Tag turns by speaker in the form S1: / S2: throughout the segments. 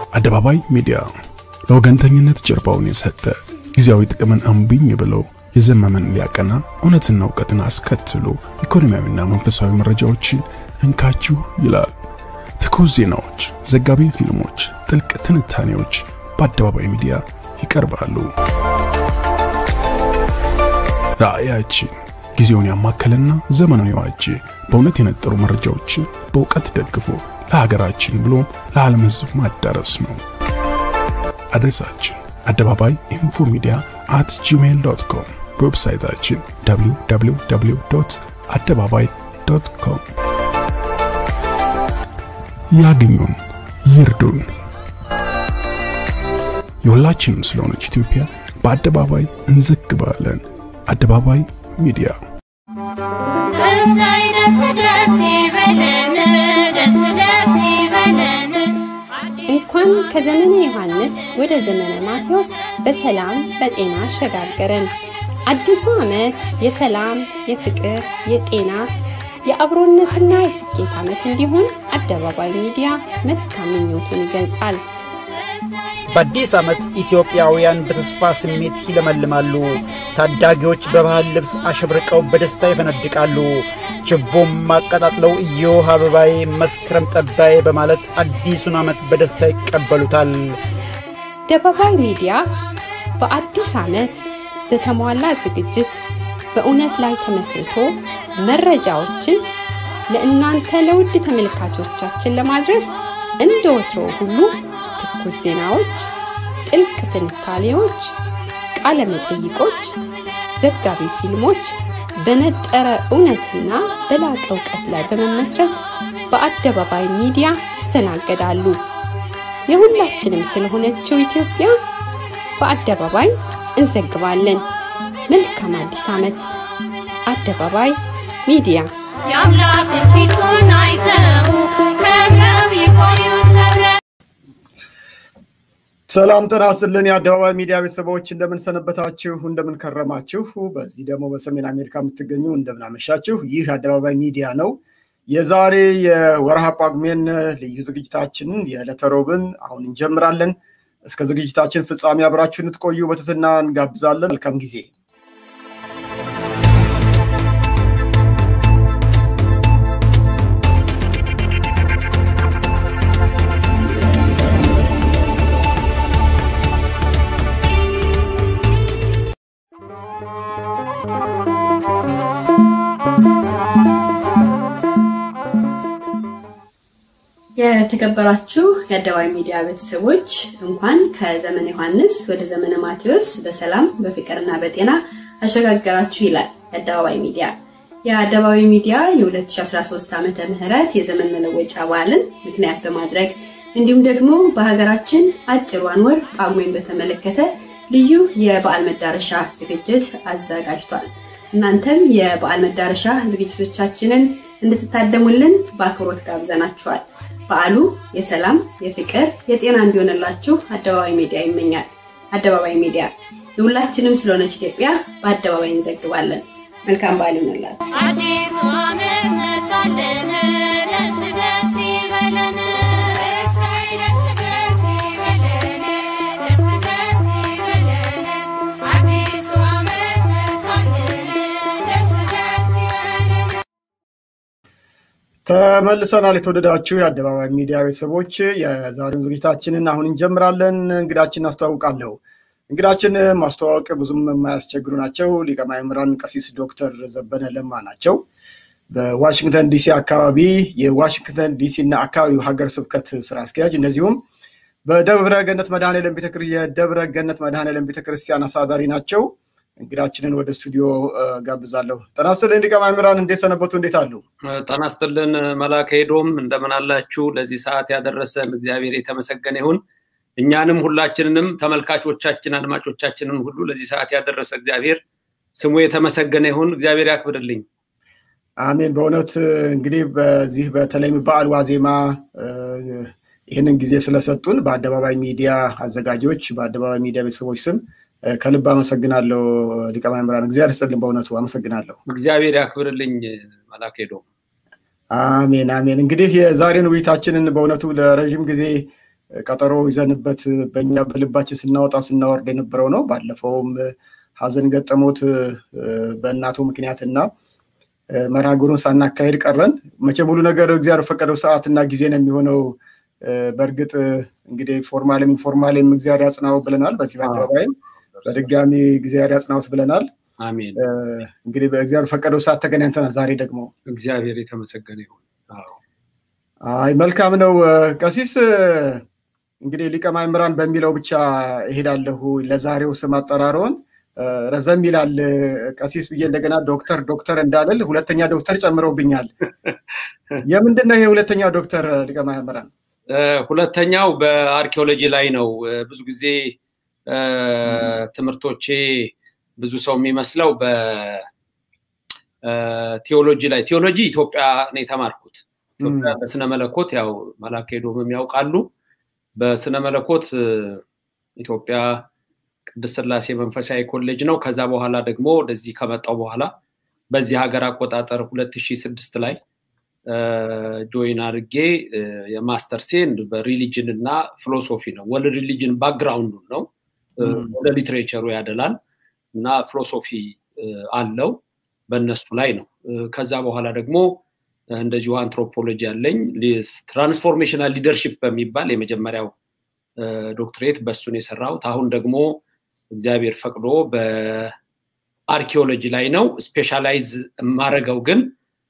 S1: አደባባይ ሚዲያ ለወገንተኝነት ጀርባውን የሰጠ ጊዜያዊ ጥቅምን እምቢኝ ብሎ የዘመመን ሊያቀና እውነትና እውቀትን አስከትሎ ኢኮኖሚያዊና መንፈሳዊ መረጃዎችን እንካችሁ ይላል። ትኩስ ዜናዎች፣ ዘጋቢ ፊልሞች፣ ጥልቅ ትንታኔዎች በአደባባይ ሚዲያ ይቀርባሉ። ራዕያችን ጊዜውን ያማከለና ዘመኑን የዋጀ በእውነት የነጠሩ መረጃዎችን በእውቀት ደግፎ ለሀገራችን ብሎም ለዓለም ሕዝብ ማዳረስ ነው። አድሬሳችን አደባባይ ኢንፎ ሚዲያ አት ጂሜይል ዶት ኮም፣ በዌብሳይታችን www አደባባይ ዶት ኮም። ያግኙን፣ ይርዱን። የሁላችንም ስለሆነች ኢትዮጵያ በአደባባይ እንዘግባለን። አደባባይ ሚዲያ
S2: እሰይ ደስ ደስ ይበለን፣ ደስ ደስ ይበለን።
S3: እንኳን ከዘመነ ዮሐንስ ወደ ዘመነ ማቴዎስ በሰላም በጤና አሸጋገረን። አዲሱ ዓመት የሰላም፣ የፍቅር፣ የጤና፣ የአብሮነትና የስኬት ዓመት እንዲሆን አደባባይ ሚዲያ መልካም ምኞቱን ይገልጻል።
S4: በአዲስ ዓመት ኢትዮጵያውያን በተስፋ ስሜት ይለመልማሉ። ታዳጊዎች በባህል ልብስ አሸብርቀው በደስታ ይፈነድቃሉ። ችቦም አቀጣጥለው እዮህ አበባዬ መስከረም ጠባዬ በማለት አዲሱን ዓመት በደስታ ይቀበሉታል።
S3: አደባባይ ሚዲያ በአዲስ ዓመት በተሟላ ዝግጅት በእውነት ላይ ተመስርቶ መረጃዎችን ለእናንተ ለውድ ተመልካቾቻችን ለማድረስ እንደ ወትሮ ሁሉ ትኩስ ዜናዎች፣ ጥልቅ ትንታኔዎች፣ ቃለ መጠይቆች፣ ዘጋቢ ፊልሞች በነጠረ እውነትና በላቀ እውቀት ላይ በመመስረት በአደባባይ ሚዲያ ይስተናገዳሉ። የሁላችንም ስለሆነችው ኢትዮጵያ በአደባባይ እንዘግባለን። መልካም አዲስ ዓመት! አደባባይ ሚዲያ
S2: የአምላክን ፊቱን አይተው ከብረው ይቆዩት ከብረው
S5: ሰላም ጤና ይስጥልን። የአደባባይ ሚዲያ ቤተሰቦች እንደምን ሰነበታችሁ? እንደምን ከረማችሁ? በዚህ ደግሞ በሰሜን አሜሪካ የምትገኙ እንደምን አመሻችሁ። ይህ አደባባይ ሚዲያ ነው። የዛሬ የወርሃ ጳጉሜን ልዩ ዝግጅታችንን የዕለተ ሮብን አሁን እንጀምራለን። እስከ ዝግጅታችን ፍጻሜ አብራችሁ እንድትቆዩ በትህትና እንጋብዛለን። መልካም ጊዜ።
S6: የተከበራችሁ የአደባባይ ሚዲያ ቤተሰቦች እንኳን ከዘመነ ዮሐንስ ወደ ዘመነ ማቴዎስ በሰላም በፍቅርና በጤና አሸጋገራችሁ ይላል የአደባባይ ሚዲያ። የአደባባይ ሚዲያ የ2013 ዓመተ ምህረት የዘመን መለወጫ በዓልን ምክንያት በማድረግ እንዲሁም ደግሞ በሀገራችን አጭሯን ወር ጳጉሜን በተመለከተ ልዩ የበዓል መዳረሻ ዝግጅት አዘጋጅቷል። እናንተም የበዓል መዳረሻ ዝግጅቶቻችንን እንድትታደሙልን በአክብሮት ጋብዘናችኋል። በዓሉ የሰላም፣ የፍቅር፣ የጤና እንዲሆንላችሁ አደባባይ ሚዲያ ይመኛል። አደባባይ ሚዲያ የሁላችንም ስለሆነች ኢትዮጵያ በአደባባይ እንዘግባለን። መልካም በዓል ይሆንላችሁ።
S2: አዲሱ ዓመት መጣልን፣ ደስ ደስ ይበለን። እሰይ ደስ ደስ ይበለን፣ ደስ ደስ ይበለን። አዲሱ ዓመት መጣልን፣ ደስ ደስ ይበለን።
S5: ተመልሰናል። የተወደዳችሁ የአደባባይ ሚዲያ ቤተሰቦች የዛሬውን ዝግጅታችንን አሁን እንጀምራለን። እንግዳችን አስተዋውቃለሁ። እንግዳችን ማስተዋወቅ ብዙም የማያስቸግሩ ናቸው። ሊቀ ማእምራን ቀሲስ ዶክተር ዘበነ ለማ ናቸው። በዋሽንግተን ዲሲ አካባቢ የዋሽንግተን ዲሲ እና አካባቢው ሀገር ስብከት ስራ አስኪያጅ እንደዚሁም በደብረ ገነት መድኃኔዓለም ቤተክር የደብረ ገነት መድኃኔዓለም ቤተክርስቲያን አሳዳሪ ናቸው። እንግዳችንን ወደ ስቱዲዮ እ፣ ጋብዛለሁ። ጤና ይስጥልኝ ሊቀ ማእምራን፣ እንዴት ሰነበቱ? እንዴት አሉ?
S7: ጤና ይስጥልን መላከ ሄዶም እንደምን አላችሁ? ለዚህ ሰዓት ያደረሰን እግዚአብሔር የተመሰገነ ይሁን። እኛንም ሁላችንንም ተመልካቾቻችን አድማጮቻችንን ሁሉ ለዚህ ሰዓት ያደረሰ እግዚአብሔር ስሙ የተመሰገነ ይሁን። እግዚአብሔር ያክብርልኝ።
S5: አሜን። በእውነት እንግዲህ በዚህ በተለይም በዓል ዋዜማ እ፣ ይህንን ጊዜ ስለሰጡን በአደባባይ ሚዲያ አዘጋጆች፣ በአደባባይ ሚዲያ ቤተሰቦች ስም እ፣ ከልብ አመሰግናለሁ ሊቀ ማእምራን። እግዚአብሔር ይስጥልን። በእውነቱ አመሰግናለሁ።
S7: እግዚአብሔር ያክብርልኝ መላከ ሄዶም።
S5: አሜን አሜን። እንግዲህ የዛሬን ውይይታችንን በእውነቱ ለረዥም ጊዜ ቀጠሮ ይዘንበት በእኛ በልባችን ስናወጣ ስናወርድ የነበረው ነው። ባለፈውም ሀዘን ገጠሞት በእናቱ ምክንያትና መርሃ ግብሩን ሳናካሄድ ቀረን። መቼም ሁሉ ነገር እግዚአብሔር ፈቀደው ሰዓትና ጊዜ ነው የሚሆነው። በእርግጥ እንግዲህ ፎርማልም ኢንፎርማልም እግዚአብሔር ያጽናው ብለናል። በዚህ በአደባባይም በድጋሚ እግዚአብሔር ያጽናውት ብለናል።
S7: አሜን።
S5: እንግዲህ በእግዚአብሔር ፈቀደው ሰዓት ተገናኝተናል። ዛሬ ደግሞ
S7: እግዚአብሔር የተመሰገነ ይሁን።
S5: አይ መልካም ነው። ቀሲስ እንግዲህ ሊቀ ማእምራን በሚለው ብቻ እሄዳለሁ። ለዛሬው ስም አጠራሮን ረዘም ይላል። ቀሲስ ብዬ እንደገና ዶክተር ዶክተር እንዳልል ሁለተኛ ዶክተር ጨምረውብኛል። የምንድን ነው ይሄ ሁለተኛው ዶክተር ሊቀ ማእምራን?
S7: ሁለተኛው በአርኪኦሎጂ ላይ ነው። ብዙ ጊዜ ትምህርቶቼ ብዙ ሰው የሚመስለው በቴዎሎጂ ላይ ቴዎሎጂ ኢትዮጵያ ነው የተማርኩት። ኢትዮጵያ በስነ መለኮት ያው መላከ ሄዶምም ያውቃሉ። በስነ መለኮት ኢትዮጵያ ቅድስት ስላሴ መንፈሳዊ ኮሌጅ ነው። ከዛ በኋላ ደግሞ ወደዚህ ከመጣው በኋላ በዚህ ሀገር አቆጣጠር 2006 ላይ ጆይን አድርጌ የማስተርሴን በሪሊጅን እና ፊሎሶፊ ነው። ወደ ሪሊጅን ባክግራውንዱ ነው። ወደ ሊትሬቸሩ ያደላል እና ፊሎሶፊ አለው በእነሱ ላይ ነው። ከዛ በኋላ ደግሞ እንደዚሁ አንትሮፖሎጂ ያለኝ ትራንስፎርሜሽናል ሊደርሽፕ በሚባል የመጀመሪያው ዶክትሬት በእሱን የሰራሁት። አሁን ደግሞ እግዚአብሔር ፈቅዶ በአርኪኦሎጂ ላይ ነው ስፔሻላይዝ የማደርገው ግን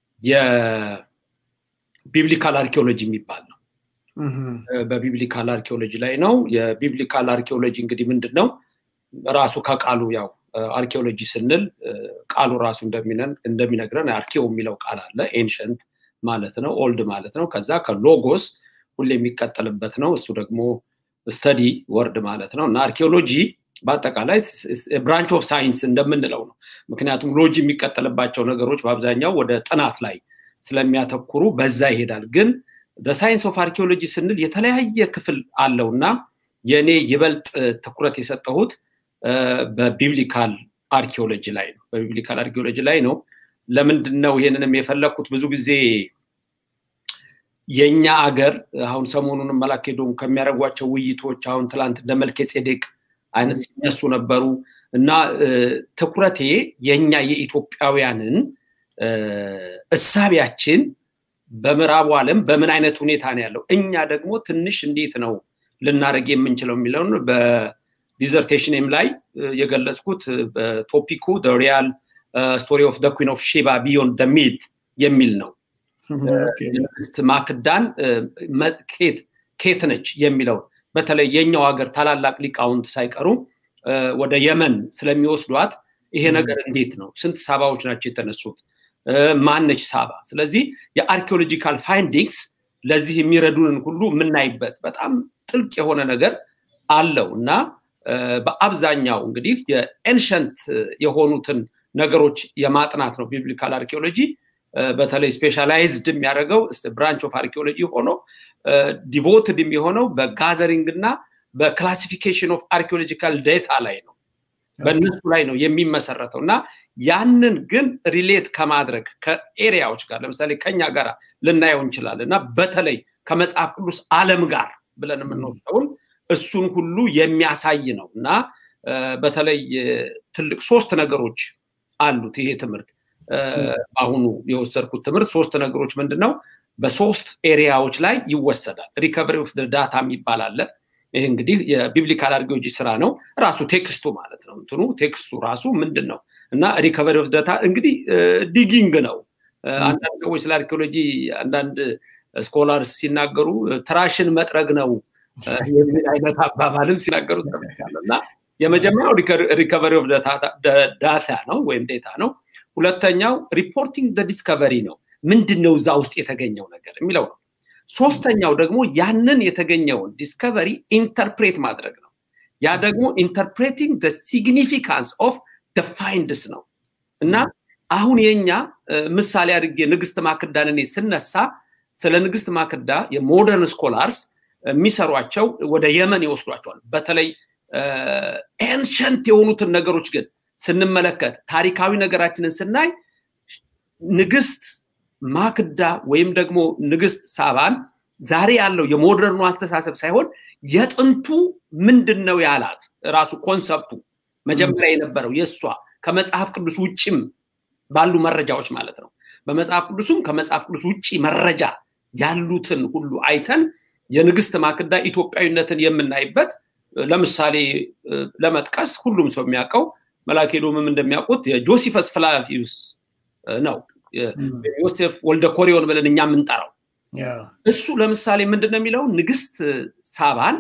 S7: የቢብሊካል አርኪኦሎጂ የሚባል ነው። በቢብሊካል አርኪኦሎጂ ላይ ነው። የቢብሊካል አርኪኦሎጂ እንግዲህ ምንድን ነው? ራሱ ከቃሉ ያው አርኪኦሎጂ ስንል ቃሉ ራሱ እንደሚነግረን አርኪኦ የሚለው ቃል አለ። ኤንሸንት ማለት ነው፣ ኦልድ ማለት ነው። ከዛ ከሎጎስ ሁሌ የሚቀጠልበት ነው። እሱ ደግሞ ስተዲ ወርድ ማለት ነው እና አርኪኦሎጂ በአጠቃላይ ብራንች ኦፍ ሳይንስ እንደምንለው ነው። ምክንያቱም ሎጂ የሚቀጠልባቸው ነገሮች በአብዛኛው ወደ ጥናት ላይ ስለሚያተኩሩ በዛ ይሄዳል። ግን ሳይንስ ኦፍ አርኪኦሎጂ ስንል የተለያየ ክፍል አለው እና የእኔ ይበልጥ ትኩረት የሰጠሁት በቢብሊካል አርኪኦሎጂ ላይ ነው። በቢብሊካል አርኪኦሎጂ ላይ ነው። ለምንድን ነው ይሄንንም የፈለግኩት? ብዙ ጊዜ የእኛ አገር አሁን ሰሞኑን መላኬዶም ከሚያደርጓቸው ውይይቶች አሁን ትላንት እንደ መልከ ጼዴቅ አይነት ሲነሱ ነበሩ እና ትኩረቴ የእኛ የኢትዮጵያውያንን እሳቢያችን በምዕራቡ ዓለም በምን አይነት ሁኔታ ነው ያለው፣ እኛ ደግሞ ትንሽ እንዴት ነው ልናደርግ የምንችለው የሚለውን በዲዘርቴሽንም ላይ የገለጽኩት በቶፒኩ ሪያል ስቶሪ ኦፍ ኩን ኦፍ ሼባ ቢዮንድ ደ ሚት የሚል ነው። ንግስት ማክዳን ኬት ነች የሚለው በተለይ የኛው ሀገር ታላላቅ ሊቃውንት ሳይቀሩ ወደ የመን ስለሚወስዷት ይሄ ነገር እንዴት ነው? ስንት ሳባዎች ናቸው የተነሱት? ማነች ሳባ? ስለዚህ የአርኪኦሎጂካል ፋይንዲንግስ ለዚህ የሚረዱንን ሁሉ የምናይበት በጣም ጥልቅ የሆነ ነገር አለው እና በአብዛኛው እንግዲህ የኤንሸንት የሆኑትን ነገሮች የማጥናት ነው ቢብሊካል አርኪኦሎጂ። በተለይ ስፔሻላይዝድ የሚያደርገው ብራንች ኦፍ አርኪኦሎጂ ሆኖ ዲቮትድ የሚሆነው በጋዘሪንግ እና በክላሲፊኬሽን ኦፍ አርኪኦሎጂካል ዴታ ላይ ነው። በእነሱ ላይ ነው የሚመሰረተው እና ያንን ግን ሪሌት ከማድረግ ከኤሪያዎች ጋር ለምሳሌ ከኛ ጋር ልናየው እንችላለን እና በተለይ ከመጽሐፍ ቅዱስ ዓለም ጋር ብለን የምንወስደውን እሱን ሁሉ የሚያሳይ ነው እና በተለይ ትልቅ ሶስት ነገሮች አሉት ይሄ ትምህርት አሁኑ የወሰድኩት ትምህርት ሶስት ነገሮች ምንድን ነው? በሶስት ኤሪያዎች ላይ ይወሰዳል። ሪከቨሪ ኦፍ ዳታ የሚባል አለ። ይህ እንግዲህ የቢብሊካል አርኪኦሎጂ ስራ ነው። ራሱ ቴክስቱ ማለት ነው። እንትኑ ቴክስቱ ራሱ ምንድን ነው እና ሪከቨሪ ኦፍ ዳታ እንግዲህ ዲጊንግ ነው። አንዳንድ ሰዎች ስለ አርኪኦሎጂ አንዳንድ ስኮላርስ ሲናገሩ ትራሽን መጥረግ ነው የሚል አይነት አባባልም ሲናገሩ ሰምቻለሁ እና የመጀመሪያው ሪከቨሪ ኦፍ ዳታ ነው ወይም ዴታ ነው። ሁለተኛው ሪፖርቲንግ ደ ዲስከቨሪ ነው። ምንድን ነው እዛ ውስጥ የተገኘው ነገር የሚለው ነው። ሶስተኛው ደግሞ ያንን የተገኘውን ዲስከቨሪ ኢንተርፕሬት ማድረግ ነው። ያ ደግሞ ኢንተርፕሬቲንግ ደ ሲግኒፊካንስ ኦፍ ደ ፋይንድስ ነው እና አሁን የኛ ምሳሌ አድርጌ ንግስት ማክዳን እኔ ስነሳ ስለ ንግስት ማክዳ የሞደርን ስኮላርስ የሚሰሯቸው ወደ የመን ይወስዷቸዋል። በተለይ ኤንሸንት የሆኑትን ነገሮች ግን ስንመለከት ታሪካዊ ነገራችንን ስናይ ንግስት ማክዳ ወይም ደግሞ ንግስት ሳባን ዛሬ ያለው የሞደርኑ አስተሳሰብ ሳይሆን የጥንቱ ምንድን ነው ያላት ራሱ ኮንሰፕቱ መጀመሪያ የነበረው የእሷ ከመጽሐፍ ቅዱስ ውጭም ባሉ መረጃዎች ማለት ነው። በመጽሐፍ ቅዱስም ከመጽሐፍ ቅዱስ ውጭ መረጃ ያሉትን ሁሉ አይተን የንግስት ማክዳ ኢትዮጵያዊነትን የምናይበት ለምሳሌ ለመጥቀስ ሁሉም ሰው የሚያውቀው መላኬ ዶምም እንደሚያውቁት የጆሲፈስ ፍላቪዩስ ነው። ዮሴፍ ወልደ ኮሪዮን ብለን እኛ የምንጠራው እሱ ለምሳሌ ምንድን ነው የሚለው ንግስት ሳባን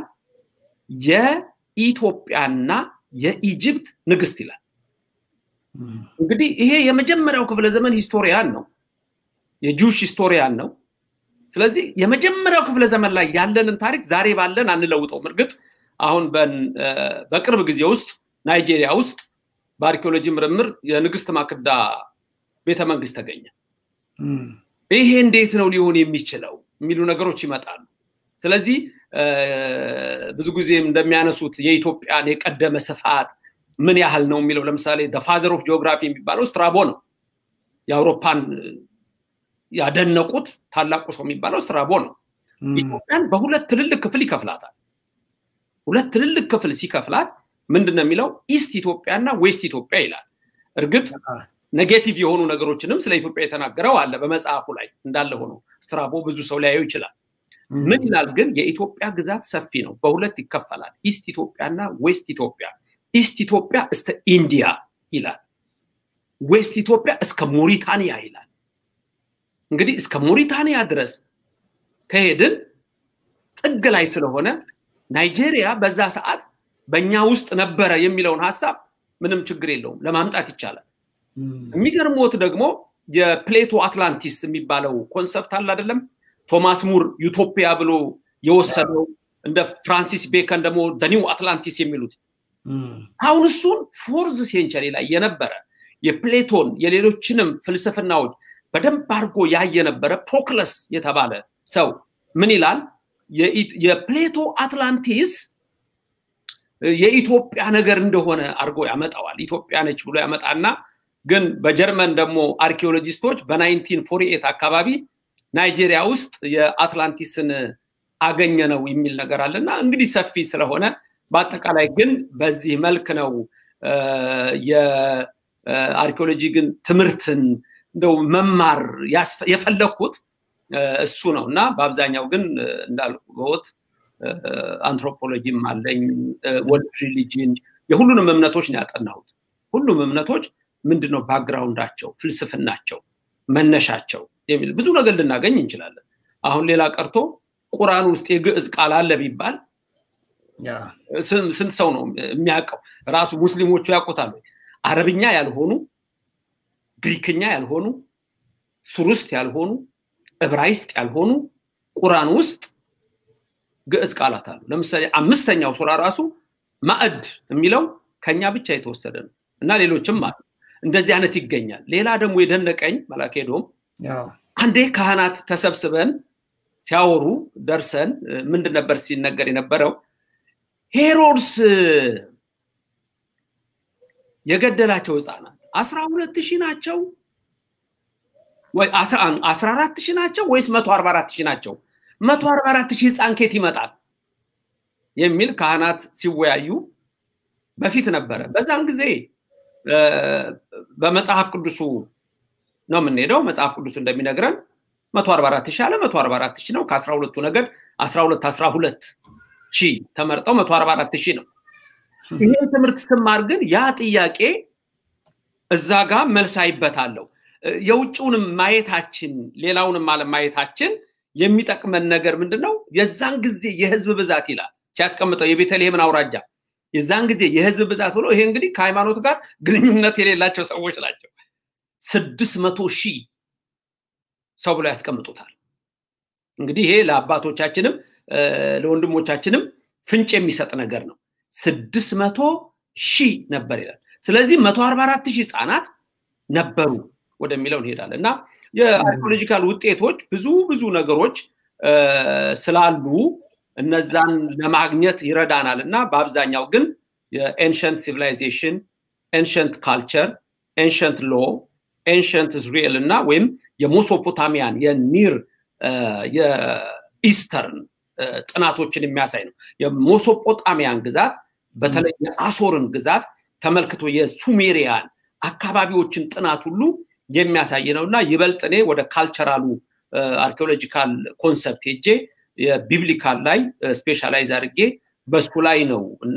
S7: የኢትዮጵያና የኢጅፕት ንግስት ይላል። እንግዲህ ይሄ የመጀመሪያው ክፍለ ዘመን ሂስቶሪያን ነው፣ የጁሽ ሂስቶሪያን ነው። ስለዚህ የመጀመሪያው ክፍለ ዘመን ላይ ያለንን ታሪክ ዛሬ ባለን አንለውጠውም። እርግጥ አሁን በቅርብ ጊዜ ውስጥ ናይጄሪያ ውስጥ በአርኪኦሎጂ ምርምር የንግስት ማክዳ ቤተ መንግስት ተገኘ። ይሄ እንዴት ነው ሊሆን የሚችለው የሚሉ ነገሮች ይመጣሉ። ስለዚህ ብዙ ጊዜም እንደሚያነሱት የኢትዮጵያን የቀደመ ስፋት ምን ያህል ነው የሚለው ለምሳሌ ፋደር ኦፍ ጂኦግራፊ የሚባለው ስትራቦ ነው። የአውሮፓን ያደነቁት ታላቁ ሰው የሚባለው ስትራቦ ነው። ኢትዮጵያን በሁለት ትልልቅ ክፍል ይከፍላታል። ሁለት ትልልቅ ክፍል ሲከፍላት ምንድን ነው የሚለው ኢስት ኢትዮጵያና ዌስት ኢትዮጵያ ይላል። እርግጥ ኔጌቲቭ የሆኑ ነገሮችንም ስለ ኢትዮጵያ የተናገረው አለ በመጽሐፉ ላይ እንዳለ ሆኖ ስትራቦ ብዙ ሰው ሊያየው ይችላል። ምን ይላል ግን የኢትዮጵያ ግዛት ሰፊ ነው፣ በሁለት ይከፈላል፣ ኢስት ኢትዮጵያና ዌስት ኢትዮጵያ። ኢስት ኢትዮጵያ እስከ ኢንዲያ ይላል፣ ዌስት ኢትዮጵያ እስከ ሞሪታኒያ ይላል። እንግዲህ እስከ ሞሪታኒያ ድረስ ከሄድን ጥግ ላይ ስለሆነ ናይጄሪያ በዛ ሰዓት በእኛ ውስጥ ነበረ የሚለውን ሀሳብ ምንም ችግር የለውም ለማምጣት ይቻላል። የሚገርሞት ደግሞ የፕሌቶ አትላንቲስ የሚባለው ኮንሰፕት አለ አይደለም? ቶማስ ሙር ዩቶፒያ ብሎ የወሰደው እንደ ፍራንሲስ ቤከን ደግሞ ደኒው አትላንቲስ የሚሉት አሁን እሱን ፎርዝ ሴንቸሪ ላይ የነበረ የፕሌቶን የሌሎችንም ፍልስፍናዎች በደንብ አድርጎ ያየ ነበረ ፕሮክለስ የተባለ ሰው ምን ይላል? የፕሌቶ አትላንቲስ የኢትዮጵያ ነገር እንደሆነ አድርጎ ያመጣዋል። ኢትዮጵያ ነች ብሎ ያመጣና ግን በጀርመን ደግሞ አርኪኦሎጂስቶች በናይንቲን ፎርቲ ኤት አካባቢ ናይጄሪያ ውስጥ የአትላንቲስን አገኘ ነው የሚል ነገር አለና እንግዲህ ሰፊ ስለሆነ በአጠቃላይ ግን በዚህ መልክ ነው የአርኪኦሎጂ ግን ትምህርትን እንደው መማር የፈለግኩት እሱ ነው እና በአብዛኛው ግን እንዳልኩት አንትሮፖሎጂም አለኝ ወርልድ ሪሊጅን የሁሉንም እምነቶች ነው ያጠናሁት ሁሉም እምነቶች ምንድነው ባክግራውንዳቸው ፍልስፍናቸው መነሻቸው የሚል ብዙ ነገር ልናገኝ እንችላለን አሁን ሌላ ቀርቶ ቁርአን ውስጥ የግዕዝ ቃል አለ ቢባል ስንት ሰው ነው የሚያውቀው ራሱ ሙስሊሞቹ ያውቁታል አረብኛ ያልሆኑ ግሪክኛ ያልሆኑ ሱርስት ያልሆኑ እብራይስጥ ያልሆኑ ቁርአን ውስጥ ግዕዝ ቃላት አሉ ለምሳሌ አምስተኛው ሱራ ራሱ ማዕድ የሚለው ከኛ ብቻ የተወሰደ ነው እና ሌሎችም አሉ እንደዚህ አይነት ይገኛል ሌላ ደግሞ የደነቀኝ መላኬዶም አንዴ ካህናት ተሰብስበን ሲያወሩ ደርሰን ምንድን ነበር ሲነገር የነበረው ሄሮድስ የገደላቸው ህፃናት አስራ ሁለት ሺህ ናቸው ወይ አስራ አራት ሺህ ናቸው ወይስ መቶ አርባ አራት ሺህ ናቸው መቶ አርባ አራት ሺህ ህፃን ኬት ይመጣል የሚል ካህናት ሲወያዩ በፊት ነበረ በዛም ጊዜ በመጽሐፍ ቅዱሱ ነው የምንሄደው መጽሐፍ ቅዱሱ እንደሚነግረን መቶ አርባ አራት ሺህ አለ መቶ አርባ አራት ሺህ ነው ከአስራ ሁለቱ ነገድ አስራ ሁለት አስራ ሁለት ሺህ ተመርጠው መቶ አርባ አራት ሺህ ነው ይህን ትምህርት ስማር ግን ያ ጥያቄ እዛ ጋር መልስ አይበታለሁ የውጭውንም ማየታችን ሌላውንም አለም ማየታችን የሚጠቅመን ነገር ምንድን ነው የዛን ጊዜ የህዝብ ብዛት ይላል ሲያስቀምጠው የቤተልሔምን አውራጃ የዛን ጊዜ የህዝብ ብዛት ብሎ ይሄ እንግዲህ ከሃይማኖት ጋር ግንኙነት የሌላቸው ሰዎች ናቸው ስድስት መቶ ሺህ ሰው ብሎ ያስቀምጡታል እንግዲህ ይሄ ለአባቶቻችንም ለወንድሞቻችንም ፍንጭ የሚሰጥ ነገር ነው ስድስት መቶ ሺህ ነበር ይላል ስለዚህ መቶ አርባ አራት ሺህ ህፃናት ነበሩ ወደሚለው እንሄዳለን እና የአርኪኦሎጂካል ውጤቶች ብዙ ብዙ ነገሮች ስላሉ እነዛን ለማግኘት ይረዳናል እና በአብዛኛው ግን የኤንሸንት ሲቪላይዜሽን ኤንሸንት ካልቸር ኤንሸንት ሎ ኤንሸንት እስራኤል እና ወይም የሞሶፖታሚያን የኒር ኢስተርን ጥናቶችን የሚያሳይ ነው። የሞሶጶጣሚያን ግዛት በተለይ የአሶርን ግዛት ተመልክቶ የሱሜሪያን አካባቢዎችን ጥናት ሁሉ የሚያሳይ ነው እና ይበልጥ እኔ ወደ ካልቸራሉ አርኪኦሎጂካል ኮንሰፕት ሄጄ የቢብሊካል ላይ ስፔሻላይዝ አድርጌ በሱ ላይ ነው እና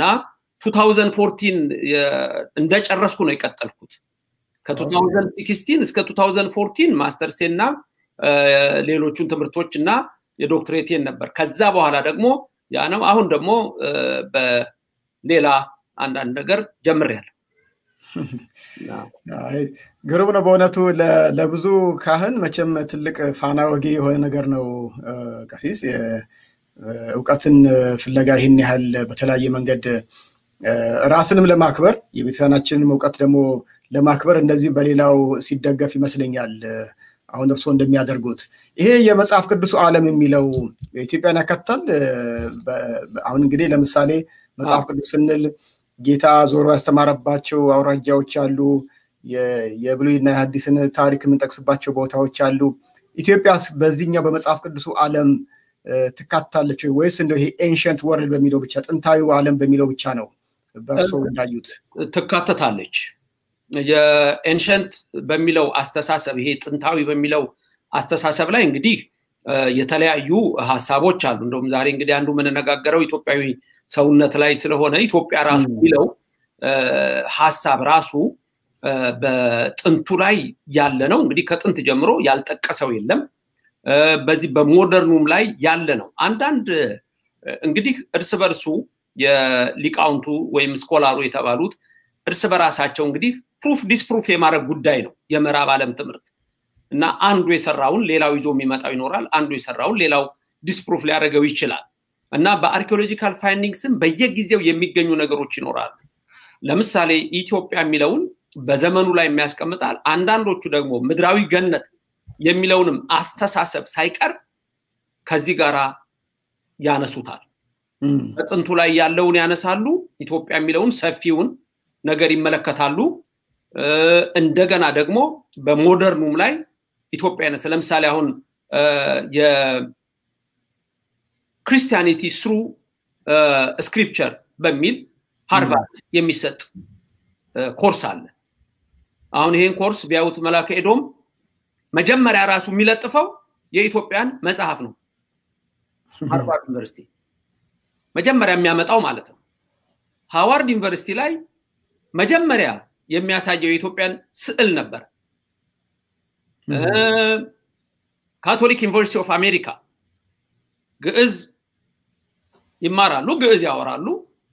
S7: 2014 እንደጨረስኩ ነው የቀጠልኩት። ከ2016 እስከ 2014 ማስተርሴ እና ሌሎቹን ትምህርቶች እና የዶክትሬቴን ነበር። ከዛ በኋላ ደግሞ ያ ነው። አሁን ደግሞ በሌላ አንዳንድ ነገር ጀምሬያለሁ።
S5: ግሩም ነው በእውነቱ ለብዙ ካህን መቼም ትልቅ ፋና ወጊ የሆነ ነገር ነው። ቀሲስ እውቀትን ፍለጋ ይህን ያህል በተለያየ መንገድ ራስንም ለማክበር የቤተሰናችንን እውቀት ደግሞ ለማክበር እንደዚህ በሌላው ሲደገፍ ይመስለኛል። አሁን እርስዎ እንደሚያደርጉት ይሄ የመጽሐፍ ቅዱሱ ዓለም የሚለው ኢትዮጵያን ያካትታል። አሁን እንግዲህ ለምሳሌ መጽሐፍ ቅዱስ ስንል ጌታ ዞሮ ያስተማረባቸው አውራጃዎች አሉ። የብሉይና የሐዲስን ታሪክ የምንጠቅስባቸው ቦታዎች አሉ። ኢትዮጵያስ በዚህኛው በመጽሐፍ ቅዱሱ ዓለም ትካትታለች ወይስ እንደው ይሄ ኤንሸንት ወርልድ በሚለው ብቻ ጥንታዊ ዓለም በሚለው ብቻ ነው በእርስዎ እንዳዩት?
S7: ትካተታለች። የኤንሸንት በሚለው አስተሳሰብ ይሄ ጥንታዊ በሚለው አስተሳሰብ ላይ እንግዲህ የተለያዩ ሀሳቦች አሉ። እንደውም ዛሬ እንግዲህ አንዱ የምንነጋገረው ኢትዮጵያዊ ሰውነት ላይ ስለሆነ ኢትዮጵያ ራሱ የሚለው ሀሳብ ራሱ በጥንቱ ላይ ያለ ነው። እንግዲህ ከጥንት ጀምሮ ያልጠቀሰው የለም። በዚህ በሞደርኑም ላይ ያለ ነው። አንዳንድ እንግዲህ እርስ በርሱ የሊቃውንቱ ወይም ስኮላሩ የተባሉት እርስ በራሳቸው እንግዲህ ፕሩፍ ዲስፕሩፍ የማድረግ ጉዳይ ነው የምዕራብ ዓለም ትምህርት እና አንዱ የሰራውን ሌላው ይዞ የሚመጣው ይኖራል። አንዱ የሰራውን ሌላው ዲስፕሩፍ ሊያደርገው ይችላል። እና በአርኪኦሎጂካል ፋይንዲንግስም በየጊዜው የሚገኙ ነገሮች ይኖራሉ። ለምሳሌ ኢትዮጵያ የሚለውን በዘመኑ ላይ የሚያስቀምጣል። አንዳንዶቹ ደግሞ ምድራዊ ገነት የሚለውንም አስተሳሰብ ሳይቀር ከዚህ ጋር ያነሱታል። በጥንቱ ላይ ያለውን ያነሳሉ። ኢትዮጵያ የሚለውን ሰፊውን ነገር ይመለከታሉ። እንደገና ደግሞ በሞደርኑም ላይ ኢትዮጵያነት ለምሳሌ አሁን ክርስቲያኒቲ ስሩ ስክሪፕቸር በሚል ሃርቫርድ የሚሰጥ ኮርስ አለ። አሁን ይሄን ኮርስ ቢያዩት መላከ ኤዶም መጀመሪያ ራሱ የሚለጥፈው የኢትዮጵያን መጽሐፍ ነው። ሃርቫርድ ዩኒቨርሲቲ መጀመሪያ የሚያመጣው ማለት ነው። ሃዋርድ ዩኒቨርሲቲ ላይ መጀመሪያ የሚያሳየው የኢትዮጵያን ስዕል ነበር። ካቶሊክ ዩኒቨርሲቲ ኦፍ አሜሪካ ግዕዝ ይማራሉ፣ ግዕዝ ያወራሉ።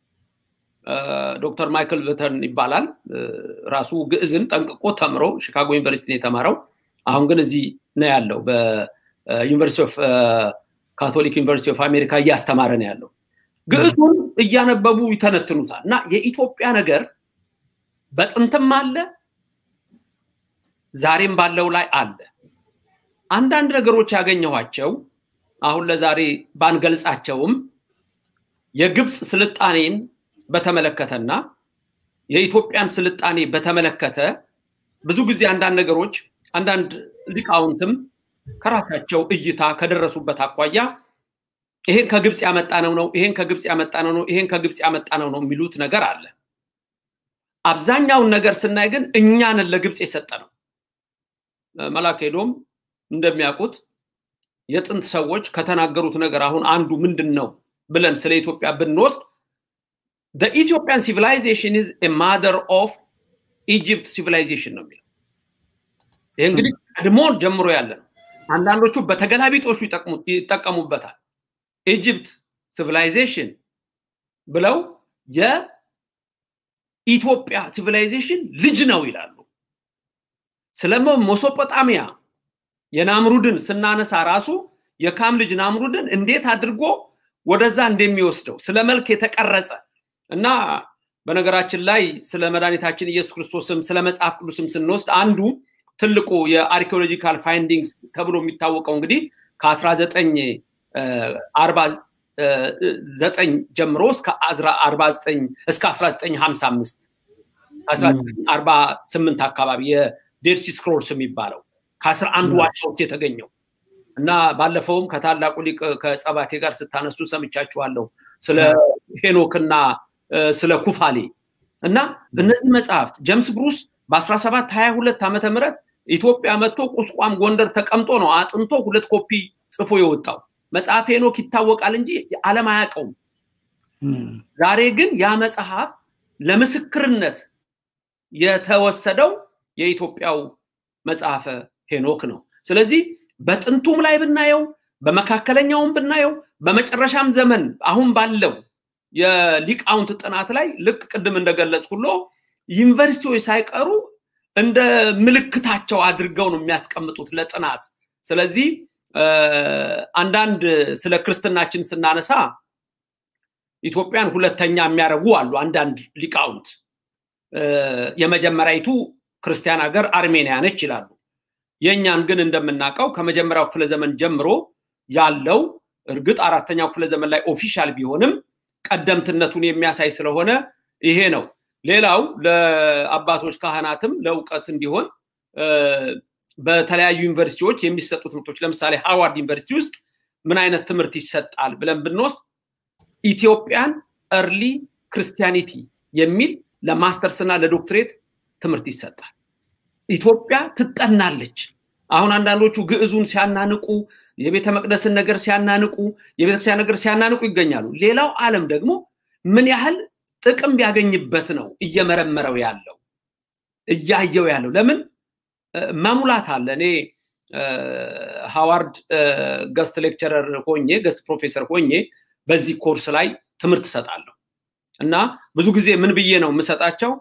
S7: ዶክተር ማይክል ቨተርን ይባላል። ራሱ ግዕዝን ጠንቅቆ ተምሮ ሺካጎ ዩኒቨርሲቲ ነው የተማረው። አሁን ግን እዚህ ነው ያለው። በዩኒቨርሲቲ ኦፍ ካቶሊክ ዩኒቨርሲቲ ኦፍ አሜሪካ እያስተማረ ነው ያለው። ግዕዙን እያነበቡ ይተነትኑታል። እና የኢትዮጵያ ነገር በጥንትም አለ፣ ዛሬም ባለው ላይ አለ። አንዳንድ ነገሮች ያገኘኋቸው አሁን ለዛሬ ባንገልጻቸውም የግብፅ ስልጣኔን በተመለከተና የኢትዮጵያን ስልጣኔ በተመለከተ ብዙ ጊዜ አንዳንድ ነገሮች አንዳንድ ሊቃውንትም ከራሳቸው እይታ ከደረሱበት አኳያ ይሄን ከግብፅ ያመጣ ነው ነው ይሄን ከግብፅ ያመጣ ነው ነው ይሄን ከግብፅ ያመጣ ነው ነው የሚሉት ነገር አለ። አብዛኛውን ነገር ስናይ ግን እኛንን ለግብፅ የሰጠ ነው። መላክ ሄዶም እንደሚያውቁት የጥንት ሰዎች ከተናገሩት ነገር አሁን አንዱ ምንድን ነው ብለን ስለ ኢትዮጵያ ብንወስድ ኢትዮጵያን ሲቪላይዜሽን ኢዝ ማደር ኦፍ ኢጅፕት ሲቪላይዜሽን ነው የሚለው። ይህ እንግዲህ ቀድሞ ጀምሮ ያለ ነው። አንዳንዶቹ በተገላቢጦሹ ይጠቀሙበታል። ኢጅፕት ሲቪላይዜሽን ብለው የኢትዮጵያ ሲቪላይዜሽን ልጅ ነው ይላሉ። ስለ ሞሶጶጣሚያ የናምሩድን ስናነሳ ራሱ የካም ልጅ ናምሩድን እንዴት አድርጎ ወደዛ እንደሚወስደው ስለ መልክ የተቀረጸ እና በነገራችን ላይ ስለ መድኃኒታችን ኢየሱስ ክርስቶስም ስለ መጽሐፍ ቅዱስም ስንወስድ አንዱ ትልቁ የአርኪኦሎጂካል ፋይንዲንግስ ተብሎ የሚታወቀው እንግዲህ ከ1949 ጀምሮ እስከ 1955 1948 አካባቢ የዴድሲ ስክሮልስ የሚባለው ከአስራ አንዱ ዋሻዎች የተገኘው እና ባለፈውም ከታላቁ ሊቅ ከጸባቴ ጋር ስታነሱ ሰምቻችኋለሁ ስለ ሄኖክና ስለ ኩፋሌ እና እነዚህ መጽሐፍት ጀምስ ብሩስ በ1722 ዓመተ ምህረት ኢትዮጵያ መጥቶ ቁስቋም ጎንደር ተቀምጦ ነው አጥንቶ ሁለት ኮፒ ጽፎ የወጣው መጽሐፍ ሄኖክ ይታወቃል እንጂ ዓለም አያውቀውም። ዛሬ ግን ያ መጽሐፍ ለምስክርነት የተወሰደው የኢትዮጵያው መጽሐፈ ሄኖክ ነው። ስለዚህ በጥንቱም ላይ ብናየው በመካከለኛውም ብናየው በመጨረሻም ዘመን አሁን ባለው የሊቃውንት ጥናት ላይ ልክ ቅድም እንደገለጽኩሎ ዩኒቨርሲቲዎች ሳይቀሩ እንደ ምልክታቸው አድርገው ነው የሚያስቀምጡት ለጥናት። ስለዚህ አንዳንድ ስለ ክርስትናችን ስናነሳ ኢትዮጵያን ሁለተኛ የሚያደርጉ አሉ አንዳንድ ሊቃውንት። የመጀመሪያይቱ ክርስቲያን ሀገር አርሜኒያ ነች ይላሉ። የእኛን ግን እንደምናውቀው ከመጀመሪያው ክፍለ ዘመን ጀምሮ ያለው እርግጥ አራተኛው ክፍለ ዘመን ላይ ኦፊሻል ቢሆንም ቀደምትነቱን የሚያሳይ ስለሆነ ይሄ ነው። ሌላው ለአባቶች ካህናትም ለእውቀት እንዲሆን በተለያዩ ዩኒቨርሲቲዎች የሚሰጡ ትምህርቶች ለምሳሌ ሃዋርድ ዩኒቨርሲቲ ውስጥ ምን አይነት ትምህርት ይሰጣል ብለን ብንወስድ ኢትዮጵያን እርሊ ክርስቲያኒቲ የሚል ለማስተርስ እና ለዶክትሬት ትምህርት ይሰጣል። ኢትዮጵያ ትጠናለች። አሁን አንዳንዶቹ ግዕዙን ሲያናንቁ፣ የቤተ መቅደስን ነገር ሲያናንቁ፣ የቤተክርስቲያን ነገር ሲያናንቁ ይገኛሉ። ሌላው ዓለም ደግሞ ምን ያህል ጥቅም ቢያገኝበት ነው እየመረመረው ያለው እያየው ያለው። ለምን መሙላት አለ። እኔ ሃዋርድ ገስት ሌክቸረር ሆኜ ገስት ፕሮፌሰር ሆኜ በዚህ ኮርስ ላይ ትምህርት እሰጣለሁ እና ብዙ ጊዜ ምን ብዬ ነው የምሰጣቸው?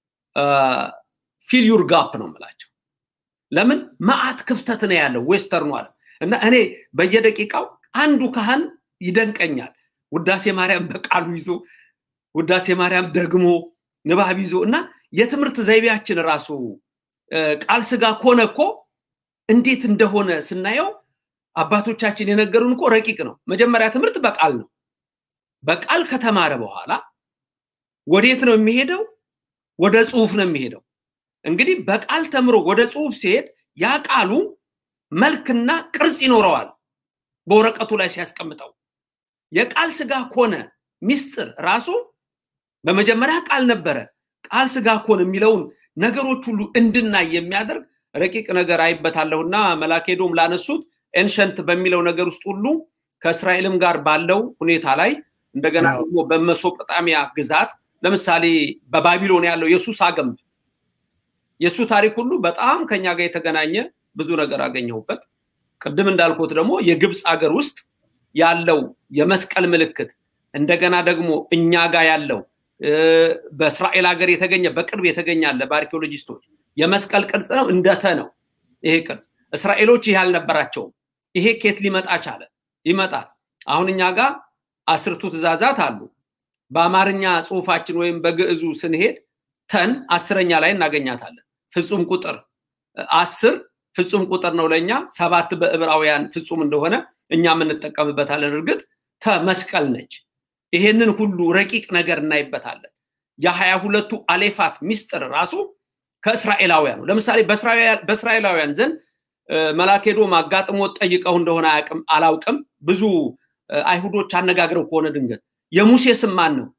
S7: ፊል ዩር ጋፕ ነው የምላቸው። ለምን መዓት ክፍተት ነው ያለው ዌስተርኑ ዓለም እና እኔ በየደቂቃው አንዱ ካህን ይደንቀኛል። ውዳሴ ማርያም በቃሉ ይዞ ውዳሴ ማርያም ደግሞ ንባብ ይዞ እና የትምህርት ዘይቤያችን ራሱ ቃል ስጋ ኮነ እኮ እንዴት እንደሆነ ስናየው አባቶቻችን የነገሩን እኮ ረቂቅ ነው። መጀመሪያ ትምህርት በቃል ነው። በቃል ከተማረ በኋላ ወዴት ነው የሚሄደው? ወደ ጽሁፍ ነው የሚሄደው። እንግዲህ በቃል ተምሮ ወደ ጽሁፍ ሲሄድ ያ ቃሉ መልክና ቅርጽ ይኖረዋል በወረቀቱ ላይ ሲያስቀምጠው። የቃል ስጋ ኮነ ሚስጥር ራሱ በመጀመሪያ ቃል ነበረ። ቃል ስጋ ኮነ የሚለውን ነገሮች ሁሉ እንድናይ የሚያደርግ ረቂቅ ነገር አይበታለሁና መላኬዶም ላነሱት ኤንሸንት በሚለው ነገር ውስጥ ሁሉ ከእስራኤልም ጋር ባለው ሁኔታ ላይ እንደገና ደግሞ በመሶጶጣሚያ ግዛት ለምሳሌ በባቢሎን ያለው የሱሳ ግንብ የእሱ ታሪክ ሁሉ በጣም ከኛ ጋር የተገናኘ ብዙ ነገር አገኘሁበት። ቅድም እንዳልኩት ደግሞ የግብፅ ሀገር ውስጥ ያለው የመስቀል ምልክት እንደገና ደግሞ እኛ ጋር ያለው በእስራኤል ሀገር የተገኘ በቅርብ የተገኘ አለ በአርኪኦሎጂስቶች የመስቀል ቅርጽ ነው እንደተ ነው ይሄ ቅርጽ እስራኤሎች ይሄ አልነበራቸውም ይሄ ኬት ሊመጣ ቻለ ይመጣል አሁን እኛ ጋር አስርቱ ትእዛዛት አሉ በአማርኛ ጽሁፋችን ወይም በግዕዙ ስንሄድ ተን አስረኛ ላይ እናገኛታለን ፍጹም ቁጥር አስር ፍጹም ቁጥር ነው ለእኛ ሰባት በዕብራውያን ፍጹም እንደሆነ እኛ የምንጠቀምበታለን እርግጥ ተመስቀል ነች ይሄንን ሁሉ ረቂቅ ነገር እናይበታለን የሀያ ሁለቱ አሌፋት ሚስጥር ራሱ ከእስራኤላውያን ነው ለምሳሌ በእስራኤላውያን ዘንድ መላኬዶም አጋጥሞት ጠይቀው እንደሆነ አላውቅም ብዙ አይሁዶች አነጋግረው ከሆነ ድንገት የሙሴ ስም ማን ነው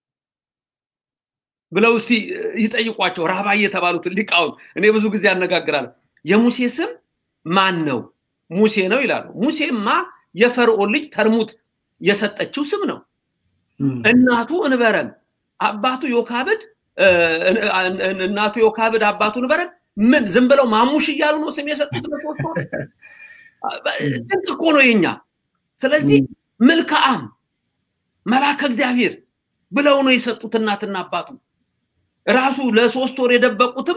S7: ብለው እስቲ ይጠይቋቸው ራባ የተባሉትን ሊቃውን እኔ ብዙ ጊዜ ያነጋግራለሁ የሙሴ ስም ማን ነው ሙሴ ነው ይላሉ ሙሴማ የፈርዖን ልጅ ተርሙት የሰጠችው ስም ነው እናቱ እንበረም አባቱ ዮካብድ እናቱ ዮካብድ አባቱ እንበረም ምን ዝም ብለው ማሙሽ እያሉ ነው ስም የሰጡት ለፎቶ ድንቅ እኮ ነው የኛ ስለዚህ ምልክአም መላከ እግዚአብሔር ብለው ነው የሰጡት እናትና አባቱ ራሱ ለሶስት ወር የደበቁትም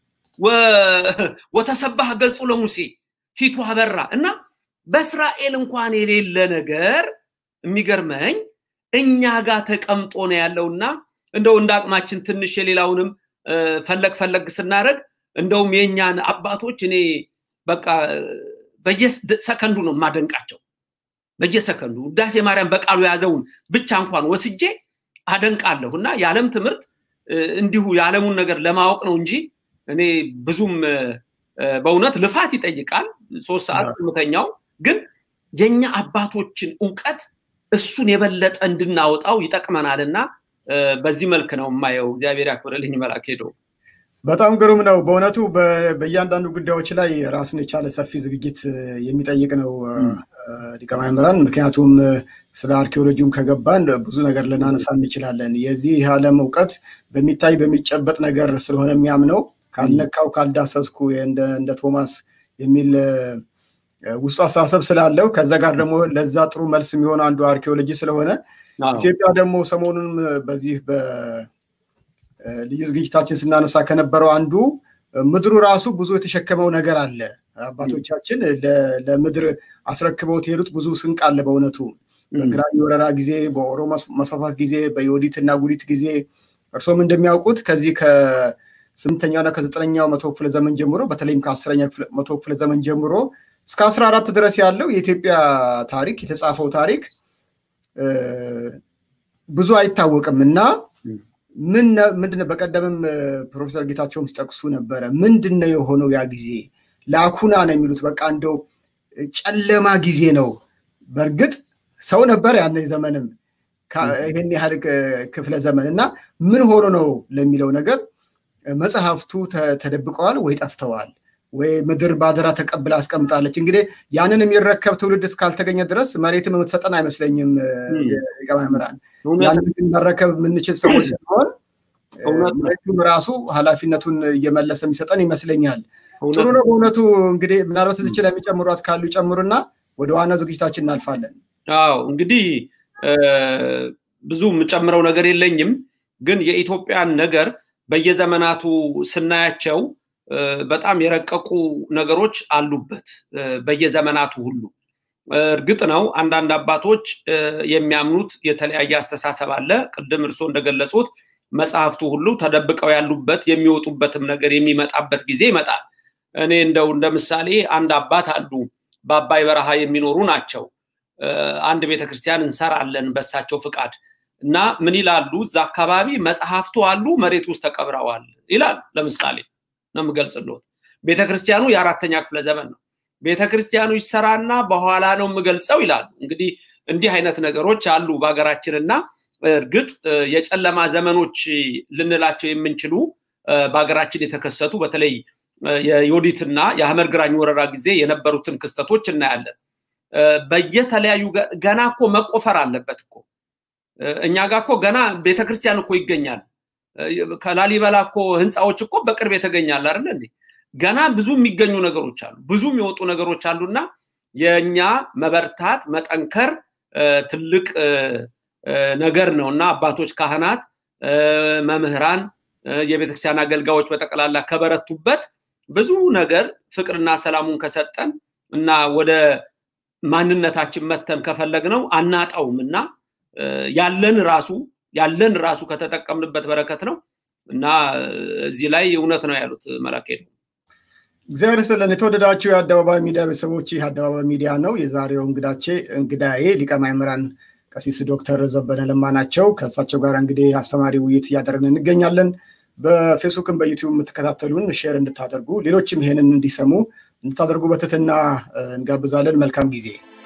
S7: ወተሰባህ ገጹ ለሙሴ ፊቱ አበራ እና በእስራኤል እንኳን የሌለ ነገር የሚገርመኝ እኛ ጋር ተቀምጦ ነው ያለውና እንደው እንደ አቅማችን ትንሽ የሌላውንም ፈለግ ፈለግ ስናደረግ እንደውም የእኛን አባቶች እኔ በቃ በየሰከንዱ ነው የማደንቃቸው በየሰከንዱ ውዳሴ ማርያም በቃሉ የያዘውን ብቻ እንኳን ወስጄ አደንቃለሁ እና የዓለም ትምህርት እንዲሁ የዓለሙን ነገር ለማወቅ ነው እንጂ እኔ ብዙም በእውነት ልፋት ይጠይቃል ሶስት ሰዓት ምተኛው ግን የኛ አባቶችን እውቀት እሱን የበለጠ እንድናወጣው ይጠቅመናል እና በዚህ መልክ ነው የማየው። እግዚአብሔር ያክብርልኝ መላክ ሄዶ
S5: በጣም ግሩም ነው በእውነቱ በእያንዳንዱ ጉዳዮች ላይ ራሱን የቻለ ሰፊ ዝግጅት የሚጠይቅ ነው ሊቀ ማእምራን። ምክንያቱም ስለ አርኪኦሎጂውም ከገባን ብዙ ነገር ልናነሳ እንችላለን። የዚህ ዓለም እውቀት በሚታይ በሚጨበጥ ነገር ስለሆነ የሚያምነው ካልነካው ካልዳሰስኩ እንደ ቶማስ የሚል ውስጡ አስተሳሰብ ስላለው ከዛ ጋር ደግሞ ለዛ ጥሩ መልስ የሚሆነው አንዱ አርኪኦሎጂ ስለሆነ ኢትዮጵያ ደግሞ ሰሞኑን በዚህ ልዩ ዝግጅታችን ስናነሳ ከነበረው አንዱ ምድሩ ራሱ ብዙ የተሸከመው ነገር አለ። አባቶቻችን ለምድር አስረክበውት የሄዱት ብዙ ስንቅ አለ። በእውነቱ በግራኝ ወረራ ጊዜ፣ በኦሮሞ መስፋፋት ጊዜ፣ በዮዲት እና ጉዲት ጊዜ እርሶም እንደሚያውቁት ከዚህ ከስምንተኛውና ከዘጠነኛው መቶ ክፍለ ዘመን ጀምሮ በተለይም ከአስረኛ መቶ ክፍለ ዘመን ጀምሮ እስከ አስራ አራት ድረስ ያለው የኢትዮጵያ ታሪክ የተጻፈው ታሪክ ብዙ አይታወቅም እና ምን ምንድነው በቀደምም ፕሮፌሰር ጌታቸውም ሲጠቅሱ ነበረ። ምንድን ነው የሆነው ያ ጊዜ? ላኩና ነው የሚሉት። በቃ እንደው ጨለማ ጊዜ ነው። በእርግጥ ሰው ነበር ያን ዘመንም ይህን ያህል ክፍለ ዘመን እና ምን ሆኖ ነው ለሚለው ነገር መጽሐፍቱ ተደብቀዋል ወይ ጠፍተዋል ወይ ምድር ባደራ ተቀብላ አስቀምጣለች። እንግዲህ ያንን የሚረከብ ትውልድ እስካልተገኘ ድረስ መሬትም የምትሰጠን አይመስለኝም። ሊቀ ማእምራን ያንን መረከብ የምንችል ሰዎች ሲሆን መሬቱም ራሱ ኃላፊነቱን እየመለሰ የሚሰጠን ይመስለኛል። ጥሩ ነው በእውነቱ። እንግዲህ ምናልባት እዚች ላይ የሚጨምሯት ካሉ ይጨምሩና ወደ ዋናው ዝግጅታችን እናልፋለን።
S7: አዎ እንግዲህ ብዙ የምጨምረው ነገር የለኝም፣ ግን የኢትዮጵያን ነገር በየዘመናቱ ስናያቸው በጣም የረቀቁ ነገሮች አሉበት በየዘመናቱ ሁሉ። እርግጥ ነው አንዳንድ አባቶች የሚያምኑት የተለያየ አስተሳሰብ አለ። ቅድም እርስዎ እንደገለጹት መጽሐፍቱ ሁሉ ተደብቀው ያሉበት የሚወጡበትም ነገር የሚመጣበት ጊዜ ይመጣል። እኔ እንደው እንደ ምሳሌ አንድ አባት አሉ፣ በአባይ በረሃ የሚኖሩ ናቸው። አንድ ቤተክርስቲያን እንሰራለን በሳቸው ፍቃድ እና ምን ይላሉ? እዛ አካባቢ መጽሐፍቱ አሉ፣ መሬት ውስጥ ተቀብረዋል ይላል። ለምሳሌ ነው የምገልጽልዎት። ቤተክርስቲያኑ የአራተኛ ክፍለ ዘመን ነው። ቤተክርስቲያኑ ይሰራና በኋላ ነው የምገልጸው ይላሉ። እንግዲህ እንዲህ አይነት ነገሮች አሉ በሀገራችንና እርግጥ የጨለማ ዘመኖች ልንላቸው የምንችሉ በሀገራችን የተከሰቱ በተለይ የዮዲትና የአህመድ ግራኝ ወረራ ጊዜ የነበሩትን ክስተቶች እናያለን። በየተለያዩ ገና እኮ መቆፈር አለበት እኮ እኛ ጋር እኮ ገና ቤተክርስቲያን እኮ ይገኛል። ከላሊበላ እኮ ህንፃዎች እኮ በቅርብ የተገኛል አይደለ እንዴ? ገና ብዙ የሚገኙ ነገሮች አሉ፣ ብዙ የሚወጡ ነገሮች አሉና የእኛ መበርታት መጠንከር ትልቅ ነገር ነው እና አባቶች፣ ካህናት፣ መምህራን፣ የቤተክርስቲያን አገልጋዮች በጠቅላላ ከበረቱበት ብዙ ነገር ፍቅርና ሰላሙን ከሰጠን እና ወደ ማንነታችን መተን ከፈለግነው አናጣውም እና ያለን ራሱ ያለን ራሱ ከተጠቀምንበት በረከት ነው እና እዚህ ላይ እውነት ነው ያሉት መላክ ሄዱ።
S5: እግዚአብሔር ይስጥልን። የተወደዳችሁ የአደባባይ ሚዲያ ቤተሰቦች፣ ይህ አደባባይ ሚዲያ ነው። የዛሬው እንግዳቼ እንግዳዬ ሊቀ ማእምራን ቀሲስ ዶክተር ዘበነ ለማ ናቸው። ከእሳቸው ጋር እንግዲህ አስተማሪ ውይይት እያደረግን እንገኛለን። በፌስቡክም በዩቲዩብ የምትከታተሉን ሼር እንድታደርጉ ሌሎችም ይሄንን እንዲሰሙ እንድታደርጉ በትህትና እንጋብዛለን። መልካም ጊዜ።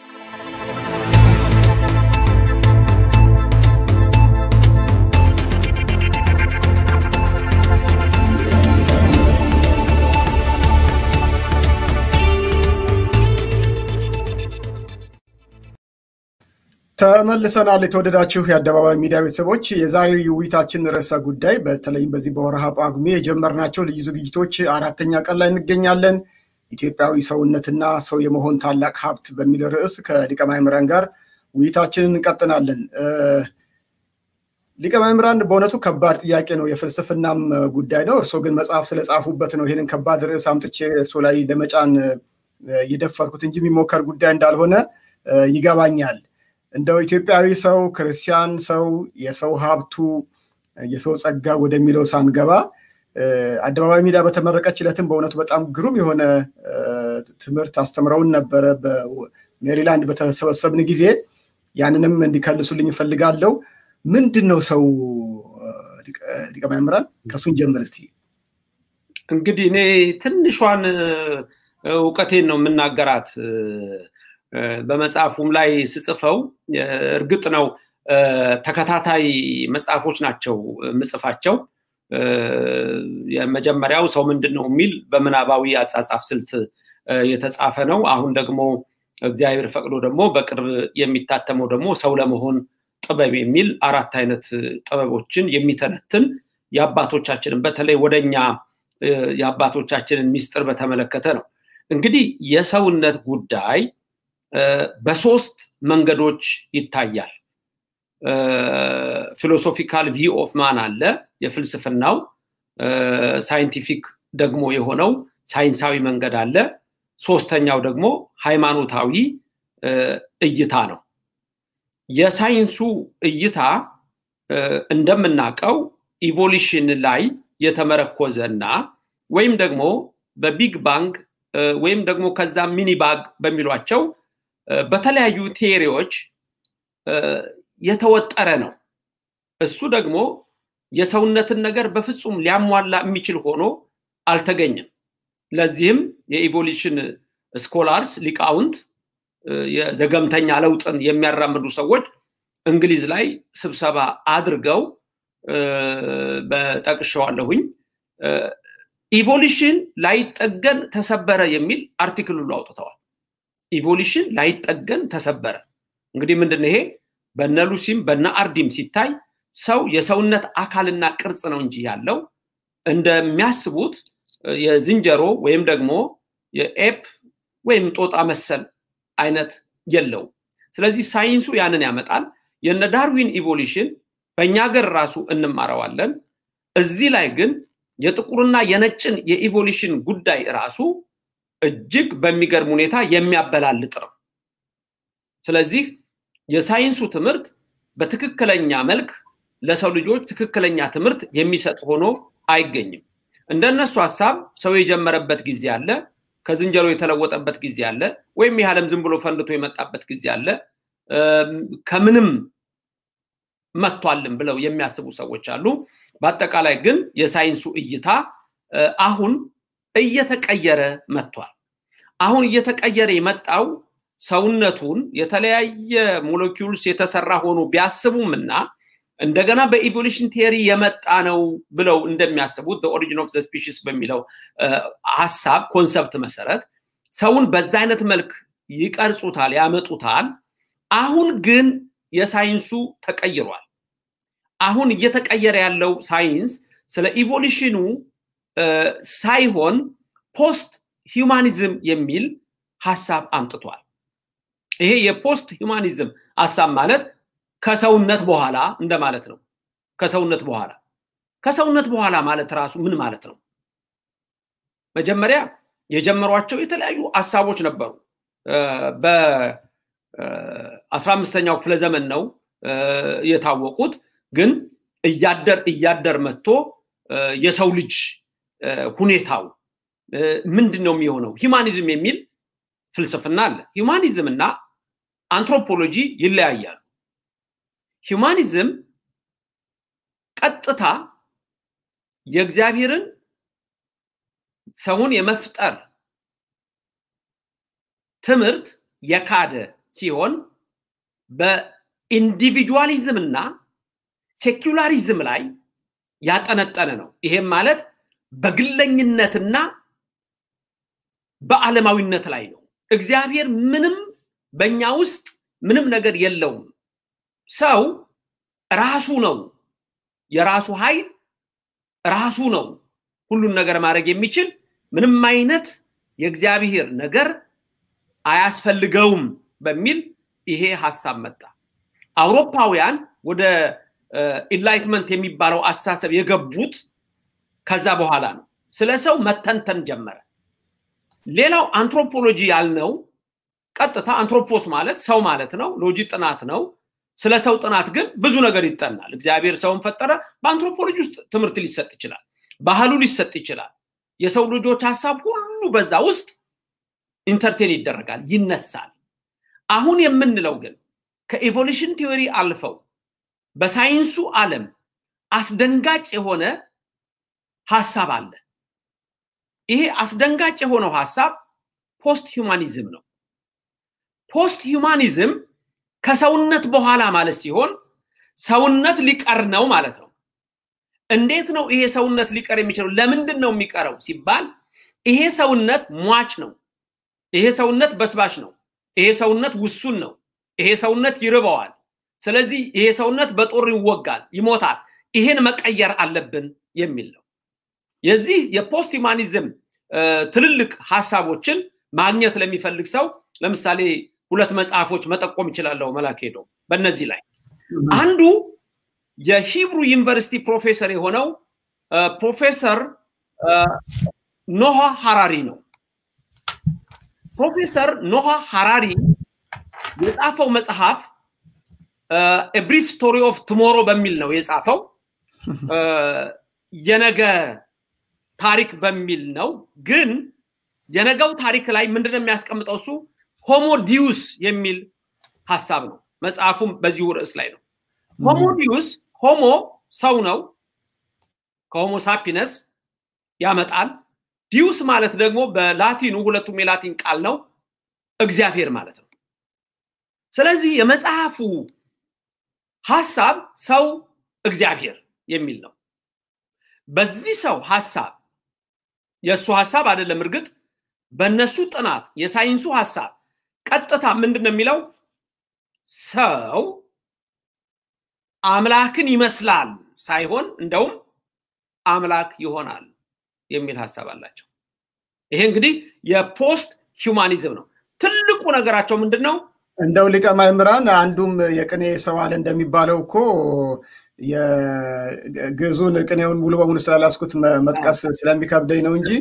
S5: ተመልሰናል። የተወደዳችሁ የአደባባይ ሚዲያ ቤተሰቦች የዛሬው የውይይታችን ርዕሰ ጉዳይ በተለይም በዚህ በወርሃ ጳጉሜ የጀመርናቸው ልዩ ዝግጅቶች አራተኛ ቀን ላይ እንገኛለን። ኢትዮጵያዊ ሰውነትና ሰው የመሆን ታላቅ ሀብት በሚል ርዕስ ከሊቀ ማእምራን ጋር ውይይታችንን እንቀጥናለን። ሊቀ ማእምራን በእውነቱ ከባድ ጥያቄ ነው፣ የፍልስፍናም ጉዳይ ነው። እርስዎ ግን መጽሐፍ ስለጻፉበት ነው ይህንን ከባድ ርዕስ አምጥቼ እርስዎ ላይ ለመጫን የደፈርኩት እንጂ የሚሞከር ጉዳይ እንዳልሆነ ይገባኛል። እንደው ኢትዮጵያዊ ሰው፣ ክርስቲያን ሰው፣ የሰው ሀብቱ፣ የሰው ጸጋ ወደሚለው ሳንገባ አደባባይ ሚዲያ በተመረቀች ዕለትም በእውነቱ በጣም ግሩም የሆነ ትምህርት አስተምረውን ነበረ። በሜሪላንድ በተሰበሰብን ጊዜ ያንንም እንዲከልሱልኝ እፈልጋለሁ። ምንድን ነው ሰው? ሊቀ ማእምራን ከእሱን ጀምር እስቲ።
S7: እንግዲህ እኔ ትንሿን እውቀቴን ነው የምናገራት። በመጽሐፉም ላይ ስጽፈው እርግጥ ነው ተከታታይ መጽሐፎች ናቸው ምጽፋቸው። የመጀመሪያው ሰው ምንድን ነው የሚል በምናባዊ አጻጻፍ ስልት የተጻፈ ነው። አሁን ደግሞ እግዚአብሔር ፈቅዶ ደግሞ በቅርብ የሚታተመው ደግሞ ሰው ለመሆን ጥበብ የሚል አራት አይነት ጥበቦችን የሚተነትን የአባቶቻችንን በተለይ ወደኛ የአባቶቻችንን ሚስጥር በተመለከተ ነው። እንግዲህ የሰውነት ጉዳይ በሶስት መንገዶች ይታያል። ፊሎሶፊካል ቪው ኦፍ ማን አለ፣ የፍልስፍናው ሳይንቲፊክ ደግሞ የሆነው ሳይንሳዊ መንገድ አለ። ሶስተኛው ደግሞ ሃይማኖታዊ እይታ ነው። የሳይንሱ እይታ እንደምናውቀው ኢቮሉሽን ላይ የተመረኮዘ እና ወይም ደግሞ በቢግ ባንግ ወይም ደግሞ ከዛ ሚኒ ባግ በሚሏቸው በተለያዩ ቴዎሪዎች የተወጠረ ነው። እሱ ደግሞ የሰውነትን ነገር በፍጹም ሊያሟላ የሚችል ሆኖ አልተገኘም። ለዚህም የኢቮሉሽን ስኮላርስ ሊቃውንት የዘገምተኛ ለውጥን የሚያራምዱ ሰዎች እንግሊዝ ላይ ስብሰባ አድርገው በጠቅሸዋለሁኝ ኢቮሉሽን ላይጠገን ተሰበረ የሚል አርቲክል ሁሉ አውጥተዋል። ኢቮሉሽን ላይጠገን ተሰበረ። እንግዲህ ምንድን ይሄ በነ ሉሲም በነ አርዲም ሲታይ ሰው የሰውነት አካልና ቅርጽ ነው እንጂ ያለው እንደሚያስቡት የዝንጀሮ ወይም ደግሞ የኤፕ ወይም ጦጣ መሰል አይነት የለውም። ስለዚህ ሳይንሱ ያንን ያመጣል። የነ ዳርዊን ኢቮሉሽን በእኛ ሀገር ራሱ እንማረዋለን። እዚህ ላይ ግን የጥቁርና የነጭን የኢቮሉሽን ጉዳይ ራሱ እጅግ በሚገርም ሁኔታ የሚያበላልጥ ነው። ስለዚህ የሳይንሱ ትምህርት በትክክለኛ መልክ ለሰው ልጆች ትክክለኛ ትምህርት የሚሰጥ ሆኖ አይገኝም። እንደነሱ ሀሳብ ሰው የጀመረበት ጊዜ አለ፣ ከዝንጀሮ የተለወጠበት ጊዜ አለ፣ ወይም ይህ ዓለም ዝም ብሎ ፈንድቶ የመጣበት ጊዜ አለ፣ ከምንም መጥቷልን ብለው የሚያስቡ ሰዎች አሉ። በአጠቃላይ ግን የሳይንሱ እይታ አሁን እየተቀየረ መጥቷል። አሁን እየተቀየረ የመጣው ሰውነቱን የተለያየ ሞለኪውልስ የተሰራ ሆኖ ቢያስቡም እና እንደገና በኢቮሉሽን ቴሪ የመጣ ነው ብለው እንደሚያስቡት ኦሪጂን ኦፍ ስፒሽስ በሚለው ሀሳብ ኮንሰፕት መሰረት ሰውን በዛ አይነት መልክ ይቀርጹታል፣ ያመጡታል። አሁን ግን የሳይንሱ ተቀይሯል። አሁን እየተቀየረ ያለው ሳይንስ ስለ ኢቮሉሽኑ ሳይሆን ፖስት ሂውማኒዝም የሚል ሀሳብ አምጥቷል። ይሄ የፖስት ሂውማኒዝም ሀሳብ ማለት ከሰውነት በኋላ እንደማለት ነው። ከሰውነት በኋላ ከሰውነት በኋላ ማለት ራሱ ምን ማለት ነው? መጀመሪያ የጀመሯቸው የተለያዩ ሀሳቦች ነበሩ። በአስራ አምስተኛው ክፍለ ዘመን ነው የታወቁት። ግን እያደር እያደር መጥቶ የሰው ልጅ ሁኔታው ምንድን ነው የሚሆነው? ሂማኒዝም የሚል ፍልስፍና አለ። ሂማኒዝም እና አንትሮፖሎጂ ይለያያሉ። ሂውማኒዝም ቀጥታ የእግዚአብሔርን ሰውን የመፍጠር ትምህርት የካደ ሲሆን በኢንዲቪጁዋሊዝም እና ሴኩላሪዝም ላይ ያጠነጠነ ነው። ይሄም ማለት በግለኝነትና በዓለማዊነት ላይ ነው። እግዚአብሔር ምንም በእኛ ውስጥ ምንም ነገር የለውም። ሰው ራሱ ነው፣ የራሱ ኃይል ራሱ ነው። ሁሉን ነገር ማድረግ የሚችል ምንም አይነት የእግዚአብሔር ነገር አያስፈልገውም በሚል ይሄ ሀሳብ መጣ። አውሮፓውያን ወደ ኢንላይትመንት የሚባለው አስተሳሰብ የገቡት ከዛ በኋላ ነው። ስለ ሰው መተንተን ጀመረ። ሌላው አንትሮፖሎጂ ያልነው ቀጥታ አንትሮፖስ ማለት ሰው ማለት ነው። ሎጂ ጥናት ነው። ስለ ሰው ጥናት ግን ብዙ ነገር ይጠናል። እግዚአብሔር ሰውን ፈጠረ። በአንትሮፖሎጂ ውስጥ ትምህርት ሊሰጥ ይችላል። ባህሉ ሊሰጥ ይችላል። የሰው ልጆች ሀሳብ ሁሉ በዛ ውስጥ ኢንተርቴን ይደረጋል፣ ይነሳል። አሁን የምንለው ግን ከኢቮሉሽን ቲዎሪ አልፈው በሳይንሱ ዓለም አስደንጋጭ የሆነ ሀሳብ አለ። ይሄ አስደንጋጭ የሆነው ሀሳብ ፖስት ሂውማኒዝም ነው። ፖስት ሂውማኒዝም ከሰውነት በኋላ ማለት ሲሆን ሰውነት ሊቀር ነው ማለት ነው። እንዴት ነው ይሄ ሰውነት ሊቀር የሚችለው? ለምንድን ነው የሚቀረው ሲባል ይሄ ሰውነት ሟች ነው። ይሄ ሰውነት በስባሽ ነው። ይሄ ሰውነት ውሱን ነው። ይሄ ሰውነት ይርበዋል። ስለዚህ ይሄ ሰውነት በጦር ይወጋል፣ ይሞታል። ይሄን መቀየር አለብን የሚል ነው። የዚህ የፖስት ሂውማኒዝም ትልልቅ ሀሳቦችን ማግኘት ለሚፈልግ ሰው ለምሳሌ ሁለት መጽሐፎች መጠቆም ይችላለሁ። መላክ ሄዶ በእነዚህ ላይ አንዱ የሂብሩ ዩኒቨርሲቲ ፕሮፌሰር የሆነው ፕሮፌሰር ኖሃ ሀራሪ ነው። ፕሮፌሰር ኖሃ ሀራሪ የጻፈው መጽሐፍ ብሪፍ ስቶሪ ኦፍ ቱሞሮ በሚል ነው የጻፈው። የነገ ታሪክ በሚል ነው። ግን የነገው ታሪክ ላይ ምንድነው የሚያስቀምጠው? እሱ ሆሞ ዲዩስ የሚል ሀሳብ ነው። መጽሐፉም በዚሁ ርዕስ ላይ ነው። ሆሞ ዲዩስ ሆሞ ሰው ነው። ከሆሞ ሳፒነስ ያመጣል። ዲዩስ ማለት ደግሞ በላቲኑ ሁለቱም የላቲን ቃል ነው፣ እግዚአብሔር ማለት ነው። ስለዚህ የመጽሐፉ ሀሳብ ሰው እግዚአብሔር የሚል ነው። በዚህ ሰው ሀሳብ የእሱ ሀሳብ አይደለም። እርግጥ በእነሱ ጥናት የሳይንሱ ሀሳብ ቀጥታ ምንድን ነው የሚለው ሰው አምላክን ይመስላል ሳይሆን እንደውም አምላክ ይሆናል የሚል ሀሳብ አላቸው። ይሄ እንግዲህ የፖስት ሂውማኒዝም ነው። ትልቁ ነገራቸው ምንድን ነው?
S5: እንደው ሊቀ ማእምራን አንዱም የቅኔ ሰው አለ እንደሚባለው እኮ የግዕዙን ቅኔውን ሙሉ በሙሉ ስላላስኩት መጥቀስ ስለሚከብደኝ ነው እንጂ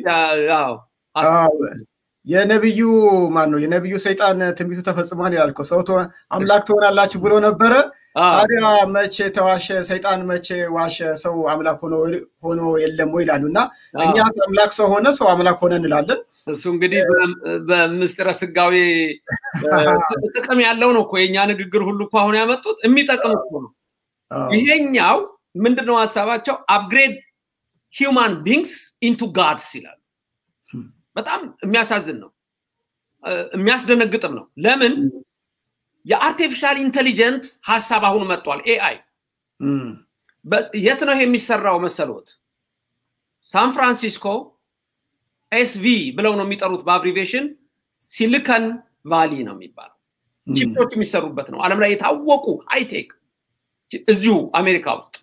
S5: የነቢዩ ማን ነው የነቢዩ ሰይጣን ትንቢቱ ተፈጽሟል ይላል እኮ ሰው አምላክ ትሆናላችሁ ብሎ ነበረ። ታዲያ መቼ ተዋሸ? ሰይጣን መቼ ዋሸ? ሰው አምላክ ሆኖ የለም ወይ ይላሉ እና እኛ አምላክ ሰው ሆነ ሰው አምላክ ሆነ እንላለን።
S7: እሱ እንግዲህ በምስጢረ ስጋዌ ጥቅም ያለው ነው እኮ የእኛ ንግግር ሁሉ እኮ አሁን ያመጡት የሚጠቅም እኮ ነው። ይሄኛው ምንድነው ሀሳባቸው? አፕግሬድ ሂውማን ቢንግስ ኢንቱ ጋድስ ይላሉ። በጣም የሚያሳዝን ነው፣ የሚያስደነግጥም ነው። ለምን የአርቲፊሻል ኢንቴሊጀንት ሀሳብ አሁን መጥቷል። ኤአይ የት ነው የሚሰራው መሰሎት? ሳን ፍራንሲስኮ ኤስቪ ብለው ነው የሚጠሩት በአብሪቬሽን ሲሊከን ቫሊ ነው የሚባለው። ቺፖች የሚሰሩበት ነው። ዓለም ላይ የታወቁ ሃይቴክ እዚሁ አሜሪካ ውስጥ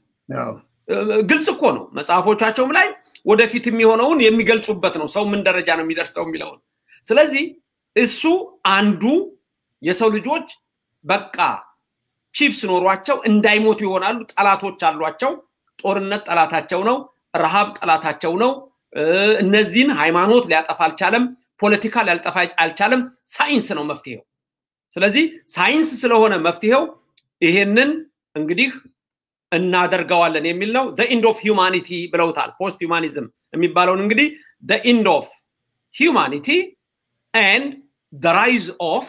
S7: ግልጽ እኮ ነው። መጽሐፎቻቸውም ላይ ወደፊት የሚሆነውን የሚገልጹበት ነው። ሰው ምን ደረጃ ነው የሚደርሰው የሚለውን። ስለዚህ እሱ አንዱ የሰው ልጆች በቃ ቺፕስ ኖሯቸው እንዳይሞቱ ይሆናሉ። ጠላቶች አሏቸው። ጦርነት ጠላታቸው ነው። ረሃብ ጠላታቸው ነው። እነዚህን ሃይማኖት ሊያጠፋ አልቻለም። ፖለቲካ ሊያልጠፋ አልቻለም። ሳይንስ ነው መፍትሄው። ስለዚህ ሳይንስ ስለሆነ መፍትሄው ይሄንን እንግዲህ እናደርገዋለን የሚል ነው። ኢንድ ኦፍ ሂውማኒቲ ብለውታል። ፖስት ሂውማኒዝም የሚባለውን እንግዲህ ኢንድ ኦፍ ሂውማኒቲ ኤንድ ራይዝ ኦፍ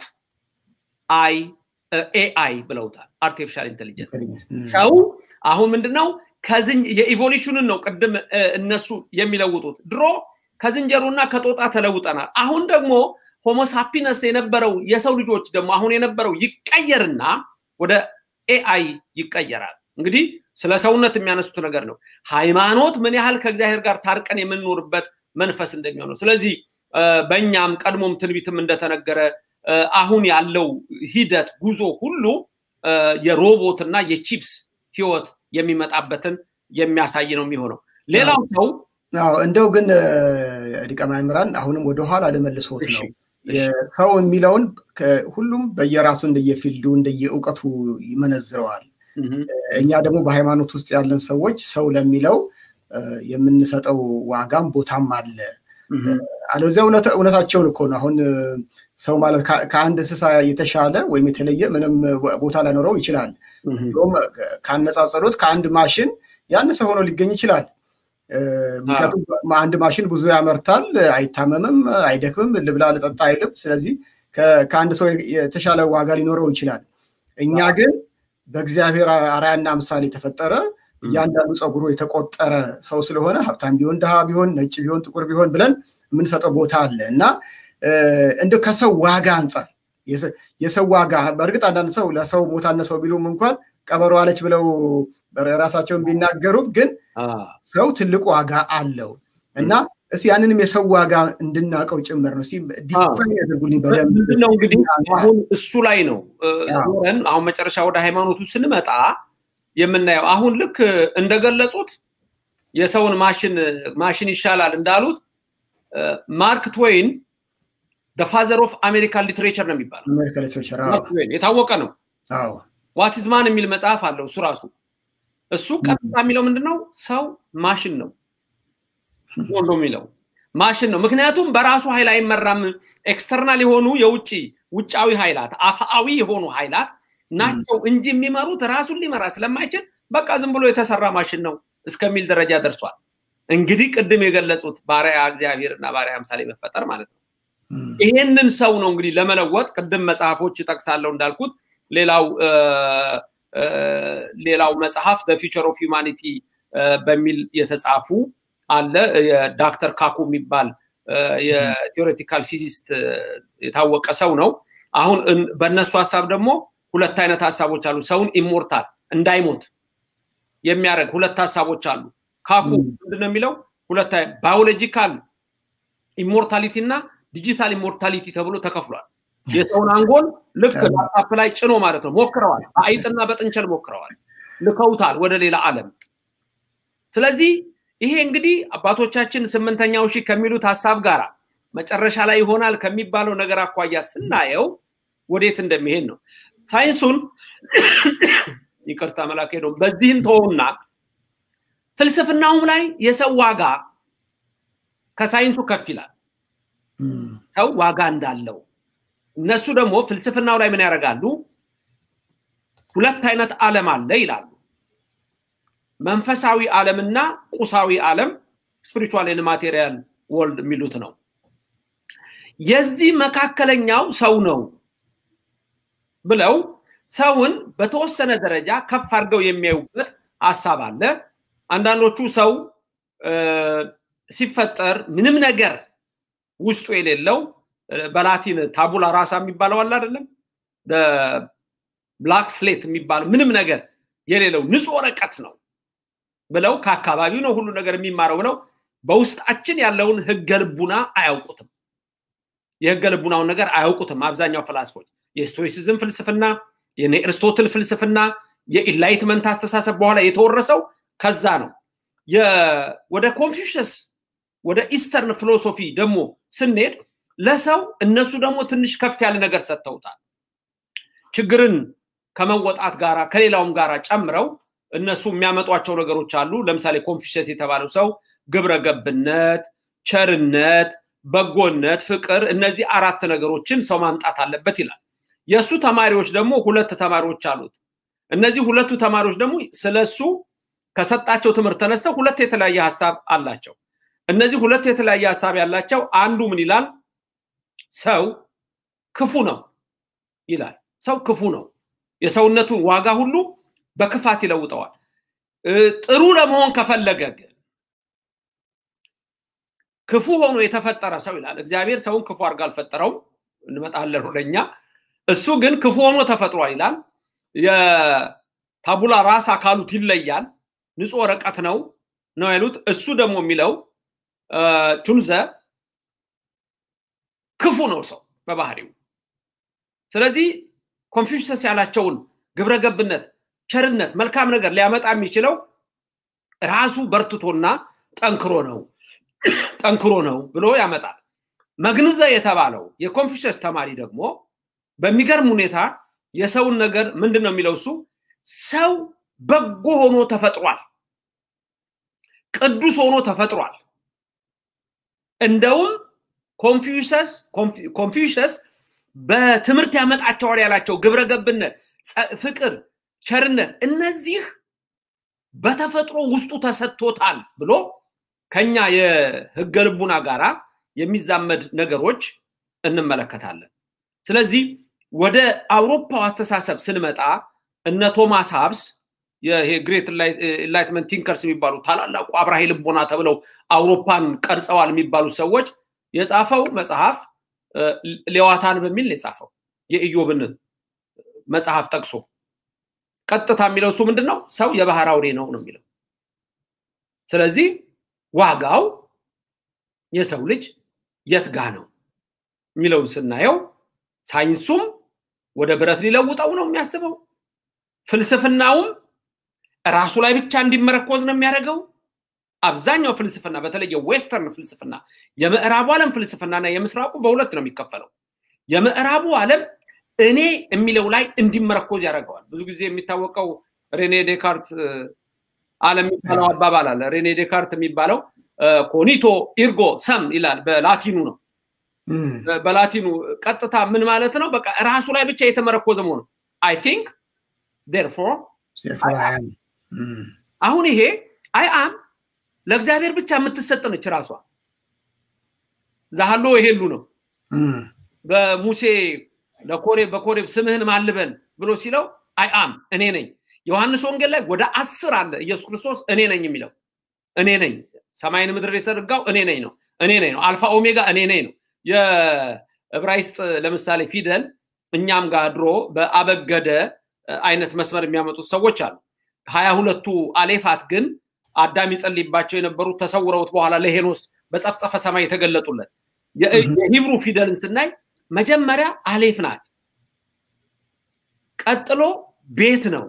S7: አይ ኤአይ ብለውታል። አርቲፊሻል ኢንቴሊጀንስ ሰው አሁን ምንድነው የኢቮሉሽንን ነው ቅድም እነሱ የሚለውጡት። ድሮ ከዝንጀሮና ከጦጣ ተለውጠናል። አሁን ደግሞ ሆሞሳፒነስ የነበረው የሰው ልጆች ደግሞ አሁን የነበረው ይቀየርና ወደ ኤአይ ይቀየራል። እንግዲህ ስለ ሰውነት የሚያነሱት ነገር ነው። ሃይማኖት ምን ያህል ከእግዚአብሔር ጋር ታርቀን የምንኖርበት መንፈስ እንደሚሆነው። ስለዚህ በእኛም ቀድሞም ትንቢትም እንደተነገረ አሁን ያለው ሂደት ጉዞ ሁሉ የሮቦት እና የቺፕስ ህይወት የሚመጣበትን የሚያሳይ ነው የሚሆነው። ሌላው ሰው
S5: እንደው ግን ሊቀ ማእምራን አሁንም ወደኋላ ልመልሶት ነው ሰው የሚለውን ሁሉም በየራሱ እንደየፊልዱ እንደየእውቀቱ ይመነዝረዋል። እኛ ደግሞ በሃይማኖት ውስጥ ያለን ሰዎች ሰው ለሚለው የምንሰጠው ዋጋም ቦታም አለ። አለዚያ እውነታቸውን እኮ ነው። አሁን ሰው ማለት ከአንድ እንስሳ የተሻለ ወይም የተለየ ምንም ቦታ ላይኖረው ይችላል። እንዲሁም ካነጻጸሩት ከአንድ ማሽን ያነሰ ሆኖ ሊገኝ ይችላል። ምክንያቱም አንድ ማሽን ብዙ ያመርታል፣ አይታመምም፣ አይደክምም፣ ልብላ ልጠጣ አይልም። ስለዚህ ከአንድ ሰው የተሻለ ዋጋ ሊኖረው ይችላል። እኛ ግን በእግዚአብሔር አርአያና ምሳሌ የተፈጠረ እያንዳንዱ ፀጉሩ የተቆጠረ ሰው ስለሆነ ሀብታም ቢሆን ድሃ ቢሆን ነጭ ቢሆን ጥቁር ቢሆን ብለን የምንሰጠው ቦታ አለ እና እንደ ከሰው ዋጋ አንጻር የሰው ዋጋ በእርግጥ አንዳንድ ሰው ለሰው ሞት አነሰው ቢሉም እንኳን ቀበሮ አለች ብለው ራሳቸውን ቢናገሩም ግን ሰው ትልቅ ዋጋ አለው እና እስኪ ያንንም የሰው ዋጋ እንድናውቀው ጭምር ነው። ዲፋይን ያደርጉልኝ በደንብ
S7: ምንድነው እንግዲህ አሁን እሱ ላይ ነው ኖረን አሁን መጨረሻ ወደ ሃይማኖቱ ስንመጣ የምናየው አሁን ልክ እንደገለጹት የሰውን ማሽን ማሽን ይሻላል እንዳሉት ማርክ ትዌይን ፋዘር ኦፍ አሜሪካን ሊትሬቸር ነው የሚባለው የታወቀ ነው ዋትዝ ማን የሚል መጽሐፍ አለው እሱ ራሱ እሱ ቀጥታ የሚለው ምንድነው ሰው ማሽን ነው ወንዶ የሚለው ማሽን ነው ምክንያቱም በራሱ ኃይል አይመራም ኤክስተርናል የሆኑ የውጭ ውጫዊ ኃይላት አፋዊ የሆኑ ኃይላት ናቸው እንጂ የሚመሩት ራሱን ሊመራ ስለማይችል በቃ ዝም ብሎ የተሰራ ማሽን ነው እስከሚል ደረጃ ደርሷል እንግዲህ ቅድም የገለጹት ባሪያ እግዚአብሔር እና ባሪያ ምሳሌ መፈጠር ማለት ነው ይሄንን ሰው ነው እንግዲህ ለመለወጥ ቅድም መጽሐፎች ጠቅሳለሁ እንዳልኩት ሌላው ሌላው መጽሐፍ ፊቸር ኦፍ ሂውማኒቲ በሚል የተጻፉ አለ የዳክተር ካኩ የሚባል የቴዎሬቲካል ፊዚስት የታወቀ ሰው ነው አሁን በእነሱ ሀሳብ ደግሞ ሁለት አይነት ሀሳቦች አሉ ሰውን ኢሞርታል እንዳይሞት የሚያደርግ ሁለት ሀሳቦች አሉ ካኩ ምንድነው የሚለው ሁለት ባዮሎጂካል ኢሞርታሊቲ እና ዲጂታል ኢሞርታሊቲ ተብሎ ተከፍሏል የሰውን አንጎል ልክ ላፕታፕ ላይ ጭኖ ማለት ነው ሞክረዋል በአይጥና በጥንቸል ሞክረዋል ልከውታል ወደ ሌላ አለም ስለዚህ ይሄ እንግዲህ አባቶቻችን ስምንተኛው ሺህ ከሚሉት ሀሳብ ጋር መጨረሻ ላይ ይሆናል ከሚባለው ነገር አኳያ ስናየው ወዴት እንደሚሄድ ነው ሳይንሱን ይቅርታ መላክ ሄዶ በዚህም ተወውና ፍልስፍናውም ላይ የሰው ዋጋ ከሳይንሱ ከፍ ይላል ሰው ዋጋ እንዳለው እነሱ ደግሞ ፍልስፍናው ላይ ምን ያደርጋሉ ሁለት አይነት ዓለም አለ ይላሉ መንፈሳዊ ዓለምና ቁሳዊ ዓለም ስፒሪቹዋል ማቴሪያል ወርልድ የሚሉት ነው የዚህ መካከለኛው ሰው ነው ብለው ሰውን በተወሰነ ደረጃ ከፍ አድርገው የሚያዩበት ሀሳብ አለ አንዳንዶቹ ሰው ሲፈጠር ምንም ነገር ውስጡ የሌለው በላቲን ታቡላ ራሳ የሚባለው አለ አይደለም ብላክ ስሌት የሚባለው ምንም ነገር የሌለው ንጹህ ወረቀት ነው ብለው ከአካባቢው ነው ሁሉ ነገር የሚማረው ብለው በውስጣችን ያለውን ህገ ልቡና አያውቁትም የህገ ልቡናውን ነገር አያውቁትም አብዛኛው ፈላስፎች የስቶይሲዝም ፍልስፍና የኤርስቶትል ፍልስፍና የኢንላይትመንት አስተሳሰብ በኋላ የተወረሰው ከዛ ነው ወደ ኮንፊሽስ ወደ ኢስተርን ፊሎሶፊ ደግሞ ስንሄድ ለሰው እነሱ ደግሞ ትንሽ ከፍ ያለ ነገር ሰጥተውታል ችግርን ከመወጣት ጋራ ከሌላውም ጋራ ጨምረው እነሱ የሚያመጧቸው ነገሮች አሉ ለምሳሌ ኮንፊሽስ የተባለው ሰው ግብረ ገብነት ቸርነት በጎነት ፍቅር እነዚህ አራት ነገሮችን ሰው ማምጣት አለበት ይላል የእሱ ተማሪዎች ደግሞ ሁለት ተማሪዎች አሉት እነዚህ ሁለቱ ተማሪዎች ደግሞ ስለሱ ከሰጣቸው ትምህርት ተነስተው ሁለት የተለያየ ሀሳብ አላቸው እነዚህ ሁለት የተለያየ ሀሳብ ያላቸው አንዱ ምን ይላል ሰው ክፉ ነው ይላል ሰው ክፉ ነው የሰውነቱን ዋጋ ሁሉ በክፋት ይለውጠዋል ጥሩ ለመሆን ከፈለገ ግን ክፉ ሆኖ የተፈጠረ ሰው ይላል እግዚአብሔር ሰውን ክፉ አድርጋ አልፈጠረውም እንመጣለን ወደኛ እሱ ግን ክፉ ሆኖ ተፈጥሯል ይላል የታቡላ ራስ አካሉት ይለያል ንጹህ ወረቀት ነው ነው ያሉት እሱ ደግሞ የሚለው ቱልዘ ክፉ ነው ሰው በባህሪው ስለዚህ ኮንፊሽስ ያላቸውን ግብረገብነት ቸርነት መልካም ነገር ሊያመጣ የሚችለው ራሱ በርትቶና ጠንክሮ ነው ጠንክሮ ነው ብሎ ያመጣል መግንዘ የተባለው የኮንፊሽስ ተማሪ ደግሞ በሚገርም ሁኔታ የሰውን ነገር ምንድን ነው የሚለው እሱ ሰው በጎ ሆኖ ተፈጥሯል ቅዱስ ሆኖ ተፈጥሯል እንደውም ኮንፊውሸስ ኮንፊውሸስ በትምህርት ያመጣቸዋል ያላቸው ግብረገብነት ፍቅር ቸርነት እነዚህ በተፈጥሮ ውስጡ ተሰጥቶታል ብሎ ከኛ የህገ ልቡና ጋራ የሚዛመድ ነገሮች እንመለከታለን ስለዚህ ወደ አውሮፓው አስተሳሰብ ስንመጣ እነ ቶማስ ሀብስ ግሬት ኢንላይትመንት ቲንከርስ የሚባሉ ታላላቁ አብራሂ ልቦና ተብለው አውሮፓን ቀርጸዋል የሚባሉ ሰዎች የጻፈው መጽሐፍ ሌዋታን በሚል ነው የጻፈው የኢዮብን መጽሐፍ ጠቅሶ ቀጥታ የሚለው እሱ ምንድን ነው? ሰው የባህር አውሬ ነው ነው የሚለው። ስለዚህ ዋጋው የሰው ልጅ የት ጋ ነው የሚለውን ስናየው ሳይንሱም ወደ ብረት ሊለውጠው ነው የሚያስበው። ፍልስፍናውም ራሱ ላይ ብቻ እንዲመረኮዝ ነው የሚያደርገው። አብዛኛው ፍልስፍና በተለይ የዌስተርን ፍልስፍና የምዕራቡ ዓለም ፍልስፍናና የምስራቁ በሁለት ነው የሚከፈለው። የምዕራቡ ዓለም እኔ የሚለው ላይ እንዲመረኮዝ ያደርገዋል። ብዙ ጊዜ የሚታወቀው ሬኔ ዴካርት ዓለም የሚባለው አባባል አለ። ሬኔ ዴካርት የሚባለው ኮኒቶ ኢርጎ ሰም ይላል። በላቲኑ ነው። በላቲኑ ቀጥታ ምን ማለት ነው? በቃ ራሱ ላይ ብቻ የተመረኮዘ መሆኑ አይ ቲንክ ዴርፎር አሁን ይሄ አይ አም ለእግዚአብሔር ብቻ የምትሰጥ ነች ራሷ ዛሃሎ ይሄሉ ነው በሙሴ ለኮሬብ በኮሬብ ስምህን ማልበል ብሎ ሲለው አይ አም እኔ ነኝ ዮሐንስ ወንጌል ላይ ወደ አስር አለ ኢየሱስ ክርስቶስ እኔ ነኝ የሚለው እኔ ነኝ ሰማይን ምድር የዘረጋው እኔ ነኝ ነው እኔ ነኝ ነው አልፋ ኦሜጋ እኔ ነኝ ነው የዕብራይስጥ ለምሳሌ ፊደል እኛም ጋር ድሮ በአበገደ አይነት መስመር የሚያመጡት ሰዎች አሉ ሀያ ሁለቱ አሌፋት ግን አዳም ይጸልይባቸው የነበሩት ተሰውረውት በኋላ ለሄኖስ በጸፍጸፈ ሰማይ የተገለጡለት የሂብሩ ፊደልን ስናይ መጀመሪያ አሌፍ ናት ቀጥሎ ቤት ነው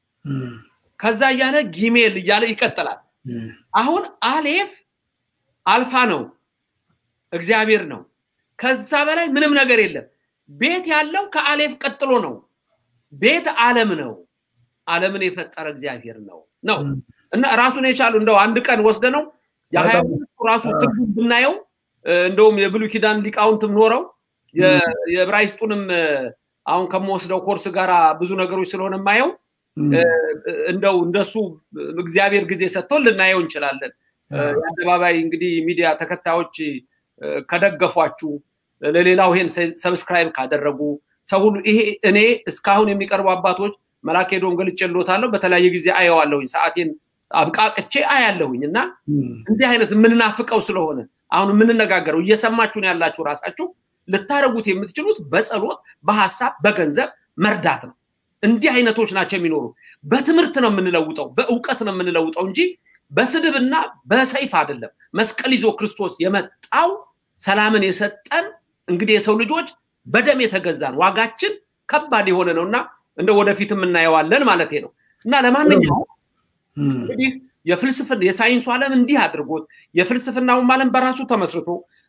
S7: ከዛ እያለ ጊሜል እያለ ይቀጥላል አሁን አሌፍ አልፋ ነው እግዚአብሔር ነው ከዛ በላይ ምንም ነገር የለም ቤት ያለው ከአሌፍ ቀጥሎ ነው ቤት አለም ነው አለምን የፈጠረ እግዚአብሔር ነው ነው እና ራሱን የቻሉ እንደው አንድ ቀን ወስደ ነው የሀያ ራሱ ትርጉም ብናየው እንደውም የብሉ ኪዳን ሊቃውንትም ኖረው የዕብራይስጡንም አሁን ከምወስደው ኮርስ ጋር ብዙ ነገሮች ስለሆነ የማየው እንደው እንደሱ እግዚአብሔር ጊዜ ሰጥቶን ልናየው እንችላለን የአደባባይ እንግዲህ ሚዲያ ተከታዮች ከደገፏችሁ ለሌላው ይሄን ሰብስክራይብ ካደረጉ ሰው ሁሉ ይሄ እኔ እስካሁን የሚቀርቡ አባቶች መላክ ሄዶም ገልጬልዎታለሁ በተለያየ ጊዜ አየዋለሁኝ ሰዓቴን አብቃቅቼ አያለሁኝ እና እንዲህ አይነት የምንናፍቀው ስለሆነ አሁን የምንነጋገረው እየሰማችሁን ያላችሁ ራሳችሁ ልታደረጉት የምትችሉት በጸሎት በሀሳብ በገንዘብ መርዳት ነው እንዲህ አይነቶች ናቸው የሚኖሩ በትምህርት ነው የምንለውጠው በእውቀት ነው የምንለውጠው እንጂ በስድብና በሰይፍ አይደለም መስቀል ይዞ ክርስቶስ የመጣው ሰላምን የሰጠን እንግዲህ የሰው ልጆች በደም የተገዛን ዋጋችን ከባድ የሆነ ነው እና እንደ ወደፊት የምናየዋለን ማለት ነው እና ለማንኛውም እንግዲህ የፍልስፍና የሳይንሱ ዓለም እንዲህ አድርጎት የፍልስፍናውም ዓለም በራሱ ተመስርቶ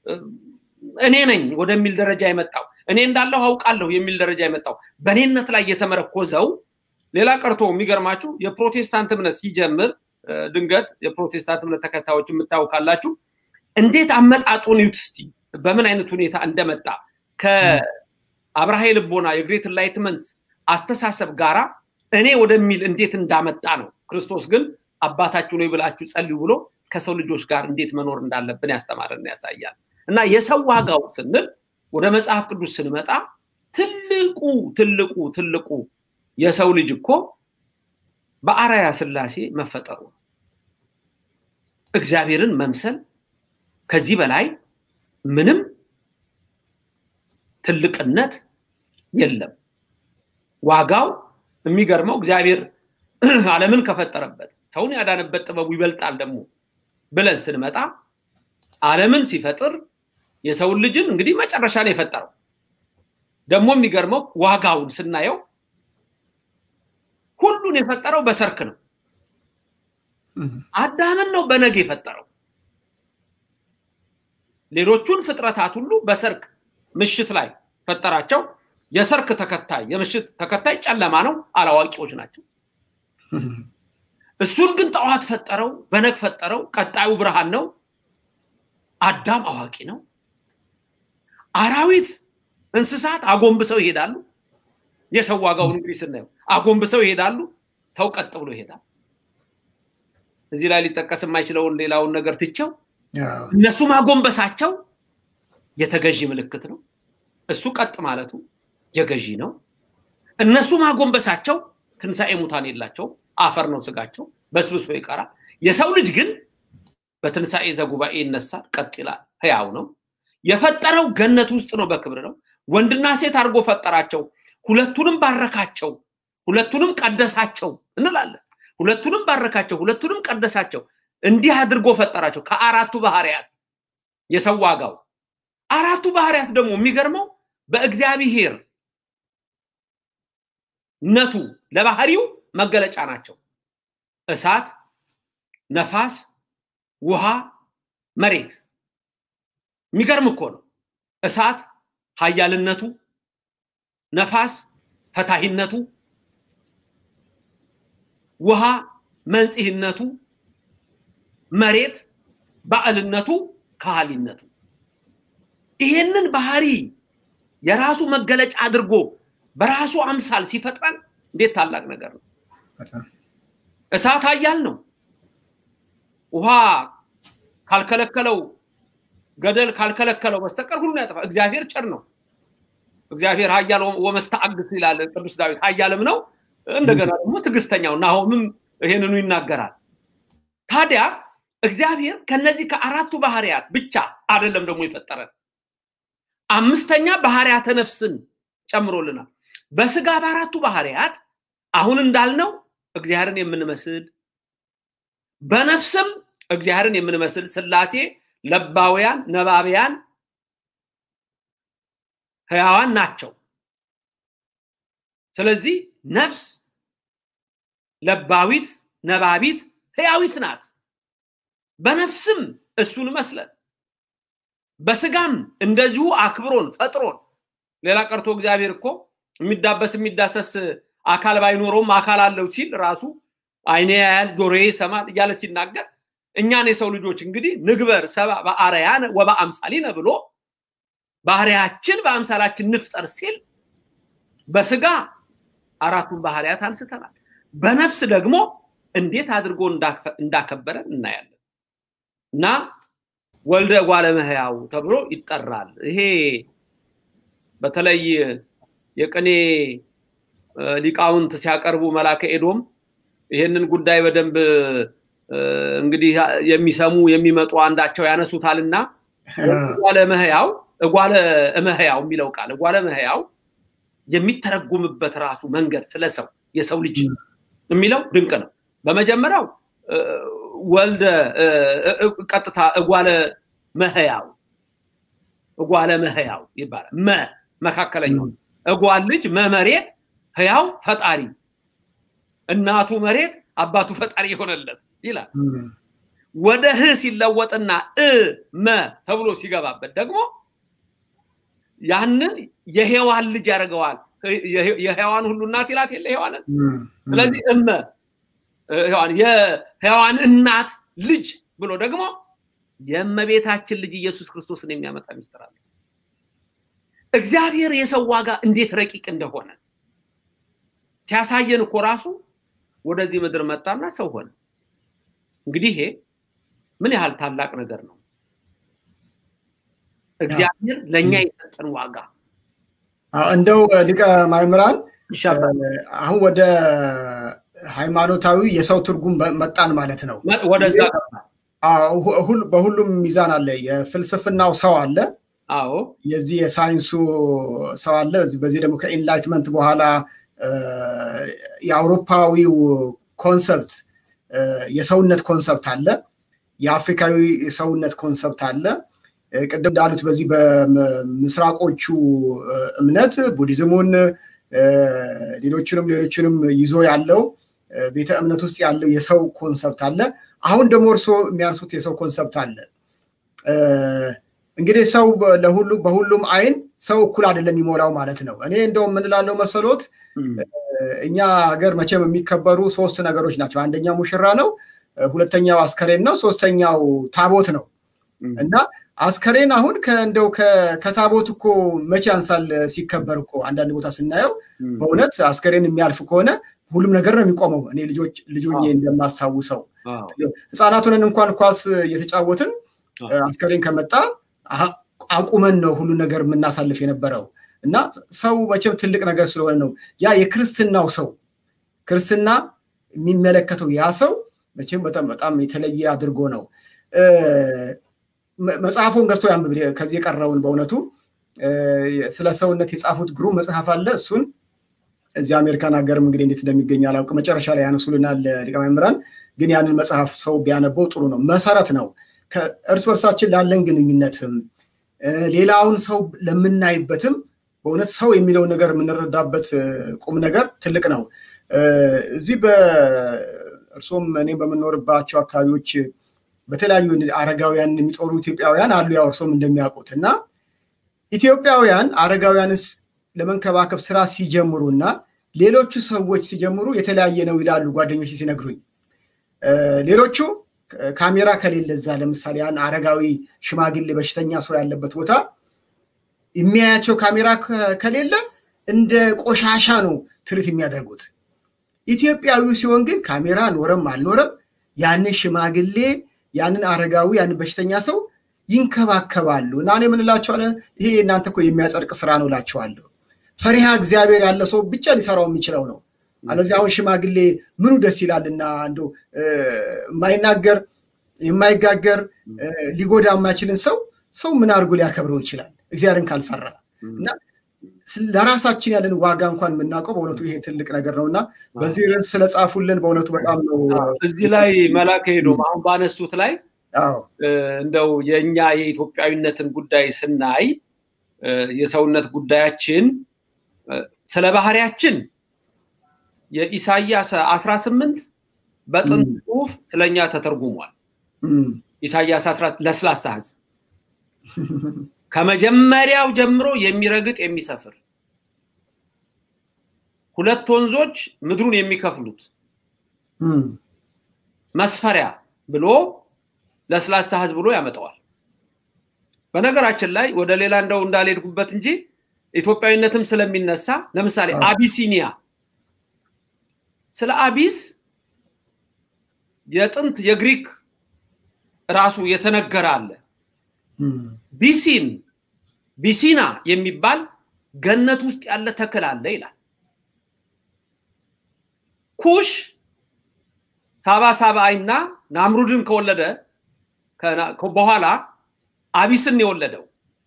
S7: እኔ ነኝ ወደሚል ደረጃ የመጣው እኔ እንዳለሁ አውቃለሁ የሚል ደረጃ የመጣው በእኔነት ላይ የተመረኮዘው ሌላ ቀርቶ የሚገርማችሁ የፕሮቴስታንት እምነት ሲጀምር ድንገት የፕሮቴስታንት እምነት ተከታዮች የምታዩ ካላችሁ እንዴት አመጣጡን ዩት እስቲ በምን አይነት ሁኔታ እንደመጣ ከአብርሃ ልቦና የግሬት ኢንላይትመንት አስተሳሰብ ጋራ እኔ ወደሚል እንዴት እንዳመጣ ነው ክርስቶስ ግን አባታችሁ ነው ብላችሁ ጸልዩ ብሎ ከሰው ልጆች ጋር እንዴት መኖር እንዳለብን ያስተማረን ያሳያል እና የሰው ዋጋው ስንል ወደ መጽሐፍ ቅዱስ ስንመጣ ትልቁ ትልቁ ትልቁ የሰው ልጅ እኮ በአራያ ስላሴ መፈጠሩ እግዚአብሔርን መምሰል ከዚህ በላይ ምንም ትልቅነት የለም ዋጋው የሚገርመው እግዚአብሔር ዓለምን ከፈጠረበት ሰውን ያዳነበት ጥበቡ ይበልጣል ደግሞ ብለን ስንመጣ ዓለምን ሲፈጥር የሰውን ልጅን እንግዲህ መጨረሻ ነው የፈጠረው ደግሞ የሚገርመው ዋጋውን ስናየው ሁሉን የፈጠረው በሰርክ ነው አዳምን ነው በነግ የፈጠረው ሌሎቹን ፍጥረታት ሁሉ በሰርክ ምሽት ላይ ፈጠራቸው የሰርክ ተከታይ የምሽት ተከታይ ጨለማ ነው አላዋቂዎች ናቸው እሱን ግን ጠዋት ፈጠረው በነግ ፈጠረው ቀጣዩ ብርሃን ነው አዳም አዋቂ ነው አራዊት እንስሳት አጎንብሰው ይሄዳሉ የሰው ዋጋውን እንግዲህ ስናየው አጎንብሰው ይሄዳሉ ሰው ቀጥ ብሎ ይሄዳል እዚህ ላይ ሊጠቀስ የማይችለውን ሌላውን ነገር ትቸው እነሱ ማጎንበሳቸው የተገዢ ምልክት ነው እሱ ቀጥ ማለቱ የገዢ ነው እነሱ ማጎንበሳቸው ትንሣኤ ሙታን የላቸው አፈር ነው ስጋቸው በስብሶ ይቀራል የሰው ልጅ ግን በትንሣኤ ዘጉባኤ ይነሳል ቀጥ ይላል ህያው ነው የፈጠረው ገነት ውስጥ ነው በክብር ነው ወንድና ሴት አድርጎ ፈጠራቸው፣ ሁለቱንም ባረካቸው፣ ሁለቱንም ቀደሳቸው እንላለን። ሁለቱንም ባረካቸው፣ ሁለቱንም ቀደሳቸው፣ እንዲህ አድርጎ ፈጠራቸው። ከአራቱ ባህሪያት የሰው ዋጋው አራቱ ባህሪያት ደግሞ የሚገርመው በእግዚአብሔር ነቱ ለባህሪው መገለጫ ናቸው። እሳት፣ ነፋስ፣ ውሃ፣ መሬት። የሚገርም እኮ ነው። እሳት ኃያልነቱ፣ ነፋስ ፈታሂነቱ፣ ውሃ መንጽህነቱ፣ መሬት ባዕልነቱ፣ ካህሊነቱ። ይሄንን ባህሪ የራሱ መገለጫ አድርጎ በራሱ አምሳል ሲፈጥረን እንዴት ታላቅ ነገር ነው! እሳት ኃያል ነው። ውሃ ካልከለከለው ገደል ካልከለከለው በስተቀር ሁሉን ያጠፋ። እግዚአብሔር ቸር ነው። እግዚአብሔር ኃያል ወመስተአግስ ይላል ቅዱስ ዳዊት። ኃያልም ነው እንደገና ደግሞ ትዕግስተኛው ናሆምም ይሄንኑ ይናገራል። ታዲያ እግዚአብሔር ከነዚህ ከአራቱ ባህሪያት ብቻ አይደለም ደግሞ የፈጠረን አምስተኛ ባህሪያተ ነፍስን ጨምሮልናል። በስጋ በአራቱ ባህሪያት አሁን እንዳልነው እግዚአብሔርን የምንመስል በነፍስም እግዚአብሔርን የምንመስል ስላሴ ለባውያን ነባቢያን ህያዋን ናቸው። ስለዚህ ነፍስ ለባዊት ነባቢት ህያዊት ናት። በነፍስም እሱን መስለን በስጋም እንደዚሁ አክብሮን ፈጥሮን ሌላ ቀርቶ እግዚአብሔር እኮ የሚዳበስ የሚዳሰስ አካል ባይኖረውም አካል አለው ሲል ራሱ አይኔ ያያል ጆሮዬ ይሰማል እያለ ሲናገር እኛን የሰው ልጆች እንግዲህ ንግበር ሰባ በአርአያነ ወበአምሳሊነ ብሎ ባህሪያችን በአምሳላችን ንፍጠር ሲል በስጋ አራቱን ባህሪያት አንስተናል። በነፍስ ደግሞ እንዴት አድርጎ እንዳከበረን እናያለን እና ወልደ እጓለ እመሕያው ተብሎ ይጠራል። ይሄ በተለይ የቅኔ ሊቃውንት ሲያቀርቡ መላከ ኤዶም ይሄንን ጉዳይ በደንብ እንግዲህ የሚሰሙ የሚመጡ አንዳቸው ያነሱታልና እጓለ እመሕያው እጓለ እመሕያው የሚለው ቃል እጓለ እመሕያው የሚተረጉምበት ራሱ መንገድ ስለ ሰው የሰው ልጅ የሚለው ድንቅ ነው። በመጀመሪያው ወልደ ቀጥታ እጓለ መህያው እጓለ መህያው ይባላል። መ መካከለኛው እጓል ልጅ መመሬት ህያው ፈጣሪ እናቱ መሬት አባቱ ፈጣሪ የሆነለት ይላል። ወደ ህ ሲለወጥና እ መ ተብሎ ሲገባበት ደግሞ ያንን የሔዋን ልጅ ያደርገዋል። የሔዋን ሁሉ እናት ይላት የለ ሔዋንን። ስለዚህ እመ የሔዋን እናት ልጅ ብሎ ደግሞ የእመቤታችን ልጅ ኢየሱስ ክርስቶስን የሚያመጣ ሚስጥር አለ። እግዚአብሔር የሰው ዋጋ እንዴት ረቂቅ እንደሆነ ሲያሳየን እኮ ራሱ ወደዚህ ምድር መጣና ሰው ሆነ። እንግዲህ ይሄ ምን ያህል ታላቅ ነገር ነው! እግዚአብሔር ለእኛ የሰጠን ዋጋ
S5: እንደው ሊቀ ማእምራን
S7: ይሻላል።
S5: አሁን ወደ ሃይማኖታዊ የሰው ትርጉም መጣን ማለት ነው።
S7: ወደዛ
S5: በሁሉም ሚዛን አለ። የፍልስፍናው ሰው አለ፣
S7: አዎ
S5: የዚህ የሳይንሱ ሰው አለ። በዚህ ደግሞ ከኢንላይትመንት በኋላ የአውሮፓዊው ኮንሰፕት የሰውነት ኮንሰፕት አለ፣ የአፍሪካዊ የሰውነት ኮንሰፕት አለ። ቅድም እንዳሉት በዚህ በምስራቆቹ እምነት ቡዲዝሙን ሌሎችንም ሌሎችንም ይዞ ያለው ቤተ እምነት ውስጥ ያለው የሰው ኮንሰፕት አለ። አሁን ደግሞ እርስዎ የሚያንሱት የሰው ኮንሰፕት አለ። እንግዲህ ሰው ለሁሉ በሁሉም አይን ሰው እኩል አይደለም የሚሞላው ማለት ነው። እኔ እንደው የምንላለው መሰሎት እኛ ሀገር መቼም የሚከበሩ ሶስት ነገሮች ናቸው። አንደኛው ሙሽራ ነው፣ ሁለተኛው አስከሬን ነው፣ ሶስተኛው ታቦት ነው እና አስከሬን አሁን እንደው ከታቦት እኮ መቼ ያንሳል ሲከበር እኮ አንዳንድ ቦታ ስናየው በእውነት አስከሬን የሚያልፍ ከሆነ ሁሉም ነገር ነው የሚቆመው። እኔ ልጆች ልጆኜ እንደማስታውሰው ህፃናቱንን እንኳን ኳስ እየተጫወትን አስከሬን ከመጣ አቁመን ነው ሁሉ ነገር የምናሳልፍ የነበረው እና ሰው መቼም ትልቅ ነገር ስለሆነ ነው ያ የክርስትናው ሰው ክርስትና የሚመለከተው ያ ሰው መቼም በጣም በጣም የተለየ አድርጎ ነው። መጽሐፉን ገዝቶ ያንብብ። ከዚህ የቀረውን በእውነቱ ስለ ሰውነት የጻፉት ግሩም መጽሐፍ አለ። እሱን እዚህ አሜሪካን ሀገርም እንግዲህ እንዴት እንደሚገኝ አላውቅም። መጨረሻ ላይ ያነሱልናል ሊቀ መምህራን። ግን ያንን መጽሐፍ ሰው ቢያነበው ጥሩ ነው። መሰረት ነው እርስ በርሳችን ላለን ግንኙነትም ሌላውን ሰው ለምናይበትም በእውነት ሰው የሚለውን ነገር የምንረዳበት ቁም ነገር ትልቅ ነው። እዚህ በእርሶም እኔም በምንኖርባቸው አካባቢዎች በተለያዩ አረጋውያን የሚጦሩ ኢትዮጵያውያን አሉ። ያው እርሶም እንደሚያውቁት እና ኢትዮጵያውያን አረጋውያንስ ለመንከባከብ ስራ ሲጀምሩ እና ሌሎቹ ሰዎች ሲጀምሩ የተለያየ ነው ይላሉ ጓደኞች ሲነግሩኝ። ሌሎቹ ካሜራ ከሌለ እዛ ለምሳሌ ያን አረጋዊ ሽማግሌ በሽተኛ ሰው ያለበት ቦታ የሚያያቸው ካሜራ ከሌለ እንደ ቆሻሻ ነው ትርኢት የሚያደርጉት። ኢትዮጵያዊው ሲሆን ግን ካሜራ ኖረም አልኖረም ያንን ሽማግሌ ያንን አረጋዊ ያንን በሽተኛ ሰው ይንከባከባሉ እና እኔ ምን እላቸዋለሁ፣ ይሄ እናንተ እኮ የሚያጸድቅ ስራ ነው እላቸዋለሁ። ፈሪሃ እግዚአብሔር ያለ ሰው ብቻ ሊሰራው የሚችለው ነው። አለዚህ አሁን ሽማግሌ ምኑ ደስ ይላልና እንዶ የማይናገር የማይጋገር ሊጎዳ የማይችልን ሰው ሰው ምን አድርጎ ሊያከብረው ይችላል? እግዚአብሔርን ካልፈራ እና ለራሳችን ያለን ዋጋ እንኳን የምናውቀው በእውነቱ ይሄ ትልቅ ነገር ነው እና በዚህ ርዕስ ስለጻፉልን በእውነቱ በጣም ነው።
S7: እዚህ ላይ መላከ ሄዶም አሁን ባነሱት ላይ እንደው የእኛ የኢትዮጵያዊነትን ጉዳይ ስናይ የሰውነት ጉዳያችን ስለ ባህሪያችን የኢሳያስ አስራ ስምንት በጥንት ጽሁፍ ስለኛ ተተርጉሟል። ኢሳያስ ለስላሳ ህዝብ ከመጀመሪያው ጀምሮ የሚረግጥ የሚሰፍር ሁለት ወንዞች ምድሩን የሚከፍሉት መስፈሪያ ብሎ ለስላሳ ህዝብ ብሎ ያመጣዋል። በነገራችን ላይ ወደ ሌላ እንደው እንዳልሄድኩበት እንጂ ኢትዮጵያዊነትም ስለሚነሳ ለምሳሌ አቢሲኒያ ስለ አቢስ የጥንት የግሪክ ራሱ የተነገረ አለ። ቢሲን ቢሲና የሚባል ገነት ውስጥ ያለ ተክል አለ ይላል። ኩሽ ሳባ ሳባይና ናምሩድን ከወለደ በኋላ አቢስን የወለደው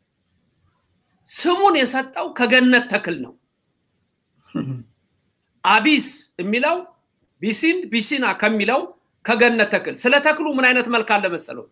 S7: ስሙን የሰጠው ከገነት ተክል ነው። አቢስ የሚለው ቢሲን ቢሲና ከሚለው ከገነት ተክል ስለ ተክሉ ምን አይነት መልክ አለ መሰለው?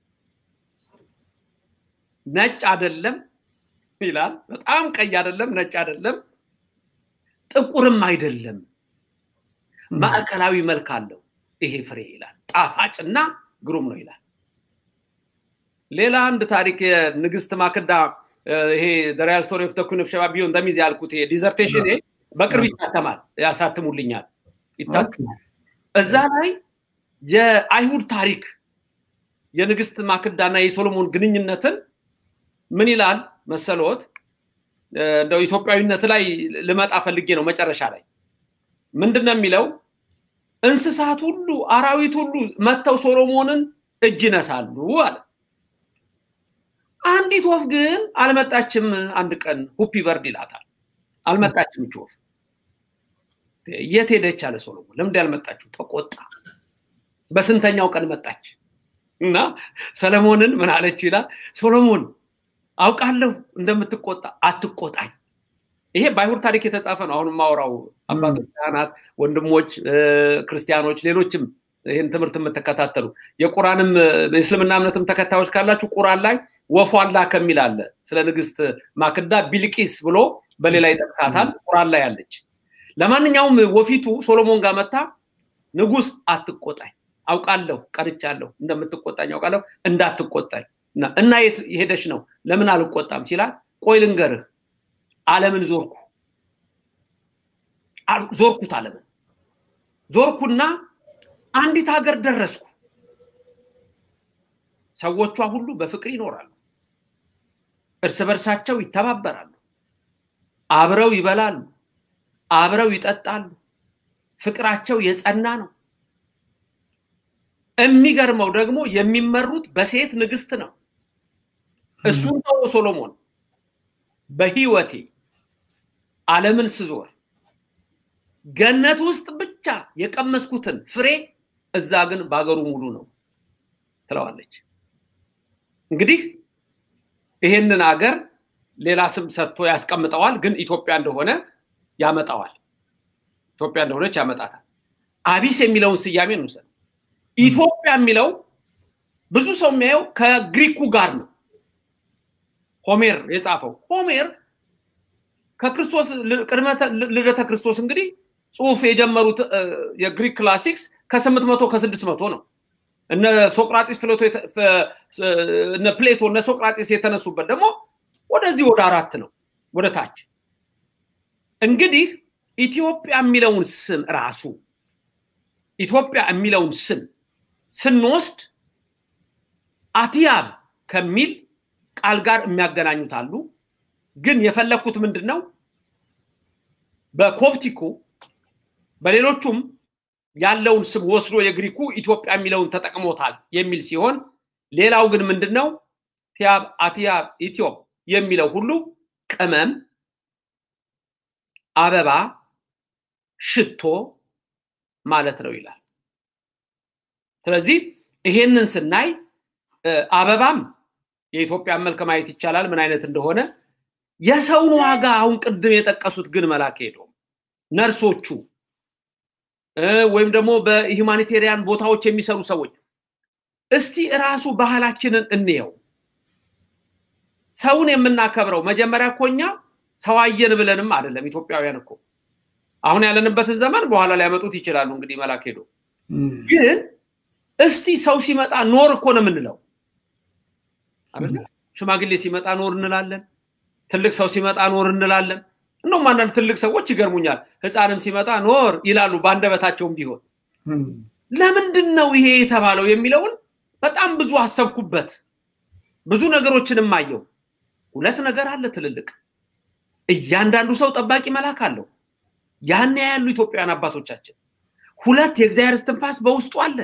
S7: ነጭ አይደለም ይላል። በጣም ቀይ አይደለም፣ ነጭ አይደለም፣ ጥቁርም አይደለም። ማዕከላዊ መልክ አለው ይሄ ፍሬ ይላል። ጣፋጭና ግሩም ነው ይላል። ሌላ አንድ ታሪክ የንግስት ማክዳ ይሄ ሪያል ስቶሪ ኦፍ ተኩን ኦፍ ሸባ ቢዮን እንደሚዝ ያልኩት ይሄ ዲዘርቴሽን በቅርብ ይታተማል፣ ያሳትሙልኛል፣ ይታተማል። እዛ ላይ የአይሁድ ታሪክ የንግስት ማክዳና የሶሎሞን ግንኙነትን ምን ይላል መሰሎት? እንደው ኢትዮጵያዊነት ላይ ልመጣ ፈልጌ ነው። መጨረሻ ላይ ምንድን ነው የሚለው? እንስሳት ሁሉ አራዊት ሁሉ መጥተው ሶሎሞንን እጅ ይነሳሉ አለ። አንዲት ወፍ ግን አልመጣችም። አንድ ቀን ሁፒ በርድ ይላታል። አልመጣችም እች ወፍ። የት ሄደች አለ ሶሎሞን። ለምንድ ያልመጣችው? ተቆጣ። በስንተኛው ቀን መጣች? እና ሰለሞንን ምን አለች ይላል ሶሎሞን አውቃለሁ እንደምትቆጣ አትቆጣኝ። ይሄ በአይሁድ ታሪክ የተጻፈ ነው። አሁን የማወራው አባቶች፣ ካህናት፣ ወንድሞች፣ ክርስቲያኖች፣ ሌሎችም ይህን ትምህርት የምትከታተሉ የቁራንም የእስልምና እምነትም ተከታዮች ካላችሁ ቁራን ላይ ወፏላ ከሚል አለ ስለ ንግስት ማክዳ ቢልቂስ ብሎ በሌላ ይጠቅሳታል። ቁራን ላይ አለች። ለማንኛውም ወፊቱ ሶሎሞን ጋር መታ ንጉስ አትቆጣኝ፣ አውቃለሁ ቀርቻለሁ፣ እንደምትቆጣኝ አውቃለሁ፣ እንዳትቆጣኝ እና የት ሄደች ነው ለምን አልቆጣም ሲላል፣ ቆይ ልንገርህ፣ ዓለምን ዞርኩ ዞርኩት ዓለምን ዞርኩና አንዲት ሀገር ደረስኩ። ሰዎቿ ሁሉ በፍቅር ይኖራሉ፣ እርስ በርሳቸው ይተባበራሉ፣ አብረው ይበላሉ፣ አብረው ይጠጣሉ። ፍቅራቸው የጸና ነው። የሚገርመው ደግሞ የሚመሩት በሴት ንግስት ነው። እሱን ተው ሶሎሞን፣ በህይወቴ ዓለምን ስዞር ገነት ውስጥ ብቻ የቀመስኩትን ፍሬ እዛ ግን በሀገሩ ሙሉ ነው ትለዋለች። እንግዲህ ይሄንን አገር ሌላ ስም ሰጥቶ ያስቀምጠዋል፣ ግን ኢትዮጵያ እንደሆነ ያመጣዋል። ኢትዮጵያ እንደሆነች ያመጣታል። አቢስ የሚለውን ስያሜ እንውሰድ። ኢትዮጵያ የሚለው ብዙ ሰው የሚያየው ከግሪኩ ጋር ነው። ሆሜር የጻፈው ሆሜር ከክርስቶስ ቅድመ ልደተ ክርስቶስ እንግዲህ ጽሁፍ የጀመሩት የግሪክ ክላሲክስ ከስምንት መቶ ከስድስት መቶ ነው። እነ ሶቅራጢስ እነ ፕሌቶ እነ ሶቅራጢስ የተነሱበት ደግሞ ወደዚህ ወደ አራት ነው ወደ ታች። እንግዲህ ኢትዮጵያ የሚለውን ስም ራሱ ኢትዮጵያ የሚለውን ስም ስንወስድ አትያብ ከሚል ቃል ጋር የሚያገናኙት አሉ። ግን የፈለግኩት ምንድን ነው በኮፕቲኩ በሌሎቹም ያለውን ስም ወስዶ የግሪኩ ኢትዮጵያ የሚለውን ተጠቅሞታል የሚል ሲሆን ሌላው ግን ምንድን ነው ቲያብ አትያብ ኢትዮፕ የሚለው ሁሉ ቅመም፣ አበባ፣ ሽቶ ማለት ነው ይላል። ስለዚህ ይሄንን ስናይ አበባም የኢትዮጵያን መልክ ማየት ይቻላል ምን አይነት እንደሆነ። የሰውን ዋጋ አሁን ቅድም የጠቀሱት ግን መላክ ሄዶ ነርሶቹ ወይም ደግሞ በሂማኒቴሪያን ቦታዎች የሚሰሩ ሰዎች እስቲ እራሱ ባህላችንን እንየው። ሰውን የምናከብረው መጀመሪያ እኮ እኛ ሰው አየን ብለንም አይደለም። ኢትዮጵያውያን እኮ አሁን ያለንበትን ዘመን በኋላ ሊያመጡት ይችላሉ። እንግዲህ መላክ ሄዶ ግን እስቲ ሰው ሲመጣ ኖር እኮ ነው የምንለው አይደለ? ሽማግሌ ሲመጣ ኖር እንላለን። ትልቅ ሰው ሲመጣ ኖር እንላለን። እንደውም አንዳንድ ትልቅ ሰዎች ይገርሙኛል። ህፃንም ሲመጣ ኖር ይላሉ በአንደበታቸውም ቢሆን። ለምንድን ነው ይሄ የተባለው የሚለውን በጣም ብዙ አሰብኩበት። ብዙ ነገሮችንም አየው። ሁለት ነገር አለ ትልልቅ። እያንዳንዱ ሰው ጠባቂ መልአክ አለው። ያን ያሉ ኢትዮጵያውያን አባቶቻችን ሁለት የእግዚአብሔር እስትንፋስ በውስጡ አለ።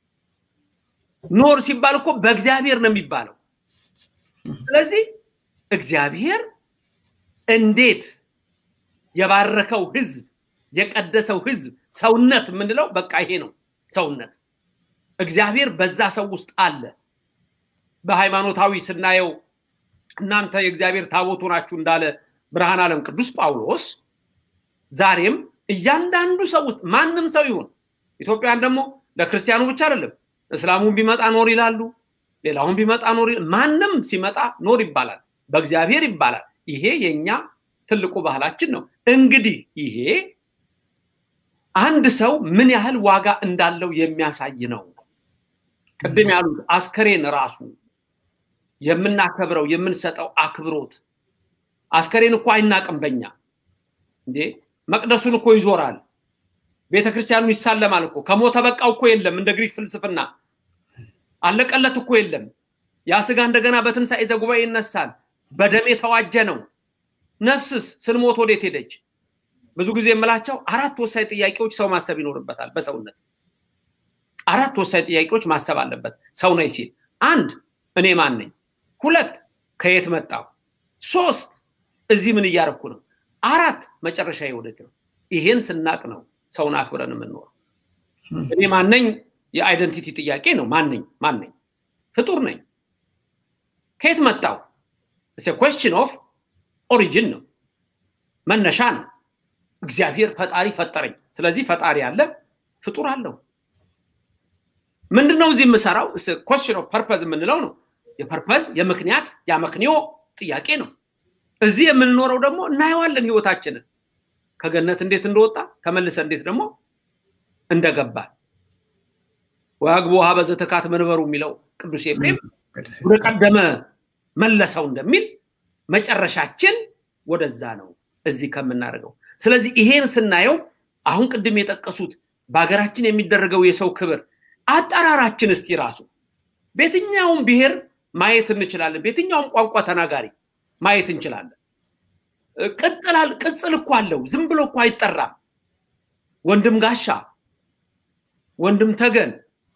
S7: ኖር ሲባል እኮ በእግዚአብሔር ነው የሚባለው። ስለዚህ እግዚአብሔር እንዴት የባረከው ህዝብ የቀደሰው ህዝብ ሰውነት የምንለው በቃ ይሄ ነው ሰውነት። እግዚአብሔር በዛ ሰው ውስጥ አለ። በሃይማኖታዊ ስናየው እናንተ የእግዚአብሔር ታቦቱ ናችሁ እንዳለ ብርሃን ዓለም ቅዱስ ጳውሎስ ዛሬም እያንዳንዱ ሰው ውስጥ ማንም ሰው ይሁን ኢትዮጵያን ደግሞ ለክርስቲያኑ ብቻ አይደለም እስላሙን ቢመጣ ኖር ይላሉ ሌላውን ቢመጣ ኖር ማንም ሲመጣ ኖር ይባላል በእግዚአብሔር ይባላል ይሄ የኛ ትልቁ ባህላችን ነው እንግዲህ ይሄ አንድ ሰው ምን ያህል ዋጋ እንዳለው የሚያሳይ ነው ቅድም ያሉት አስከሬን ራሱ የምናከብረው የምንሰጠው አክብሮት አስከሬን እኮ አይናቅም በኛ እንዴ መቅደሱን እኮ ይዞራል ቤተ ክርስቲያኑ ይሳለማል እኮ ከሞተ በቃው እኮ የለም እንደ ግሪክ ፍልስፍና አለቀለት እኮ የለም ያ ስጋ እንደገና በትንሣኤ ዘጉባኤ ይነሳል በደም የተዋጀ ነው ነፍስስ ስንሞት ወዴት ሄደች ብዙ ጊዜ የምላቸው አራት ወሳኝ ጥያቄዎች ሰው ማሰብ ይኖርበታል በሰውነት አራት ወሳኝ ጥያቄዎች ማሰብ አለበት ሰው ነኝ ሲል አንድ እኔ ማን ነኝ ሁለት ከየት መጣው ሶስት እዚህ ምን እያረኩ ነው አራት መጨረሻ ወዴት ነው ይሄን ስናቅ ነው ሰውን አክብረን የምንኖረው እኔ ማነኝ የአይደንቲቲ ጥያቄ ነው ማነኝ ማነኝ ፍጡር ነኝ ከየት መጣው ኮስችን ኦፍ ኦሪጂን ነው መነሻ ነው እግዚአብሔር ፈጣሪ ፈጠረኝ ስለዚህ ፈጣሪ አለ ፍጡር አለው ምንድነው እዚህ የምሰራው ኮስችን ኦፍ ፐርፐዝ የምንለው ነው የፐርፐዝ የምክንያት ያመክንዮ ጥያቄ ነው እዚህ የምንኖረው ደግሞ እናየዋለን ህይወታችንን ከገነት እንዴት እንደወጣ ተመልሰ እንዴት ደግሞ እንደገባ ወአግቦ ሀበ ዘተካት መንበሩ የሚለው ቅዱስ ኤፍሬም ወደ ቀደመ መለሰው እንደሚል መጨረሻችን ወደዛ ነው እዚህ ከምናደርገው ስለዚህ ይሄን ስናየው አሁን ቅድም የጠቀሱት በሀገራችን የሚደረገው የሰው ክብር አጠራራችን እስቲ ራሱ በየትኛውም ብሔር ማየት እንችላለን በየትኛውም ቋንቋ ተናጋሪ ማየት እንችላለን ቅጥላል ቅጽል እኮ አለው ዝም ብሎ እኮ አይጠራም ወንድም ጋሻ ወንድም ተገን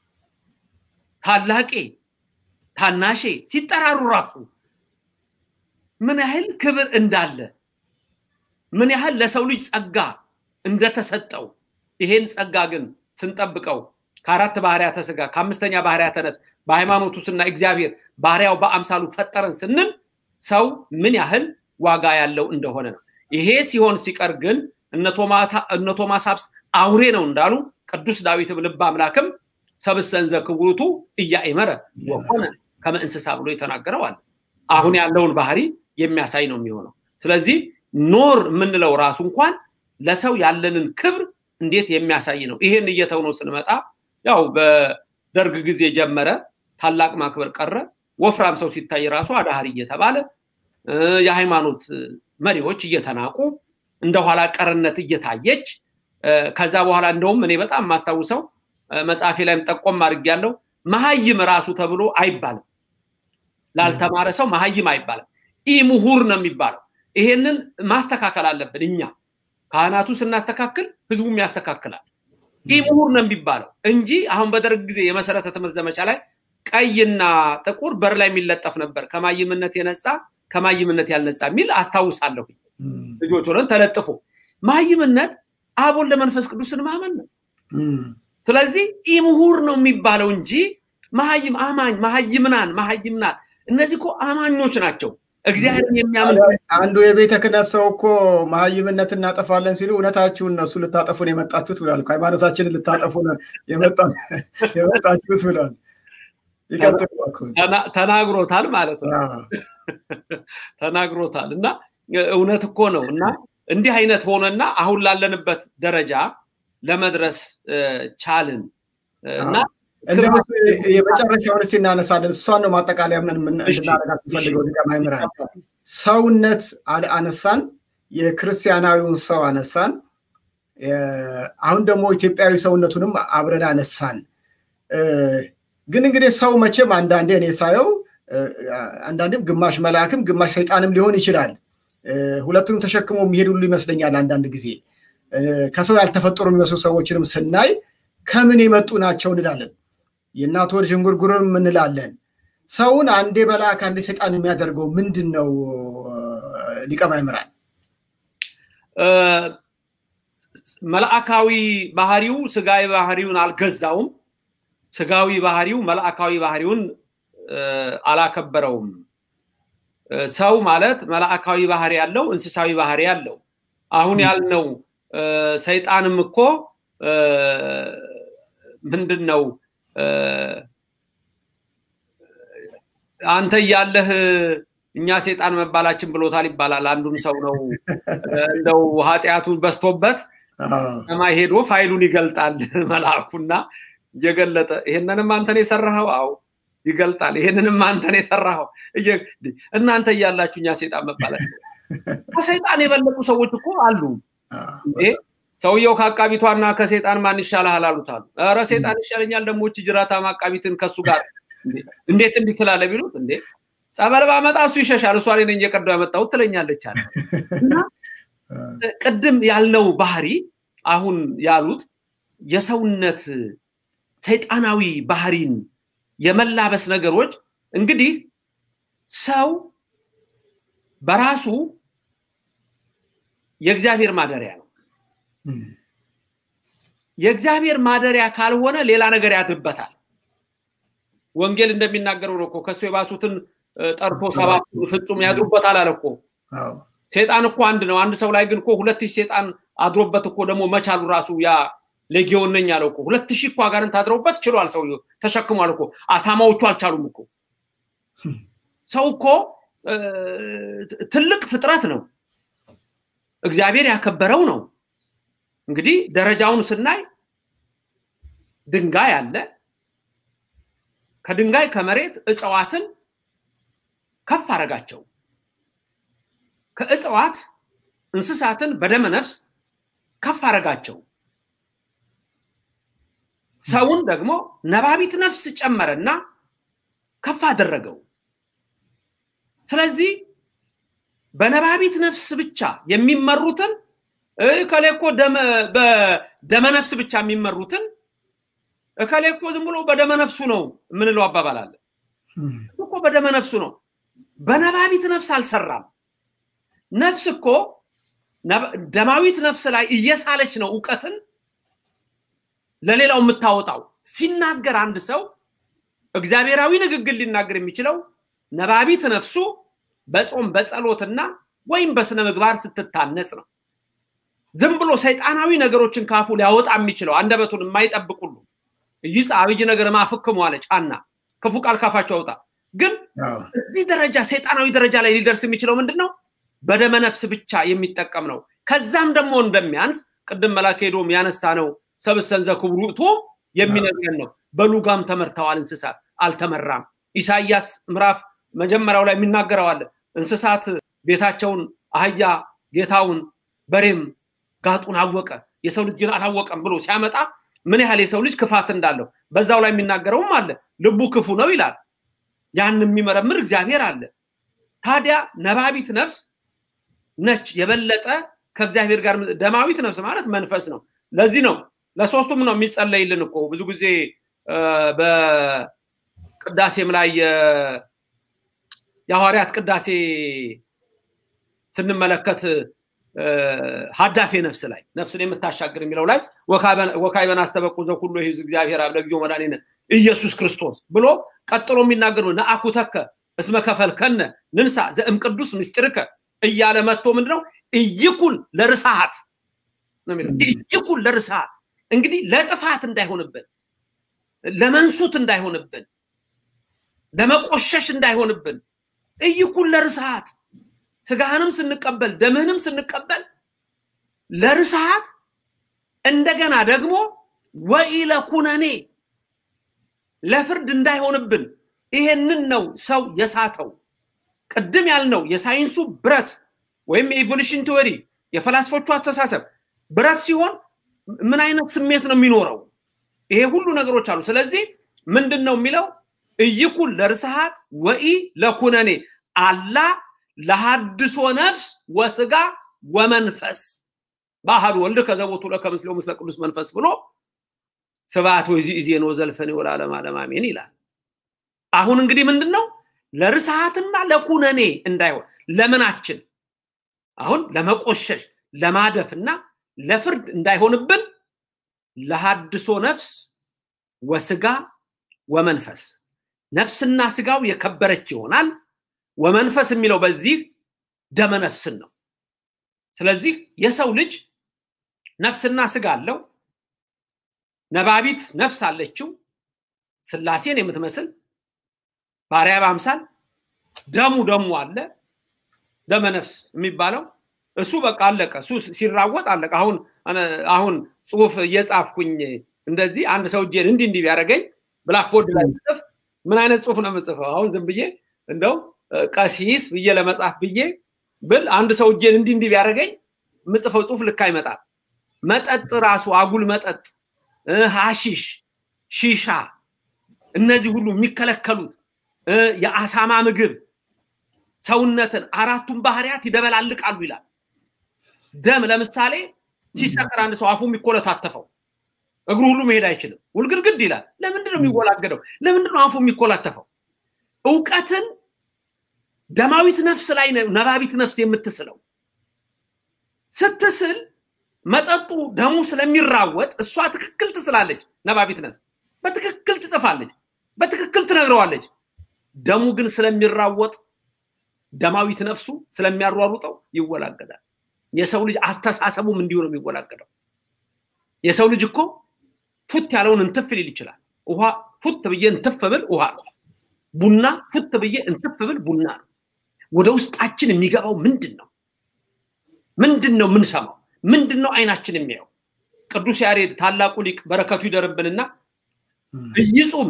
S7: ታላቄ ታናሼ ሲጠራሩ ራሱ ምን ያህል ክብር እንዳለ ምን ያህል ለሰው ልጅ ጸጋ እንደተሰጠው ይሄን ጸጋ ግን ስንጠብቀው ከአራት ባህርያተ ስጋ ከአምስተኛ ባህርያተ ነፍስ በሃይማኖቱ ስና እግዚአብሔር ባህሪያው በአምሳሉ ፈጠረን ስንል ሰው ምን ያህል ዋጋ ያለው እንደሆነ ነው። ይሄ ሲሆን ሲቀር ግን እነ ቶማስ ሀብስ አውሬ ነው እንዳሉ ቅዱስ ዳዊትም ልበ አምላክም ሰብሰን ዘክቡሩቱ እያእመረ ወኮነ ከመ እንስሳ ብሎ የተናገረው አለ። አሁን ያለውን ባህሪ የሚያሳይ ነው የሚሆነው። ስለዚህ ኖር የምንለው ራሱ እንኳን ለሰው ያለንን ክብር እንዴት የሚያሳይ ነው። ይሄን እየተውነው ስንመጣ ያው በደርግ ጊዜ ጀመረ፣ ታላቅ ማክበር ቀረ። ወፍራም ሰው ሲታይ ራሱ አዳህር እየተባለ የሃይማኖት መሪዎች እየተናቁ እንደ ኋላ ቀርነት እየታየች ከዛ በኋላ እንደውም እኔ በጣም የማስታውሰው መጽሐፌ ላይም ጠቆም አድርጌያለሁ። መሀይም ራሱ ተብሎ አይባልም። ላልተማረ ሰው መሀይም አይባልም። ኢ ምሁር ነው የሚባለው። ይሄንን ማስተካከል አለብን እኛ ካህናቱ ስናስተካክል ህዝቡም ያስተካክላል። ኢ ምሁር ነው የሚባለው እንጂ አሁን በደርግ ጊዜ የመሰረተ ትምህርት ዘመቻ ላይ ቀይና ጥቁር በር ላይ የሚለጠፍ ነበር። ከማይምነት የነጻ ከማይምነት ያልነጻ የሚል አስታውሳለሁ። ልጆች ሆነን ተለጥፎ ማይምነት አብ ወልድ መንፈስ ቅዱስን ማመን ነው። ስለዚህ ኢምሁር ነው የሚባለው እንጂ መሀይም አማኝ መሀይምናን መሀይምናት እነዚህ እኮ አማኞች ናቸው። እግዚአብሔርን የሚያምን
S5: አንዱ የቤተ ክህነት ሰው እኮ መሀይምነት እናጠፋለን ሲሉ እውነታችሁን እነሱ ልታጠፉን የመጣችሁት ብሏል። ሃይማኖታችንን ልታጠፉ የመጣችሁት ብሏል።
S7: ተናግሮታል ማለት ነው። ተናግሮታል እና እውነት እኮ ነው እና እንዲህ አይነት ሆነና አሁን ላለንበት ደረጃ ለመድረስ ቻልን እና
S5: የመጨረሻውን እስቲ እናነሳለን። እሷን ነው ማጠቃለያ ምን እንድናረጋት ፈልገው ሊቀ ማእምራን ሰውነት አነሳን፣ የክርስቲያናዊውን ሰው አነሳን። አሁን ደግሞ ኢትዮጵያዊ ሰውነቱንም አብረን አነሳን። ግን እንግዲህ ሰው መቼም አንዳንዴ እኔ ሳየው አንዳንዴም ግማሽ መልአክም ግማሽ ሰይጣንም ሊሆን ይችላል። ሁለቱንም ተሸክሞ የሚሄድ ሁሉ ይመስለኛል። አንዳንድ ጊዜ ከሰው ያልተፈጠሩ የሚመስሉ ሰዎችንም ስናይ ከምን የመጡ ናቸው እንላለን። የእናት ወር ዥንጉርጉርም እንላለን። ሰውን አንዴ መልአክ አንዴ ሰይጣን የሚያደርገው ምንድን ነው? ሊቀ ማእምራን
S7: መልአካዊ ባህሪው ስጋዊ ባህሪውን አልገዛውም። ስጋዊ ባህሪው መልአካዊ ባህሪውን አላከበረውም። ሰው ማለት መልአካዊ ባህሪ ያለው እንስሳዊ ባህሪ ያለው አሁን ያልነው ሰይጣንም እኮ ምንድን ነው አንተ እያለህ እኛ ሴጣን መባላችን ብሎታል ይባላል። አንዱን ሰው ነው እንደው ኃጢአቱን በስቶበት ሰማይ ሄዶ ፋይሉን ይገልጣል መልአኩና እየገለጠ ይሄንንም አንተን የሰራኸው አው ይገልጣል። ይሄንንም አንተን የሰራኸው እናንተ እያላችሁ እኛ ሴጣን መባላችን ከሰይጣን የበለጡ ሰዎች እኮ አሉ እንዴ ሰውየው ከአቃቢቷና ከሴጣን ማን ይሻልሃል አሉት አሉ። ኧረ ሴጣን ይሻለኛል ደግሞ እቺ ጅራታም አቃቢትን ከሱ ጋር እንዴት እንዲህ ትላለህ ቢሉት እንዴ ጸበል ባመጣ እሱ ይሸሻል፣ እሷ ነኝ እየቀዳሁ ያመጣሁት ትለኛለች አለ። እና ቅድም ያልነው ባህሪ አሁን ያሉት የሰውነት ሰይጣናዊ ባህሪን የመላበስ ነገሮች እንግዲህ ሰው በራሱ የእግዚአብሔር ማደሪያ ነው። የእግዚአብሔር ማደሪያ ካልሆነ ሌላ ነገር ያድርበታል። ወንጌል እንደሚናገረው ነው እኮ ከሱ የባሱትን ጠርቶ ሰባት ፍጹም ያድሩበታል አለ እኮ። ሴጣን እኮ አንድ ነው። አንድ ሰው ላይ ግን እኮ ሁለት ሺህ ሴጣን አድሮበት እኮ ደግሞ መቻሉ ራሱ ያ ሌጊዮን ነኝ አለው እኮ። ሁለት ሺህ እኮ አጋንንት አድረውበት ችሏል። ሰውየው ተሸክሟል እኮ። አሳማዎቹ አልቻሉም እኮ። ሰው እኮ ትልቅ ፍጥረት ነው። እግዚአብሔር ያከበረው ነው። እንግዲህ ደረጃውን ስናይ ድንጋይ አለ። ከድንጋይ ከመሬት እጽዋትን ከፍ አረጋቸው። ከእጽዋት እንስሳትን በደመ ነፍስ ከፍ አረጋቸው። ሰውን ደግሞ ነባቢት ነፍስ ጨመረና ከፍ አደረገው። ስለዚህ በነባቢት ነፍስ ብቻ የሚመሩትን እከሌ እኮ በደመ ነፍስ ብቻ የሚመሩትን እከሌ እኮ ዝም ብሎ በደመ ነፍሱ ነው የምንለው አባባል አለ። እኮ በደመ ነፍሱ ነው፣ በነባቢት ነፍስ አልሰራም። ነፍስ እኮ ደማዊት ነፍስ ላይ እየሳለች ነው እውቀትን ለሌላው የምታወጣው። ሲናገር አንድ ሰው እግዚአብሔራዊ ንግግር ሊናገር የሚችለው ነባቢት ነፍሱ በጾም በጸሎትና ወይም በስነ ምግባር ስትታነጽ ነው። ዝም ብሎ ሰይጣናዊ ነገሮችን ካፉ ሊያወጣ የሚችለው አንደበቱን የማይጠብቅ ሁሉ ይጻ አብይ ነገር ማፍክሙ አለ ጫና ክፉ ቃል ካፋቸው አውጣ። ግን እዚህ ደረጃ ሰይጣናዊ ደረጃ ላይ ሊደርስ የሚችለው ምንድን ነው? በደመ ነፍስ ብቻ የሚጠቀም ነው። ከዛም ደግሞ እንደሚያንስ ቅድም መላከ ሄዶም ያነሳ ነው ሰብሰን ዘክብሩቱ የሚነግረን ነው። በሉጋም ተመርተዋል እንስሳት አልተመራም። ኢሳይያስ ምዕራፍ መጀመሪያው ላይ የሚናገረው አለ እንስሳት ቤታቸውን አህያ ጌታውን በሬም ጋጡን አወቀ የሰው ልጅ ግን አላወቀም ብሎ ሲያመጣ ምን ያህል የሰው ልጅ ክፋት እንዳለው በዛው ላይ የሚናገረውም አለ ልቡ ክፉ ነው ይላል ያን የሚመረምር እግዚአብሔር አለ ታዲያ ነባቢት ነፍስ ነች የበለጠ ከእግዚአብሔር ጋር ደማዊት ነፍስ ማለት መንፈስ ነው ለዚህ ነው ለሶስቱም ነው የሚጸለይልን እኮ ብዙ ጊዜ በቅዳሴም ላይ የሐዋርያት ቅዳሴ ስንመለከት ሀዳፌ ነፍስ ላይ ነፍስን የምታሻግር የሚለው ላይ ወካይበን አስተበቁ ዘኩሎ ይህ እግዚአብሔር አብ ለጊዜው መድኃኒነ ኢየሱስ ክርስቶስ ብሎ ቀጥሎ የሚናገር ነው ነአኩተከ እስመ ከፈልከነ ንንሳ ዘእም ቅዱስ ምስጢርከ እያለ መጥቶ ምንድነው እይኩን ለርሳሃት ነው የሚለው እይኩን ለርሳሃት እንግዲህ ለጥፋት እንዳይሆንብን ለመንሱት እንዳይሆንብን ለመቆሸሽ እንዳይሆንብን እይኩን ለርሳሃት ስጋህንም ስንቀበል ደምህንም ስንቀበል ለርሳሃት እንደገና ደግሞ ወኢለ ኩነኔ ለፍርድ እንዳይሆንብን ይሄንን ነው ሰው የሳተው ቅድም ያልነው የሳይንሱ ብረት ወይም የኢቮሉሽን ቲዎሪ የፈላስፎቹ አስተሳሰብ ብረት ሲሆን ምን አይነት ስሜት ነው የሚኖረው ይሄ ሁሉ ነገሮች አሉ ስለዚህ ምንድን ነው የሚለው እይኩን ለርስሃት ወኢ ለኩነኔ አላ ለሐድሶ ነፍስ ወስጋ ወመንፈስ ባህል ወልድ ከዘቦቱ ለከምስለው ምስለ ቅዱስ መንፈስ ብሎ ስብዓት ወይ ዚዜ ነው ዘልፈን ወላለም ዓለም አሜን ይላል አሁን እንግዲህ ምንድን ነው ለርስሃትና ለኩነኔ እንዳይሆን ለምናችን አሁን ለመቆሸሽ ለማደፍና ለፍርድ እንዳይሆንብን ለሐድሶ ነፍስ ወስጋ ወመንፈስ ነፍስና ስጋው የከበረች ይሆናል ወመንፈስ የሚለው በዚህ ደመ ነፍስን ነው ስለዚህ የሰው ልጅ ነፍስና ስጋ አለው ነባቢት ነፍስ አለችው ስላሴን የምትመስል ባሪያ በአምሳል ደሙ ደሙ አለ ደመ ነፍስ የሚባለው እሱ በቃ አለቀ እሱ ሲራወጥ አለቀ አሁን አሁን ጽሁፍ እየጻፍኩኝ እንደዚህ አንድ ሰው እጄን እንዲህ እንዲህ ቢያደርገኝ ብላክቦርድ ላይ ጽፍ ምን አይነት ጽሁፍ ነው የምጽፈው አሁን ዝም ብዬ እንደው ቀሲስ ብዬ ለመጻፍ ብዬ ብል አንድ ሰው እጄን እንዲህ እንዲህ ቢያደርገኝ የምጽፈው ጽሁፍ ልክ አይመጣም መጠጥ ራሱ አጉል መጠጥ ሀሺሽ ሺሻ እነዚህ ሁሉ የሚከለከሉት የአሳማ ምግብ ሰውነትን አራቱን ባህሪያት ይደበላልቃሉ ይላል ደም ለምሳሌ ሲሰቅር አንድ ሰው አፉ የሚኮለታተፈው እግሩ ሁሉ መሄድ አይችልም ውልግድግድ ይላል ለምንድን ነው የሚወላገደው ለምንድን ነው አፉ የሚኮላተፈው እውቀትን ደማዊት ነፍስ ላይ ነባቢት ነፍስ የምትስለው ስትስል መጠጡ ደሙ ስለሚራወጥ እሷ ትክክል ትስላለች ነባቢት ነፍስ በትክክል ትጽፋለች በትክክል ትነግረዋለች ደሙ ግን ስለሚራወጥ ደማዊት ነፍሱ ስለሚያሯሩጠው ይወላገዳል የሰው ልጅ አስተሳሰቡም እንዲሁ ነው የሚወላገደው የሰው ልጅ እኮ ፉት ያለውን እንትፍ ሊል ይችላል ውሃ ፉት ብዬ እንትፍ ብል ውሃ ነው ቡና ፉት ብዬ እንትፍ ብል ቡና ነው ወደ ውስጣችን የሚገባው ምንድን ነው ምንድን ነው የምንሰማው ምንድን ነው አይናችን የሚያየው ቅዱስ ያሬድ ታላቁ ሊቅ በረከቱ ይደርብንና እይጹም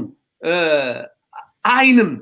S7: አይንም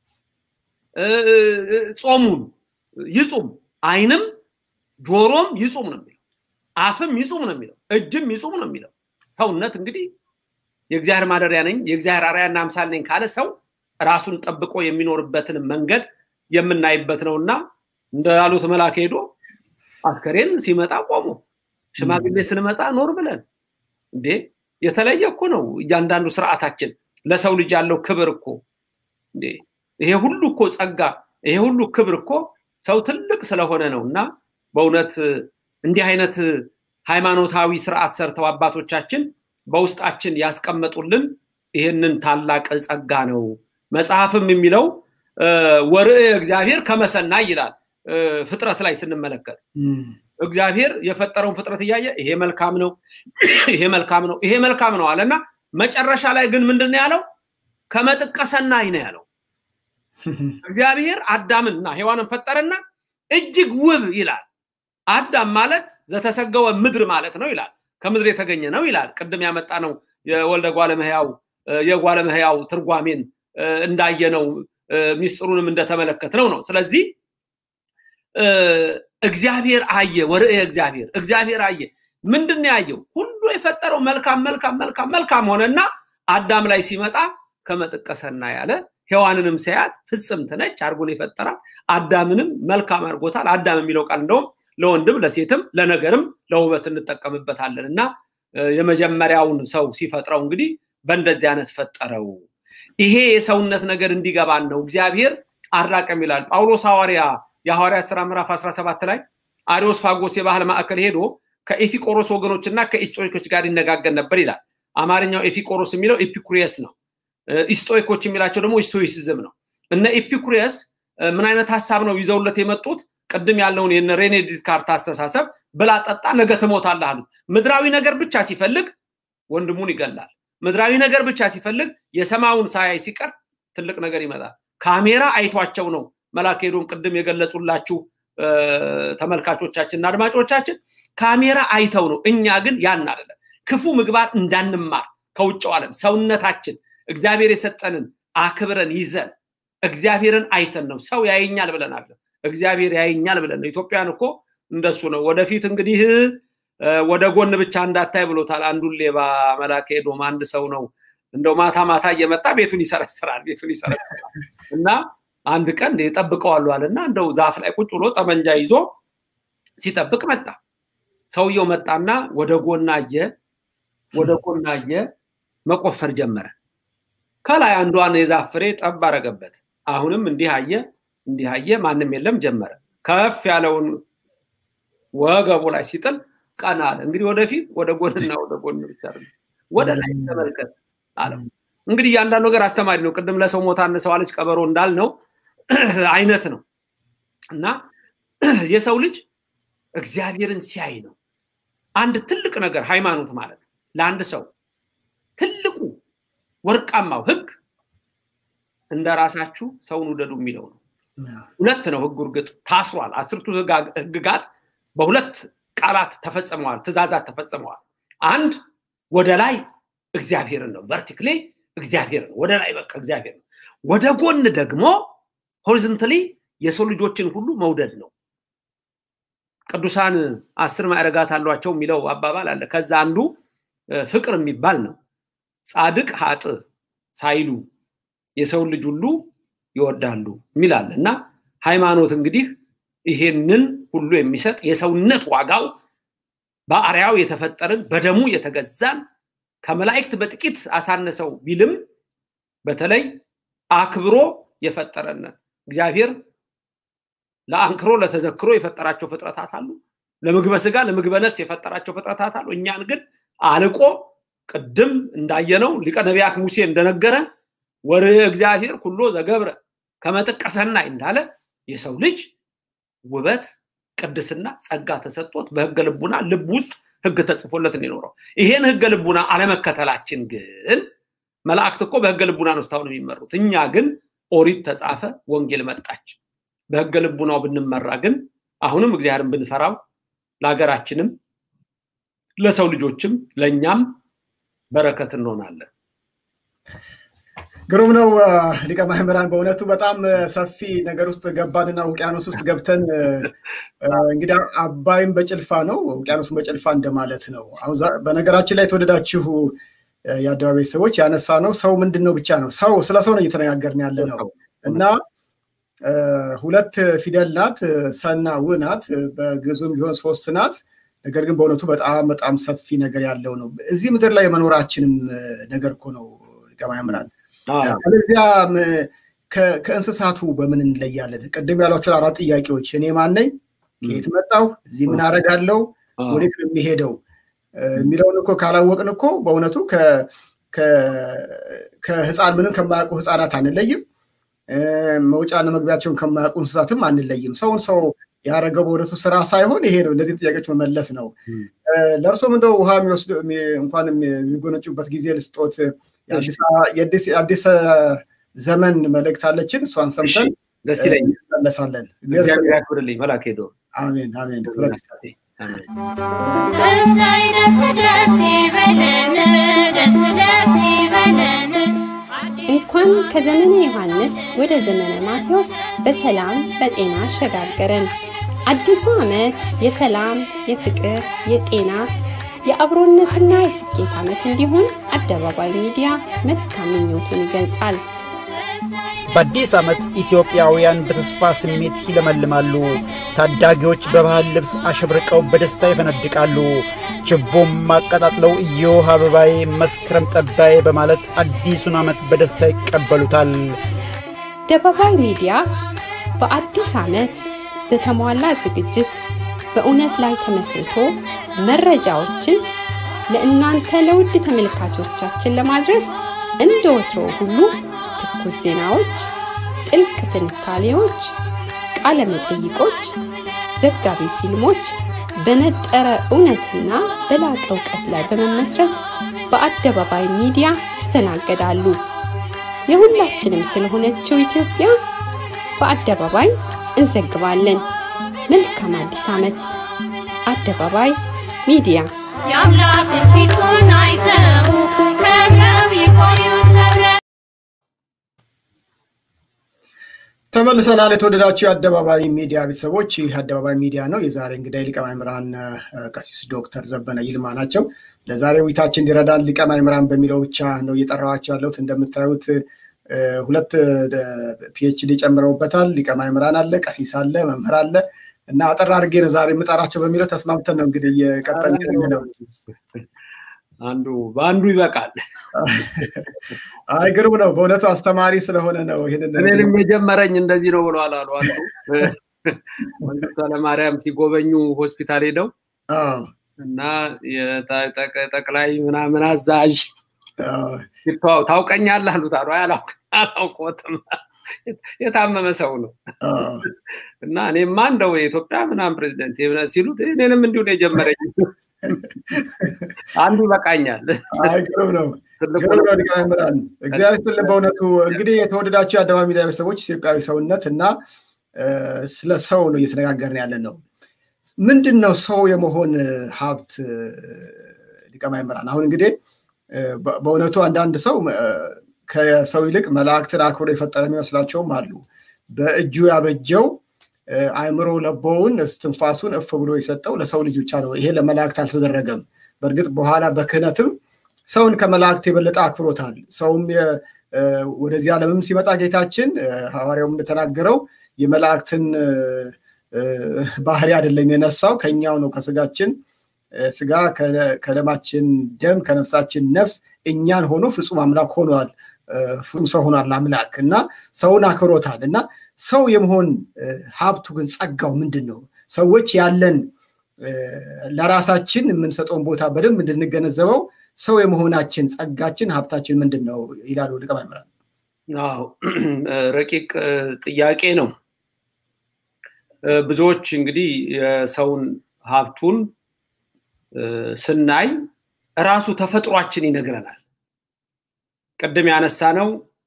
S7: ጾሙን ይጹም አይንም ጆሮም ይጹም ነው የሚለው አፍም ይጹም ነው የሚለው እጅም ይጹም ነው የሚለው ሰውነት እንግዲህ የእግዚአብሔር ማደሪያ ነኝ የእግዚአብሔር አርያና አምሳል ነኝ ካለ ሰው ራሱን ጠብቆ የሚኖርበትን መንገድ የምናይበት ነው እና እንዳሉት መልአክ ሄዶ አስከሬን ሲመጣ ቆሞ ሽማግሌ ስንመጣ ኖር ብለን እንዴ የተለየ እኮ ነው እያንዳንዱ ስርዓታችን ለሰው ልጅ ያለው ክብር እኮ እንዴ ይሄ ሁሉ እኮ ጸጋ ይሄ ሁሉ ክብር እኮ ሰው ትልቅ ስለሆነ ነው እና በእውነት እንዲህ አይነት ሃይማኖታዊ ስርዓት ሰርተው አባቶቻችን በውስጣችን ያስቀመጡልን ይህንን ታላቅ ጸጋ ነው መጽሐፍም የሚለው ወርእ እግዚአብሔር ከመሰናይ ይላል ፍጥረት ላይ ስንመለከት እግዚአብሔር የፈጠረውን ፍጥረት እያየ ይሄ መልካም ነው፣ ይሄ መልካም ነው፣ ይሄ መልካም ነው አለና መጨረሻ ላይ ግን ምንድን ነው ያለው? ከመጥቀሰናይ ነው ያለው። እግዚአብሔር አዳምንና ሔዋንን ፈጠረና እጅግ ውብ ይላል። አዳም ማለት ዘተሰገወ ምድር ማለት ነው ይላል። ከምድር የተገኘ ነው ይላል። ቅድም ያመጣ ነው የወልደ ጓለመህያው የጓለመህያው ትርጓሜን እንዳየነው ሚስጥሩንም እንደተመለከት ነው ነው። ስለዚህ እግዚአብሔር አየ ወርእየ እግዚአብሔር እግዚአብሔር አየ ምንድን ነው ያየው? ሁሉ የፈጠረው መልካም መልካም መልካም መልካም ሆነና አዳም ላይ ሲመጣ ከመጥቀሰና ያለ ሔዋንንም ሲያያት ፍጽምት ነች አድርጎን የፈጠራት አዳምንም መልካም አድርጎታል። አዳም የሚለው ቃል እንደውም ለወንድም ለሴትም ለነገርም ለውበት እንጠቀምበታለን እና የመጀመሪያውን ሰው ሲፈጥረው እንግዲህ በእንደዚህ አይነት ፈጠረው። ይሄ የሰውነት ነገር እንዲገባን ነው እግዚአብሔር አራቀም ይላል ጳውሎስ ሐዋርያ የሐዋርያ ስራ ምዕራፍ 17 ላይ አሪዮስ ፋጎስ የባህል ማዕከል ሄዶ ከኤፊቆሮስ ወገኖችና ከኢስጦይኮች ጋር ይነጋገር ነበር ይላል። አማርኛው ኤፊቆሮስ የሚለው ኤፒኩሪየስ ነው። ኢስጦይኮች የሚላቸው ደግሞ ኢስቶይሲዝም ነው። እነ ኤፒኩሪየስ ምን አይነት ሀሳብ ነው ይዘውለት የመጡት? ቅድም ያለውን የነ ሬኔ ዲካርት አስተሳሰብ ብላ ጠጣ፣ ነገ ትሞታለህ አሉት። ምድራዊ ነገር ብቻ ሲፈልግ ወንድሙን ይገላል። ምድራዊ ነገር ብቻ ሲፈልግ የሰማዩን ሳያይ ሲቀር ትልቅ ነገር ይመጣል። ካሜራ አይቷቸው ነው መላክ ሄዶም ቅድም የገለጹላችሁ ተመልካቾቻችንና አድማጮቻችን ካሜራ አይተው ነው። እኛ ግን ያን አይደለም። ክፉ ምግባር እንዳንማር ከውጭው ዓለም ሰውነታችን እግዚአብሔር የሰጠንን አክብረን ይዘን እግዚአብሔርን አይተን ነው ሰው ያየኛል ብለን አለ እግዚአብሔር ያየኛል ብለን ነው። ኢትዮጵያን እኮ እንደሱ ነው። ወደፊት እንግዲህ ወደ ጎን ብቻ እንዳታይ ብሎታል። አንዱን ሌባ መላክ ሄዶም አንድ ሰው ነው እንደው ማታ ማታ እየመጣ ቤቱን ይሰረስራል ቤቱን ይሰረስራል እና አንድ ቀን ጠብቀዋሉ አለና እንደው ዛፍ ላይ ቁጭ ብሎ ጠመንጃ ይዞ ሲጠብቅ መጣ። ሰውየው መጣና ወደ ጎን አየ፣ ወደ ጎን አየ፣ መቆፈር ጀመረ። ከላይ አንዷን የዛፍ ፍሬ ጠብ አረገበት። አሁንም እንዲህ አየ፣ እንዲህ አየ፣ ማንም የለም ጀመረ። ከፍ ያለውን ወገቡ ላይ ሲጥል ቀና አለ። እንግዲህ ወደፊት ወደ ጎንና ወደ ጎን ብቻ ወደ ላይ ተመልከት አለው። እንግዲህ እያንዳንዱ ነገር አስተማሪ ነው። ቅድም ለሰው ሞታ አነሰዋለች ቀበሮ እንዳልነው አይነት ነው እና የሰው ልጅ እግዚአብሔርን ሲያይ ነው አንድ ትልቅ ነገር ሃይማኖት ማለት ለአንድ ሰው ትልቁ ወርቃማው ህግ እንደ ራሳችሁ ሰውን ውደዱ የሚለው ነው። ሁለት ነው ህጉ። እርግጥ ታስሯል። አስርቱ ህግጋት በሁለት ቃላት ተፈጽመዋል፣ ትእዛዛት ተፈጽመዋል። አንድ ወደ ላይ እግዚአብሔርን ነው፣ ቨርቲክሊ እግዚአብሔርን ወደ ላይ በቃ እግዚአብሔር ነው። ወደ ጎን ደግሞ ሆሪዞንታሊ የሰው ልጆችን ሁሉ መውደድ ነው። ቅዱሳን አስር ማዕረጋት አሏቸው የሚለው አባባል አለ። ከዛ አንዱ ፍቅር የሚባል ነው። ጻድቅ ሀጥ ሳይሉ የሰውን ልጅ ሁሉ ይወዳሉ የሚላል እና ሃይማኖት እንግዲህ ይሄንን ሁሉ የሚሰጥ የሰውነት ዋጋው በአርያው የተፈጠርን በደሙ የተገዛን ከመላእክት በጥቂት አሳነሰው ቢልም በተለይ አክብሮ የፈጠረን እግዚአብሔር ለአንክሮ ለተዘክሮ የፈጠራቸው ፍጥረታት አሉ። ለምግበ ስጋ ለምግበ ነፍስ የፈጠራቸው ፍጥረታት አሉ። እኛን ግን አልቆ ቅድም እንዳየነው ሊቀ ነቢያት ሙሴ እንደነገረ ወርህ እግዚአብሔር ኩሎ ዘገብረ ከመጥቀሰናይ እንዳለ የሰው ልጅ ውበት፣ ቅድስና፣ ጸጋ ተሰጥቶት በህገ ልቡና ልብ ውስጥ ህግ ተጽፎለት የሚኖረው ይሄን ህገ ልቡና አለመከተላችን ግን መላእክት እኮ በህገ ልቡና ነው እስካሁን የሚመሩት። እኛ ግን ኦሪት ተጻፈ፣ ወንጌል መጣች። በህገ ልቡናው ብንመራ ግን አሁንም እግዚአብሔርን ብንፈራው ለሀገራችንም ለሰው ልጆችም ለእኛም በረከት እንሆናለን።
S5: ግሩም ነው ሊቀ ማህምራን። በእውነቱ በጣም ሰፊ ነገር ውስጥ ገባንና ውቅያኖስ ውስጥ ገብተን እንግዲህ አባይም በጭልፋ ነው፣ ውቅያኖስም በጭልፋ እንደማለት ነው። አሁን በነገራችን ላይ የተወደዳችሁ የአደባባይ ሰዎች ያነሳ ነው ሰው ምንድን ነው ብቻ ነው ሰው ስለ ሰው ነው እየተነጋገርን ያለ ነው እና ሁለት ፊደል ናት፣ ሰና ው ናት። በግዙም ቢሆን ሶስት ናት። ነገር ግን በእውነቱ በጣም በጣም ሰፊ ነገር ያለው ነው። እዚህ ምድር ላይ የመኖራችንም ነገር እኮ ነው ሊቀ ማህምራን። ስለዚያ ከእንስሳቱ በምን እንለያለን? ቅድም ያሏቸውን አራት ጥያቄዎች እኔ ማን ነኝ? ከየት መጣሁ? እዚህ ምን አደርጋለሁ? ወዴት ነው የሚሄደው? የሚለውን እኮ ካላወቅን እኮ በእውነቱ ከህፃን ምንም ከማያውቁ ህፃናት አንለይም። መውጫና መግቢያቸውን ከማያውቁ እንስሳትም አንለይም። ሰውን ሰው ያደረገው በእውነቱ ስራ ሳይሆን ይሄ ነው፣ እነዚህ ጥያቄዎች መመለስ ነው። ለእርሶም እንደው ውሃ የሚወስዱ እንኳን የሚጎነጩበት ጊዜ ልስጦት። የአዲስ ዘመን መልእክት አለችን፣ እሷን ሰምተን
S7: ደስ ይለኛል።
S5: እንመለሳለን።
S7: እግዚአብሔር ያክብርልኝ። መልአክ ሄዶ
S5: አሜን አሜን። ክብረት ይስጥልኝ።
S2: እሰይ ደስ ደስ ይበለን፣ ደስ ደስ ይበለን።
S3: እንኳን ከዘመነ ዮሐንስ ወደ ዘመነ ማቴዎስ በሰላም በጤና አሸጋገረን። አዲሱ ዓመት የሰላም፣ የፍቅር፣ የጤና፣ የአብሮነትና የስኬት ዓመት እንዲሆን አደባባይ ሚዲያ መልካም ምኞቱን ይገልጻል።
S4: በአዲስ ዓመት ኢትዮጵያውያን በተስፋ ስሜት ይለመልማሉ። ታዳጊዎች በባህል ልብስ አሸብርቀው በደስታ ይፈነድቃሉ። ችቦም አቀጣጥለው እዮህ አበባዬ መስከረም ጠባዬ በማለት አዲሱን ዓመት በደስታ ይቀበሉታል።
S3: አደባባይ ሚዲያ በአዲስ ዓመት በተሟላ ዝግጅት በእውነት ላይ ተመስርቶ መረጃዎችን ለእናንተ ለውድ ተመልካቾቻችን ለማድረስ እንደ ወትሮ ሁሉ ትኩስ ዜናዎች፣ ጥልቅ ትንታኔዎች፣ ቃለ መጠይቆች፣ ዘጋቢ ፊልሞች በነጠረ እውነትና በላቀ እውቀት ላይ በመመስረት በአደባባይ ሚዲያ ይስተናገዳሉ። የሁላችንም ስለሆነችው ኢትዮጵያ በአደባባይ እንዘግባለን። መልካም አዲስ ዓመት! አደባባይ ሚዲያ
S2: የአምላክን ፊቱን አይተው ከብረው ይቆዩ ከብረው
S5: ተመልሰናል። የተወደዳችሁ የአደባባይ ሚዲያ ቤተሰቦች፣ ይህ አደባባይ ሚዲያ ነው። የዛሬ እንግዳይ ሊቀ ማእምራን ቀሲስ ዶክተር ዘበነ ይልማ ናቸው። ለዛሬ ውይይታችን እንዲረዳን ሊቀ ማእምራን በሚለው ብቻ ነው እየጠራኋቸው ያለሁት። እንደምታዩት ሁለት ፒኤችዲ ጨምረውበታል። ሊቀ ማእምራን አለ፣ ቀሲስ አለ፣ መምህር አለ እና አጠር አድርጌ ነው ዛሬ የምጠራቸው በሚለው ተስማምተን ነው እንግዲህ እየቀጠልን ነው።
S7: አንዱ በአንዱ ይበቃል።
S5: አይ ግሩም ነው በእውነቱ አስተማሪ ስለሆነ ነው። ይህንን
S7: እኔንም የጀመረኝ እንደዚህ ነው ብለዋል አሉ አንዱ መንግስቱ ኃይለማርያም ሲጎበኙ ሆስፒታል ሄደው እና ጠቅላይ ምናምን አዛዥ ታውቀኛለህ አሉት አሉ አላውቅም የታመመ ሰው ነው እና እኔማ እንደው የኢትዮጵያ ምናምን ፕሬዚደንት ሲሉት እኔንም እንዲሁ ነው የጀመረኝ አንዱ ይበቃኛል።
S5: ግሩም ነው ግሩም ነው። ሊቀ መምህራን እግዚአብሔር ይስጥልን። በእውነቱ እንግዲህ የተወደዳችሁ የአደባባይ ሚዲያ ቤተሰቦች ኢትዮጵያዊ ሰውነት እና ስለ ሰው ነው እየተነጋገርን ያለ ነው። ምንድን ነው ሰው የመሆን ሀብት? ሊቀ መምህራን አሁን እንግዲህ በእውነቱ አንዳንድ ሰው ከሰው ይልቅ መላእክትን አክብሮ የፈጠረ የሚመስላቸውም አሉ። በእጁ ያበጀው አእምሮ ለቦውን እስትንፋሱን እፍ ብሎ የሰጠው ለሰው ልጅ ብቻ ነው። ይሄ ለመላእክት አልተደረገም። በእርግጥ በኋላ በክህነትም ሰውን ከመላእክት የበለጠ አክብሮታል። ሰውም ወደዚህ ዓለምም ሲመጣ ጌታችን ሐዋርያውም እንደተናገረው የመላእክትን ባህሪ አይደለም የነሳው ከኛው ነው ከስጋችን ስጋ ከደማችን ደም ከነፍሳችን ነፍስ እኛን ሆኖ ፍጹም አምላክ ሆኗል። ፍጹም ሰው ሆኗል አምላክ እና ሰውን አክብሮታል እና ሰው የመሆን ሀብቱ ግን ጸጋው ምንድን ነው? ሰዎች ያለን ለራሳችን የምንሰጠውን ቦታ በደንብ እንድንገነዘበው ሰው የመሆናችን ጸጋችን ሀብታችን ምንድን ነው ይላሉ ሊቀ መምህራን።
S7: አዎ ረቂቅ ጥያቄ ነው። ብዙዎች እንግዲህ የሰውን ሀብቱን ስናይ እራሱ ተፈጥሯችን ይነግረናል። ቅድም ያነሳ ነው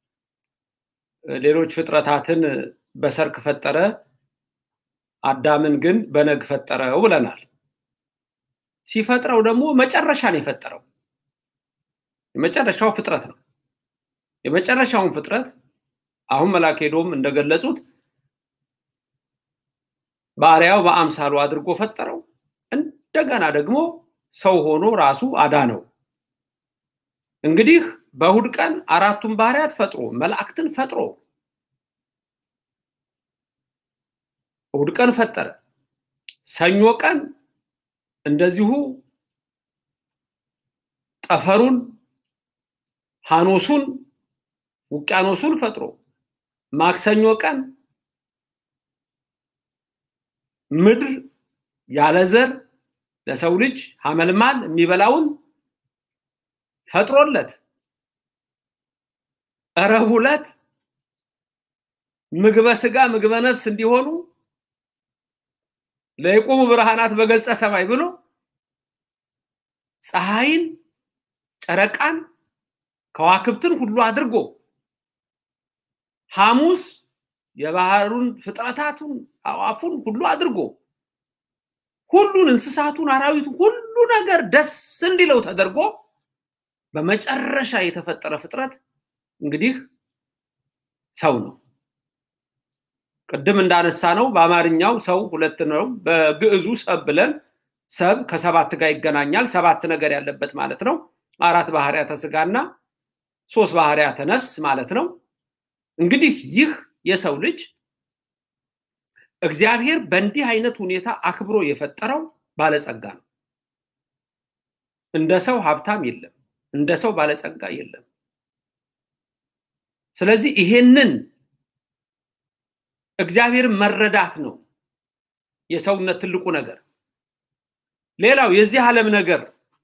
S7: ሌሎች ፍጥረታትን በሰርክ ፈጠረ፣ አዳምን ግን በነግ ፈጠረው ብለናል። ሲፈጥረው ደግሞ መጨረሻ ነው የፈጠረው። የመጨረሻው ፍጥረት ነው። የመጨረሻውን ፍጥረት አሁን መልአከ ሄዶም እንደገለጹት ባሪያው በአምሳሉ አድርጎ ፈጠረው። እንደገና ደግሞ ሰው ሆኖ ራሱ አዳነው። እንግዲህ በእሁድ ቀን አራቱን ባህሪያት ፈጥሮ መላእክትን ፈጥሮ እሁድ ቀን ፈጠረ። ሰኞ ቀን እንደዚሁ ጠፈሩን፣ ሐኖሱን፣ ውቅያኖሱን ፈጥሮ ማክሰኞ ቀን ምድር ያለ ዘር ለሰው ልጅ ሐመልማል የሚበላውን ፈጥሮለት ረቡዕ ዕለት ምግበ ስጋ ምግበ ነፍስ እንዲሆኑ ለይቁሙ ብርሃናት በገጸ ሰማይ ብሎ ፀሐይን፣ ጨረቃን፣ ከዋክብትን ሁሉ አድርጎ ሐሙስ የባህሩን ፍጥረታቱን አዋፉን ሁሉ አድርጎ ሁሉን እንስሳቱን፣ አራዊቱን ሁሉ ነገር ደስ እንዲለው ተደርጎ በመጨረሻ የተፈጠረ ፍጥረት እንግዲህ ሰው ነው። ቅድም እንዳነሳ ነው በአማርኛው ሰው ሁለት ነው። በግዕዙ ሰብ ብለን ሰብ ከሰባት ጋር ይገናኛል። ሰባት ነገር ያለበት ማለት ነው። አራት ባህርያተ ስጋና ሶስት ባህርያተ ነፍስ ማለት ነው። እንግዲህ ይህ የሰው ልጅ እግዚአብሔር በእንዲህ አይነት ሁኔታ አክብሮ የፈጠረው ባለጸጋ ነው። እንደ ሰው ሀብታም የለም፣ እንደ ሰው ባለጸጋ የለም። ስለዚህ ይሄንን እግዚአብሔርን መረዳት ነው የሰውነት ትልቁ ነገር። ሌላው የዚህ ዓለም ነገር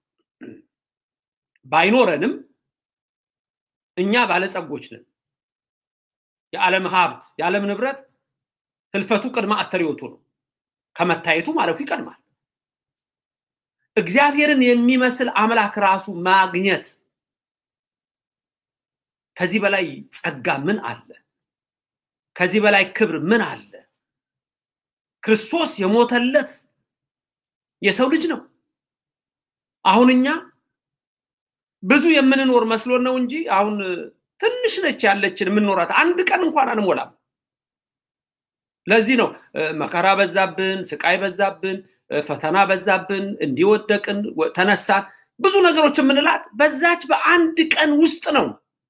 S7: ባይኖረንም እኛ ባለጸጎች ነን። የዓለም ሀብት የዓለም ንብረት ህልፈቱ ቅድመ አስተርእዮቱ ነው። ከመታየቱ ማለፉ ይቀድማል። እግዚአብሔርን የሚመስል አምላክ ራሱ ማግኘት ከዚህ በላይ ጸጋ ምን አለ? ከዚህ በላይ ክብር ምን አለ? ክርስቶስ የሞተለት የሰው ልጅ ነው። አሁን እኛ ብዙ የምንኖር መስሎን ነው እንጂ አሁን ትንሽ ነች ያለችን የምንኖራት፣ አንድ ቀን እንኳን አንሞላም። ለዚህ ነው መከራ በዛብን፣ ስቃይ በዛብን፣ ፈተና በዛብን፣ እንዲወደቅን፣ ተነሳን፣ ብዙ ነገሮች የምንላት በዛች በአንድ ቀን ውስጥ ነው።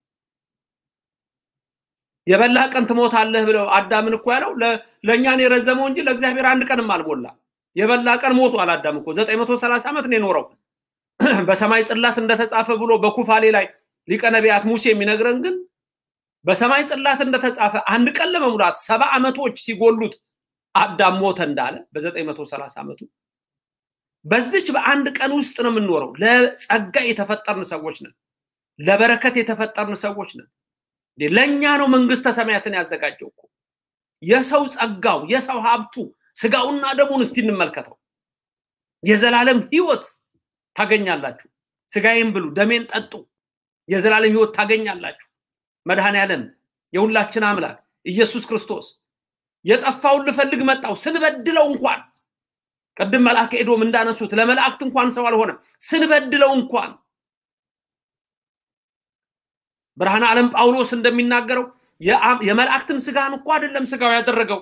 S7: የበላ ቀን ትሞታለህ ብለው አዳምን እኮ ያለው ለእኛ ነው የረዘመው እንጂ ለእግዚአብሔር አንድ ቀንም አልሞላ። የበላ ቀን ሞቷል አዳም እኮ ዘጠኝ መቶ ሰላሳ ዓመት ነው የኖረው። በሰማይ ጽላት እንደተጻፈ ብሎ በኩፋሌ ላይ ሊቀ ነቢያት ሙሴ የሚነግረን ግን በሰማይ ጽላት እንደተጻፈ አንድ ቀን ለመሙላት ሰባ ዓመቶች ሲጎሉት አዳም ሞተ እንዳለ በዘጠኝ መቶ ሰላሳ ዓመቱ በዚች በአንድ ቀን ውስጥ ነው የምንኖረው። ለጸጋ የተፈጠርን ሰዎች ነን። ለበረከት የተፈጠርን ሰዎች ነን። ለእኛ ነው መንግስተ ሰማያትን ያዘጋጀው እኮ የሰው ጸጋው የሰው ሀብቱ ስጋውና ደሙን እስቲ እንመልከተው። የዘላለም ህይወት ታገኛላችሁ። ስጋዬን ብሉ ደሜን ጠጡ፣ የዘላለም ህይወት ታገኛላችሁ። መድኃኔ ዓለም የሁላችን አምላክ ኢየሱስ ክርስቶስ የጠፋውን ልፈልግ መጣው ስንበድለው እንኳን ቅድም መልአከ ኤዶም እንዳነሱት ለመላእክት እንኳን ሰው አልሆነም። ስንበድለው እንኳን ብርሃነ ዓለም ጳውሎስ እንደሚናገረው የመላእክትን ስጋን እኮ አይደለም ስጋው ያደረገው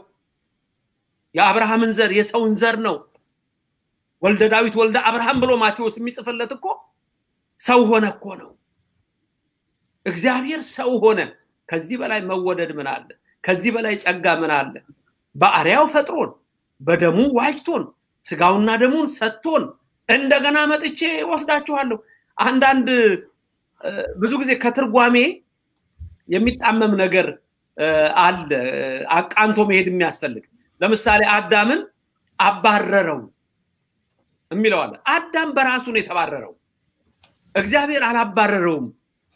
S7: የአብርሃምን ዘር የሰውን ዘር ነው። ወልደ ዳዊት ወልደ አብርሃም ብሎ ማቴዎስ የሚጽፍለት እኮ ሰው ሆነ እኮ ነው። እግዚአብሔር ሰው ሆነ። ከዚህ በላይ መወደድ ምን አለ? ከዚህ በላይ ጸጋ ምን አለ? በአርያው ፈጥሮን በደሙ ዋጅቶን ስጋውና ደሙን ሰጥቶን እንደገና መጥቼ ወስዳችኋለሁ። አንዳንድ ብዙ ጊዜ ከትርጓሜ የሚጣመም ነገር አለ፣ አቃንቶ መሄድ የሚያስፈልግ ለምሳሌ አዳምን አባረረው የሚለው አለ። አዳም በራሱ ነው የተባረረው፣ እግዚአብሔር አላባረረውም።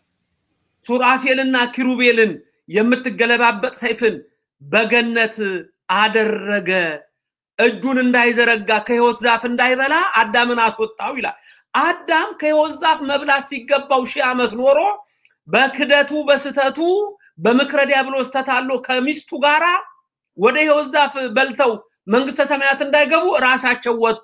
S7: ሱራፌልና ኪሩቤልን የምትገለባበጥ ሰይፍን በገነት አደረገ። እጁን እንዳይዘረጋ ከህይወት ዛፍ እንዳይበላ አዳምን አስወጣው ይላል። አዳም ከህይወት ዛፍ መብላት ሲገባው ሺህ ዓመት ኖሮ በክደቱ በስተቱ በምክረ ዲያብሎስ ተታሎ ከሚስቱ ጋራ ወደ ህይወት ዛፍ በልተው መንግስተ ሰማያት እንዳይገቡ ራሳቸው ወጡ።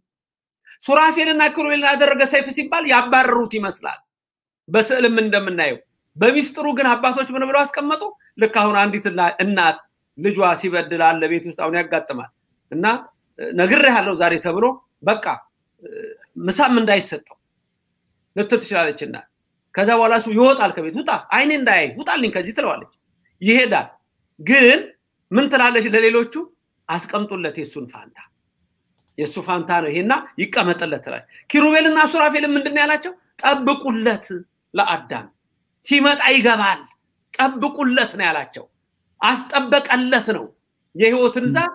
S7: ሱራፌልና ኪሩቤልን ያደረገ ሰይፍ ሲባል ያባረሩት ይመስላል በስዕልም እንደምናየው። በሚስጥሩ ግን አባቶች ምን ብለው አስቀመጡ? ልክ አሁን አንዲት እናት ልጇ ሲበድል አለ ቤት ውስጥ አሁን ያጋጥማል እና ነግሬሃለሁ ዛሬ ተብሎ በቃ ምሳም እንዳይሰጠው ልትል ትችላለች እና ከዛ በኋላ እሱ ይወጣል ከቤት ውጣ አይኔ እንዳያይ ውጣልኝ ከዚህ ትለዋለች ይሄዳል ግን ምን ትላለች ለሌሎቹ አስቀምጡለት የእሱን ፋንታ የእሱ ፋንታ ነው ይሄና ይቀመጥለት ትላለች ኪሩቤልና ሱራፌልን ምንድን ያላቸው ጠብቁለት ለአዳም ሲመጣ ይገባል ጠብቁለት ነው ያላቸው አስጠበቀለት ነው የህይወትን ዛፍ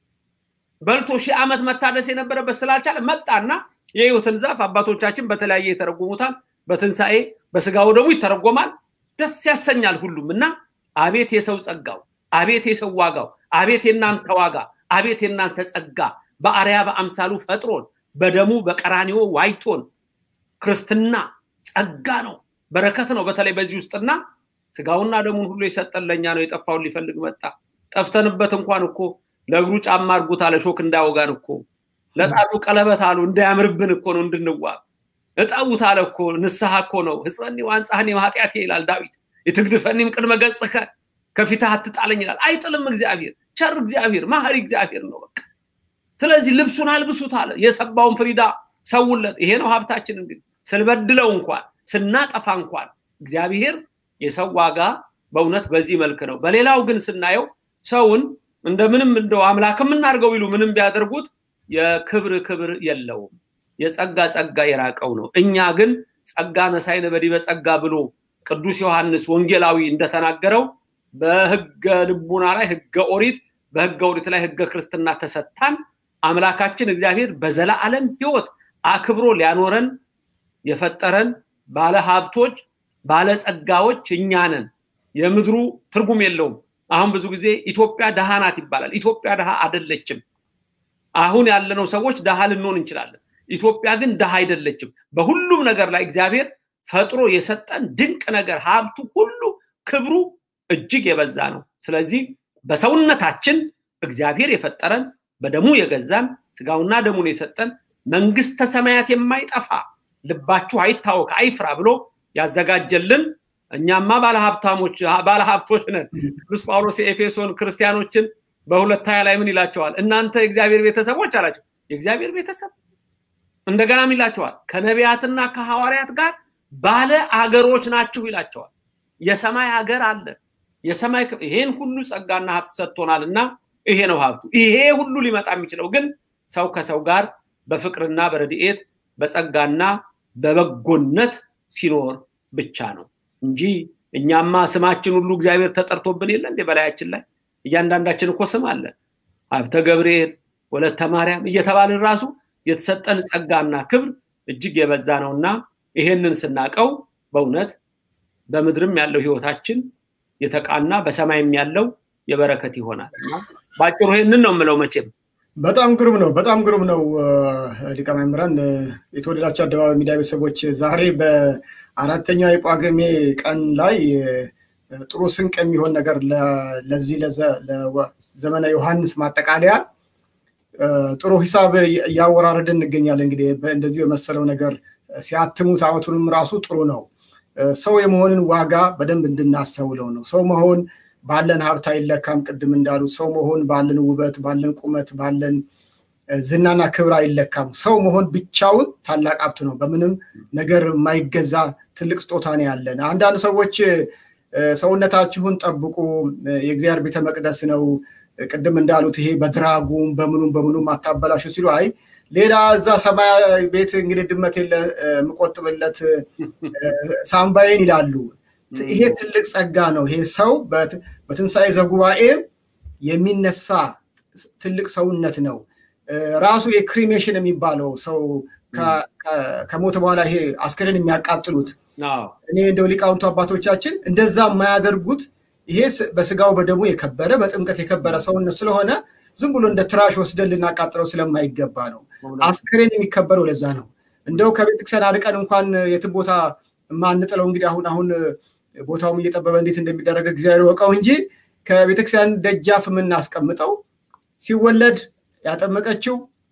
S7: በልቶ ሺህ ዓመት መታደስ የነበረበት ስላልቻለ መጣና የህይወትን ዛፍ አባቶቻችን በተለያየ የተረጎሙታል በትንሣኤ በስጋው ደግሞ ይተረጎማል ደስ ያሰኛል ሁሉም እና አቤት የሰው ጸጋው አቤት የሰው ዋጋው አቤት የእናንተ ዋጋ አቤት የእናንተ ጸጋ በአርያ በአምሳሉ ፈጥሮን በደሙ በቀራኒዮ ዋይቶን ክርስትና ጸጋ ነው፣ በረከት ነው። በተለይ በዚህ ውስጥና ስጋውና ደሙን ሁሉ የሰጠን ለእኛ ነው። የጠፋውን ሊፈልግ መጣ። ጠፍተንበት እንኳን እኮ ለእግሩ ጫማ አድርጉት አለ ሾክ እንዳያወጋን እኮ ለጣቱ ቀለበት አሉ እንዳያምርብን እኮ ነው እንድንዋብ እጠቡት አለ እኮ ንስሐ እኮ ነው። ህፅበኒ ዋንጻህኒ ማኃጢአቴ ይላል ዳዊት። የትግድፈኒም ቅድመ ገጽከ ከፊትህ አትጣለኝ ይላል። አይጥልም እግዚአብሔር፣ ቸር እግዚአብሔር፣ ማህሪ እግዚአብሔር ነው በቃ። ስለዚህ ልብሱን አልብሱት አለ። የሰባውን ፍሪዳ ሰውለት። ይሄ ነው ሀብታችን። እንግዲህ ስንበድለው እንኳን ስናጠፋ እንኳን እግዚአብሔር የሰው ዋጋ በእውነት በዚህ መልክ ነው። በሌላው ግን ስናየው ሰውን እንደምንም እንደው አምላክ የምናርገው ይሉ ምንም ቢያደርጉት የክብር ክብር የለውም። የጸጋ ጸጋ የራቀው ነው። እኛ ግን ጸጋ ነሳይነ በዲበ ጸጋ ብሎ ቅዱስ ዮሐንስ ወንጌላዊ እንደተናገረው በህገ ልቡና ላይ ህገ ኦሪት፣ በህገ ኦሪት ላይ ህገ ክርስትና ተሰታን። አምላካችን እግዚአብሔር በዘላለም ህይወት አክብሮ ሊያኖረን የፈጠረን ባለ ሀብቶች ባለ ጸጋዎች እኛ ነን። የምድሩ ትርጉም የለውም። አሁን ብዙ ጊዜ ኢትዮጵያ ደሃ ናት ይባላል። ኢትዮጵያ ደሃ አይደለችም። አሁን ያለነው ሰዎች ደሃ ልንሆን እንችላለን። ኢትዮጵያ ግን ደሃ አይደለችም። በሁሉም ነገር ላይ እግዚአብሔር ፈጥሮ የሰጠን ድንቅ ነገር ሀብቱ ሁሉ ክብሩ እጅግ የበዛ ነው። ስለዚህ በሰውነታችን እግዚአብሔር የፈጠረን በደሙ የገዛን ስጋውና ደሙን የሰጠን መንግስተ ሰማያት የማይጠፋ ልባችሁ አይታወክ አይፍራ ብሎ ያዘጋጀልን እኛማ ባለሀብታሞች ባለሀብቶች ነን። ቅዱስ ጳውሎስ የኤፌሶን ክርስቲያኖችን በሁለት ሀያ ላይ ምን ይላቸዋል? እናንተ የእግዚአብሔር ቤተሰቦች አላቸው። የእግዚአብሔር ቤተሰብ እንደገናም ይላቸዋል ከነቢያትና ከሐዋርያት ጋር ባለ አገሮች ናችሁ ይላቸዋል። የሰማይ ሀገር አለ። የሰማይ ይሄን ሁሉ ጸጋና ሀብት ሰጥቶናል እና ይሄ ነው ሀብቱ። ይሄ ሁሉ ሊመጣ የሚችለው ግን ሰው ከሰው ጋር በፍቅርና በረድኤት በጸጋና በበጎነት ሲኖር ብቻ ነው እንጂ እኛማ ስማችን ሁሉ እግዚአብሔር ተጠርቶብን የለ እንዴ? በላያችን ላይ እያንዳንዳችን እኮ ስም አለ። ሀብተ ገብርኤል፣ ወለተ ማርያም እየተባልን ራሱ የተሰጠን ጸጋና ክብር እጅግ የበዛ ነውና ይሄንን ስናቀው በእውነት በምድርም ያለው ህይወታችን የተቃና በሰማይም ያለው የበረከት ይሆናል። በአጭሩ ይሄንን ነው የምለው መቼም
S5: በጣም ግሩም ነው። በጣም ግሩም ነው። ሊቀ መምህራን የተወደዳቸው አደባባይ ሚዲያ ቤተሰቦች ዛሬ በአራተኛው የጳጉሜ ቀን ላይ ጥሩ ስንቅ የሚሆን ነገር ለዚህ ለዘመነ ዮሐንስ ማጠቃለያ ጥሩ ሂሳብ እያወራረድን እንገኛለን። እንግዲህ እንደዚህ በመሰለው ነገር ሲያትሙት አመቱንም ራሱ ጥሩ ነው። ሰው የመሆንን ዋጋ በደንብ እንድናስተውለው ነው። ሰው መሆን ባለን ሀብት አይለካም። ቅድም እንዳሉት ሰው መሆን ባለን ውበት፣ ባለን ቁመት፣ ባለን ዝናና ክብር አይለካም። ሰው መሆን ብቻውን ታላቅ ሀብት ነው። በምንም ነገር የማይገዛ ትልቅ ስጦታ ነው ያለን። አንዳንድ ሰዎች ሰውነታችሁን ጠብቁ፣ የእግዚአብሔር ቤተ መቅደስ ነው፣ ቅድም እንዳሉት ይሄ በድራጉም በምኑም በምኑም አታበላሹ ሲሉ አይ ሌላ እዛ ሰማይ ቤት እንግዲህ ድመት የለ የምቆጥብለት ሳምባዬን ይላሉ። ይሄ ትልቅ ጸጋ ነው። ይሄ ሰው በትንሣኤ ዘጉባኤ የሚነሳ ትልቅ ሰውነት ነው። ራሱ የክሪሜሽን የሚባለው ሰው ከሞተ በኋላ ይሄ አስከሬን የሚያቃጥሉት እኔ እንደው ሊቃውንቱ አባቶቻችን እንደዛ የማያደርጉት ይሄ በስጋው በደሙ የከበረ በጥምቀት የከበረ ሰውነት ስለሆነ ዝም ብሎ እንደ ትራሽ ወስደን ልናቃጥለው ስለማይገባ ነው። አስከሬን የሚከበረው ለዛ ነው። እንደው ከቤተክርስቲያን አርቀን እንኳን የትም ቦታ የማንጥለው እንግዲህ አሁን አሁን ቦታውም እየጠበበ እንዴት እንደሚደረግ እግዚአብሔር ወቀው እንጂ ከቤተክርስቲያን ደጃፍ የምናስቀምጠው ሲወለድ ያጠመቀችው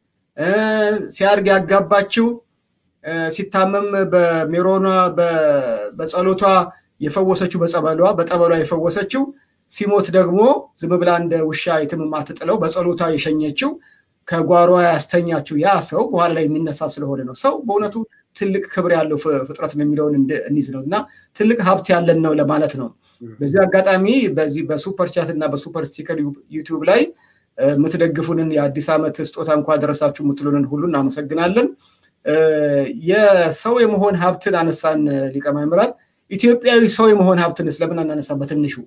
S5: ሲያድግ ያጋባችው ሲታመም በሜሮኗ በጸሎቷ የፈወሰችው በጸበሏ በጠበሏ የፈወሰችው ሲሞት ደግሞ ዝም ብላ እንደ ውሻ የትም የማትጥለው በጸሎቷ የሸኘችው ከጓሯ ያስተኛችው ያ ሰው በኋላ ላይ የሚነሳ ስለሆነ ነው። ሰው በእውነቱ ትልቅ ክብር ያለው ፍጥረት ነው የሚለውን እንይዝ ነው እና ትልቅ ሀብት ያለን ነው ለማለት ነው። በዚህ አጋጣሚ በዚህ በሱፐር ቻት እና በሱፐር ስቲከር ዩቲዩብ ላይ የምትደግፉንን የአዲስ ዓመት ስጦታ እንኳ ደረሳችሁ የምትሉንን ሁሉ እናመሰግናለን። የሰው የመሆን ሀብትን አነሳን ሊቀ ማእምራን። ኢትዮጵያዊ ሰው የመሆን ሀብትን ስለምን አናነሳ በትንሹ?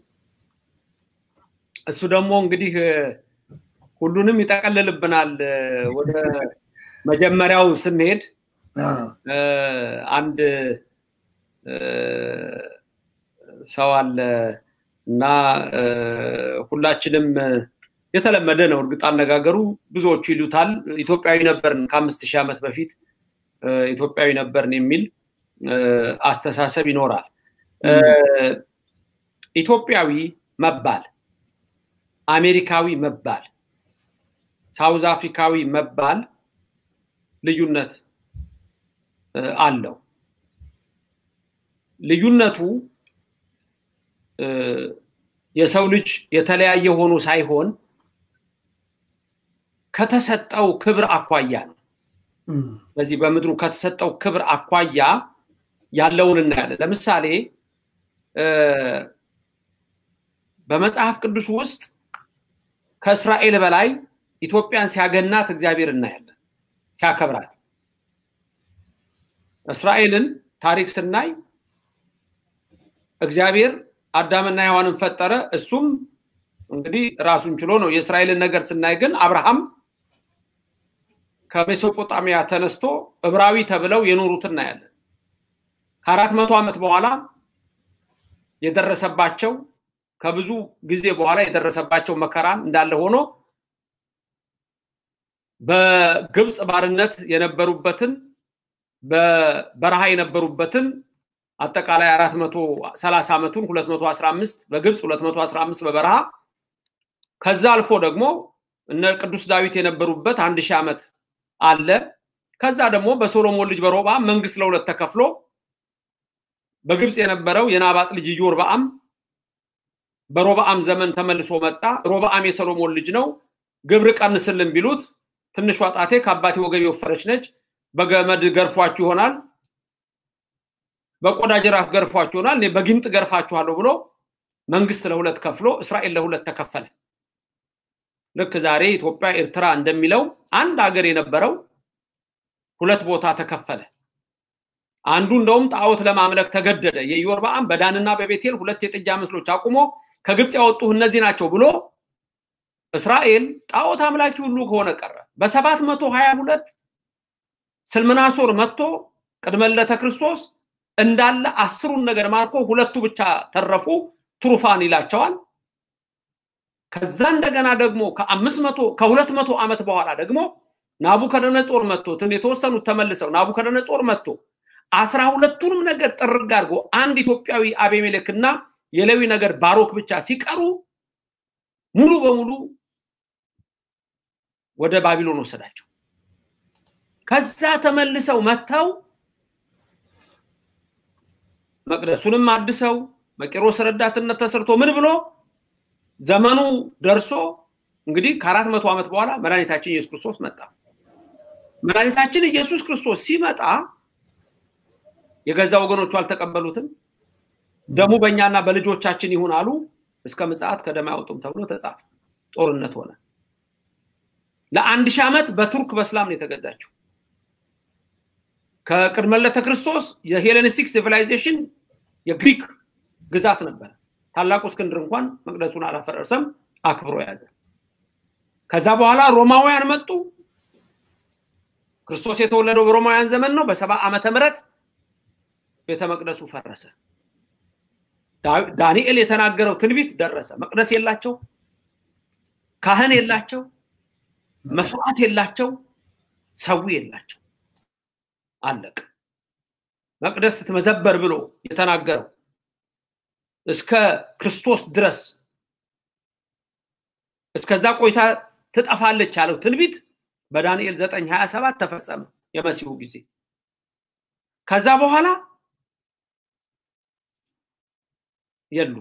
S7: እሱ ደግሞ እንግዲህ ሁሉንም ይጠቀልልብናል። ወደ መጀመሪያው ስንሄድ አንድ ሰው አለ እና ሁላችንም የተለመደ ነው። እርግጥ አነጋገሩ ብዙዎቹ ይሉታል። ኢትዮጵያዊ ነበርን ከአምስት ሺህ ዓመት በፊት ኢትዮጵያዊ ነበርን የሚል አስተሳሰብ ይኖራል። ኢትዮጵያዊ መባል፣ አሜሪካዊ መባል፣ ሳውዝ አፍሪካዊ መባል ልዩነት አለው። ልዩነቱ የሰው ልጅ የተለያየ ሆኖ ሳይሆን ከተሰጠው ክብር አኳያ ነው። በዚህ በምድሩ ከተሰጠው ክብር አኳያ ያለውን እናያለን። ለምሳሌ በመጽሐፍ ቅዱስ ውስጥ ከእስራኤል በላይ ኢትዮጵያን ሲያገናት እግዚአብሔር እናያለን፣ ሲያከብራት። እስራኤልን ታሪክ ስናይ እግዚአብሔር አዳምና ሔዋንን ፈጠረ። እሱም እንግዲህ ራሱን ችሎ ነው። የእስራኤልን ነገር ስናይ ግን አብርሃም ከሜሶጶጣሚያ ተነስቶ ዕብራዊ ተብለው የኖሩት እናያለን። ከአራት መቶ ዓመት በኋላ የደረሰባቸው ከብዙ ጊዜ በኋላ የደረሰባቸው መከራን እንዳለ ሆኖ በግብፅ ባርነት የነበሩበትን በበረሃ የነበሩበትን አጠቃላይ 430 ዓመቱን 215 በግብፅ 215 በበረሃ ከዛ አልፎ ደግሞ እነ ቅዱስ ዳዊት የነበሩበት አንድ ሺህ ዓመት አለ። ከዛ ደግሞ በሶሎሞን ልጅ በሮብዓም መንግስት ለሁለት ተከፍሎ በግብፅ የነበረው የናባጥ ልጅ ኢዮርብዓም በሮብዓም ዘመን ተመልሶ መጣ። ሮብዓም የሰሎሞን ልጅ ነው። ግብር ቀንስልን ቢሉት ትንሿ ጣቴ ከአባቴ ወገብ የወፈረች ነች፣ በገመድ ገርፏችሁ ይሆናል በቆዳ ጅራፍ ገርፏችሁ ይሆናል፣ እኔ በጊንጥ ገርፋችኋለሁ ብሎ መንግስት ለሁለት ከፍሎ እስራኤል ለሁለት ተከፈለ። ልክ ዛሬ ኢትዮጵያ፣ ኤርትራ እንደሚለው አንድ ሀገር የነበረው ሁለት ቦታ ተከፈለ። አንዱ እንደውም ጣዖት ለማምለክ ተገደደ። የኢዮርብዓም በዳንና በቤቴል ሁለት የጥጃ ምስሎች አቁሞ ከግብፅ ያወጡ እነዚህ ናቸው ብሎ እስራኤል ጣዖት አምላኪ ሁሉ ከሆነ ቀረ። በሰባት መቶ ሀያ ሁለት ስልምናሶር መጥቶ ቅድመ ልደተ ክርስቶስ እንዳለ አስሩን ነገር ማርኮ ሁለቱ ብቻ ተረፉ። ትሩፋን ይላቸዋል። ከዛ እንደገና ደግሞ ከአምስት መቶ ከሁለት መቶ ዓመት በኋላ ደግሞ ናቡከደነጾር መጥቶ የተወሰኑት ተመልሰው ናቡከደነጾር መጥቶ አስራ ሁለቱንም ነገር ጥርግ አድርጎ አንድ ኢትዮጵያዊ አቤሜሌክና የሌዊ ነገር ባሮክ ብቻ ሲቀሩ ሙሉ በሙሉ ወደ ባቢሎን ወሰዳቸው። ከዛ ተመልሰው መጥተው መቅደሱንም አድሰው በቂሮስ ረዳትነት ተሰርቶ ምን ብሎ ዘመኑ ደርሶ እንግዲህ ከአራት መቶ ዓመት በኋላ መድኃኒታችን ኢየሱስ ክርስቶስ መጣ። መድኃኒታችን ኢየሱስ ክርስቶስ ሲመጣ የገዛ ወገኖቹ አልተቀበሉትም። ደሙ በእኛና በልጆቻችን ይሁን አሉ። እስከ ምጽአት ከደም አያወጡም ተብሎ ተጻፈ። ጦርነት ሆነ። ለአንድ ሺህ ዓመት በቱርክ በስላም ነው የተገዛችው። ከቅድመ ልደተ ክርስቶስ የሄሌኒስቲክ ሲቪላይዜሽን የግሪክ ግዛት ነበረ። ታላቁ እስክንድር እንኳን መቅደሱን አላፈረሰም፣ አክብሮ ያዘ። ከዛ በኋላ ሮማውያን መጡ። ክርስቶስ የተወለደው በሮማውያን ዘመን ነው። በሰባ ዓመተ ምህረት ቤተ መቅደሱ ፈረሰ። ዳንኤል የተናገረው ትንቢት ደረሰ። መቅደስ የላቸው፣ ካህን የላቸው፣ መስዋዕት የላቸው፣ ሰው የላቸው። አለቅ መቅደስ ትመዘበር ብሎ የተናገረው እስከ ክርስቶስ ድረስ እስከዛ ቆይታ ትጠፋለች ያለው ትንቢት በዳንኤል 927 ተፈጸመ። የመሲሁ ጊዜ ከዛ በኋላ የሉም።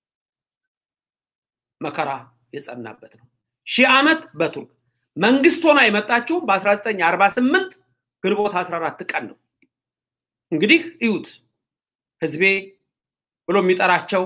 S7: መከራ የጸናበት ነው። ሺህ ዓመት በቱርክ መንግስት ሆና የመጣችው በ1948 ግንቦት 14 ቀን ነው። እንግዲህ እዩት ህዝቤ ብሎ የሚጠራቸው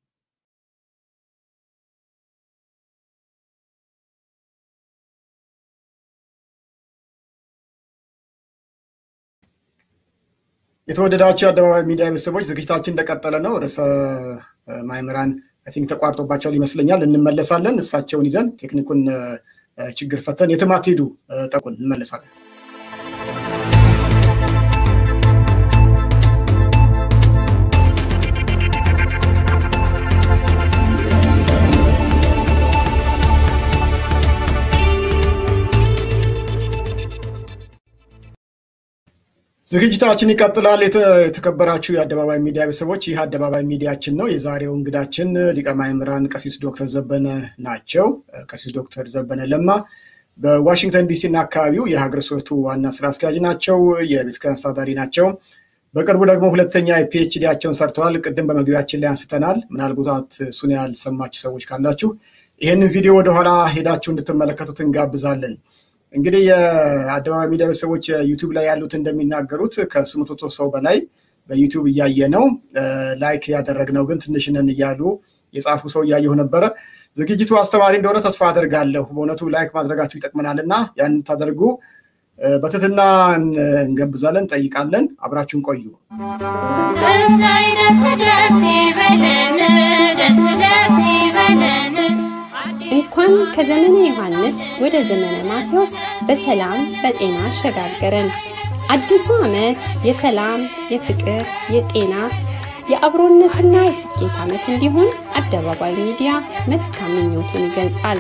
S5: የተወደዳቸው የአደባባይ ሚዲያ ቤተሰቦች ዝግጅታችን እንደቀጠለ ነው። ርዕሰ ማእምራን አይ ቲንክ ተቋርጦባቸዋል ይመስለኛል። እንመለሳለን። እሳቸውን ይዘን ቴክኒኩን ችግር ፈተን የትም አትሄዱ፣ ጠቁን፣ እንመለሳለን። ዝግጅታችን ይቀጥላል። የተከበራችሁ የአደባባይ ሚዲያ ቤተሰቦች፣ ይህ አደባባይ ሚዲያችን ነው። የዛሬው እንግዳችን ሊቀ ማእምራን ቀሲስ ዶክተር ዘበነ ናቸው። ቀሲስ ዶክተር ዘበነ ለማ በዋሽንግተን ዲሲ እና አካባቢው የሀገረ ስብከቱ ዋና ስራ አስኪያጅ ናቸው። የቤተክርስቲያን አስተዳዳሪ ናቸው። በቅርቡ ደግሞ ሁለተኛ የፒኤችዲያቸውን ሰርተዋል። ቅድም በመግቢያችን ላይ አንስተናል። ምናልባት እሱን ያልሰማችሁ ሰዎች ካላችሁ ይህንን ቪዲዮ ወደኋላ ሄዳችሁ እንድትመለከቱት እንጋብዛለን። እንግዲህ የአደባባይ ሚዲያ ቤተሰቦች ዩቱብ ላይ ያሉት እንደሚናገሩት ከስምንት መቶ ሰው በላይ በዩቱብ እያየ ነው። ላይክ ያደረግነው ግን ትንሽ ነን እያሉ የጻፉ ሰው እያየሁ ነበረ። ዝግጅቱ አስተማሪ እንደሆነ ተስፋ አደርጋለሁ። በእውነቱ ላይክ ማድረጋችሁ ይጠቅመናል እና ያን ታደርጉ በትህትና እንገብዛለን፣ እንጠይቃለን። አብራችሁን ቆዩ።
S2: እሰይ ደስ ደስ ይበለን፣ ደስ ደስ ይበለን።
S3: እንኳን ከዘመነ ዮሐንስ ወደ ዘመነ ማቴዎስ በሰላም በጤና አሸጋገረን። አዲሱ ዓመት የሰላም፣ የፍቅር፣ የጤና፣ የአብሮነትና የስኬት ዓመት እንዲሆን አደባባይ ሚዲያ መልካም ምኞቱን ይገልጻል።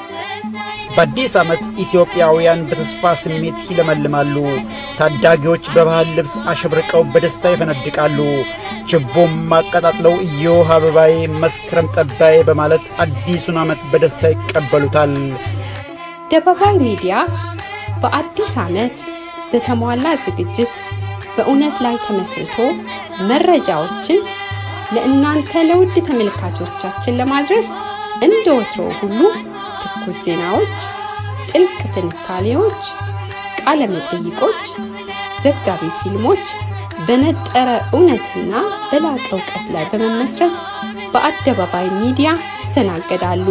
S4: በአዲስ ዓመት ኢትዮጵያውያን በተስፋ ስሜት ይለመልማሉ። ታዳጊዎች በባህል ልብስ አሸብርቀው በደስታ ይፈነድቃሉ። ችቦም አቀጣጥለው እዮህ አበባዬ መስከረም ጠባዬ በማለት አዲሱን ዓመት በደስታ ይቀበሉታል።
S3: አደባባይ ሚዲያ በአዲስ ዓመት በተሟላ ዝግጅት በእውነት ላይ ተመስርቶ መረጃዎችን ለእናንተ ለውድ ተመልካቾቻችን ለማድረስ እንደ ወትሮ ሁሉ ትኩስ ዜናዎች፣ ጥልቅ ትንታኔዎች፣ ቃለ መጠይቆች፣ ዘጋቢ ፊልሞች በነጠረ እውነትና በላቀ እውቀት ላይ በመመስረት በአደባባይ ሚዲያ ይስተናገዳሉ።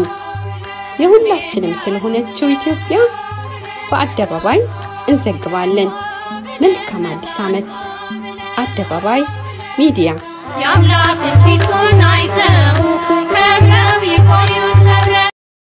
S3: የሁላችንም ስለሆነችው ኢትዮጵያ በአደባባይ እንዘግባለን። መልካም አዲስ ዓመት! አደባባይ ሚዲያ
S2: የአምላክን ፊቱን አይተው ከብረው ይቆዩት ከብረው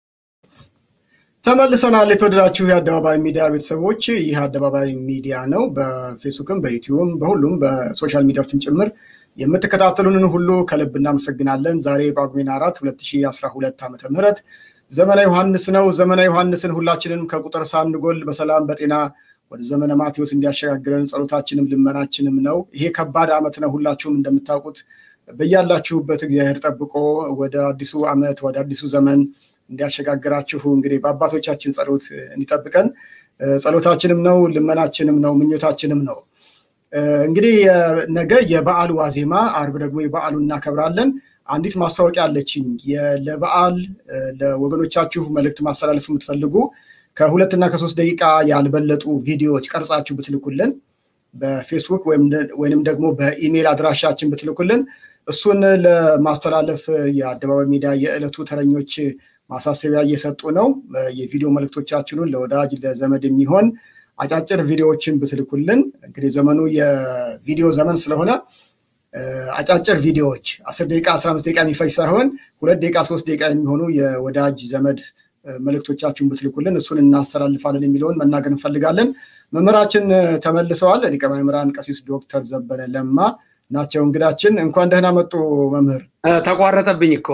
S5: ተመልሰናል። የተወደዳችሁ የአደባባይ ሚዲያ ቤተሰቦች፣ ይህ አደባባይ ሚዲያ ነው። በፌስቡክም በዩቲዩብም በሁሉም በሶሻል ሚዲያዎችም ጭምር የምትከታተሉንን ሁሉ ከልብ እናመሰግናለን። ዛሬ ጳጉሜን አራት 2012 ዓ ም ዘመነ ዮሐንስ ነው። ዘመነ ዮሐንስን ሁላችንም ከቁጥር ሳንጎል በሰላም በጤና ወደ ዘመነ ማቴዎስ እንዲያሸጋግረን ጸሎታችንም ልመናችንም ነው። ይሄ ከባድ ዓመት ነው። ሁላችሁም እንደምታውቁት በያላችሁበት እግዚአብሔር ጠብቆ ወደ አዲሱ ዓመት ወደ አዲሱ ዘመን እንዲያሸጋግራችሁ እንግዲህ በአባቶቻችን ጸሎት እንዲጠብቀን ጸሎታችንም ነው፣ ልመናችንም ነው፣ ምኞታችንም ነው። እንግዲህ ነገ የበዓል ዋዜማ፣ አርብ ደግሞ የበዓሉን እናከብራለን። አንዲት ማስታወቂያ አለችኝ። ለበዓል ለወገኖቻችሁ መልእክት ማስተላለፍ የምትፈልጉ ከሁለትና ከሶስት ደቂቃ ያልበለጡ ቪዲዮዎች ቀርጻችሁ ብትልኩልን በፌስቡክ ወይንም ደግሞ በኢሜይል አድራሻችን ብትልኩልን እሱን ለማስተላለፍ የአደባባይ ሚዲያ የዕለቱ ተረኞች ማሳሰቢያ እየሰጡ ነው። የቪዲዮ መልእክቶቻችንን ለወዳጅ ለዘመድ የሚሆን አጫጭር ቪዲዮዎችን ብትልኩልን እንግዲህ ዘመኑ የቪዲዮ ዘመን ስለሆነ አጫጭር ቪዲዮዎች አስር ደቂቃ አስራ አምስት ደቂቃ የሚፈጅ ሳይሆን ሁለት ደቂቃ ሶስት ደቂቃ የሚሆኑ የወዳጅ ዘመድ መልእክቶቻችሁን ብትልኩልን እሱን እናስተላልፋለን የሚለውን መናገር እንፈልጋለን። መምህራችን ተመልሰዋል። ሊቀ ማእምራን ቀሲስ ዶክተር ዘበነ ለማ ናቸው እንግዳችን። እንኳን ደህና መጡ መምህር።
S7: ተቋረጠብኝ እኮ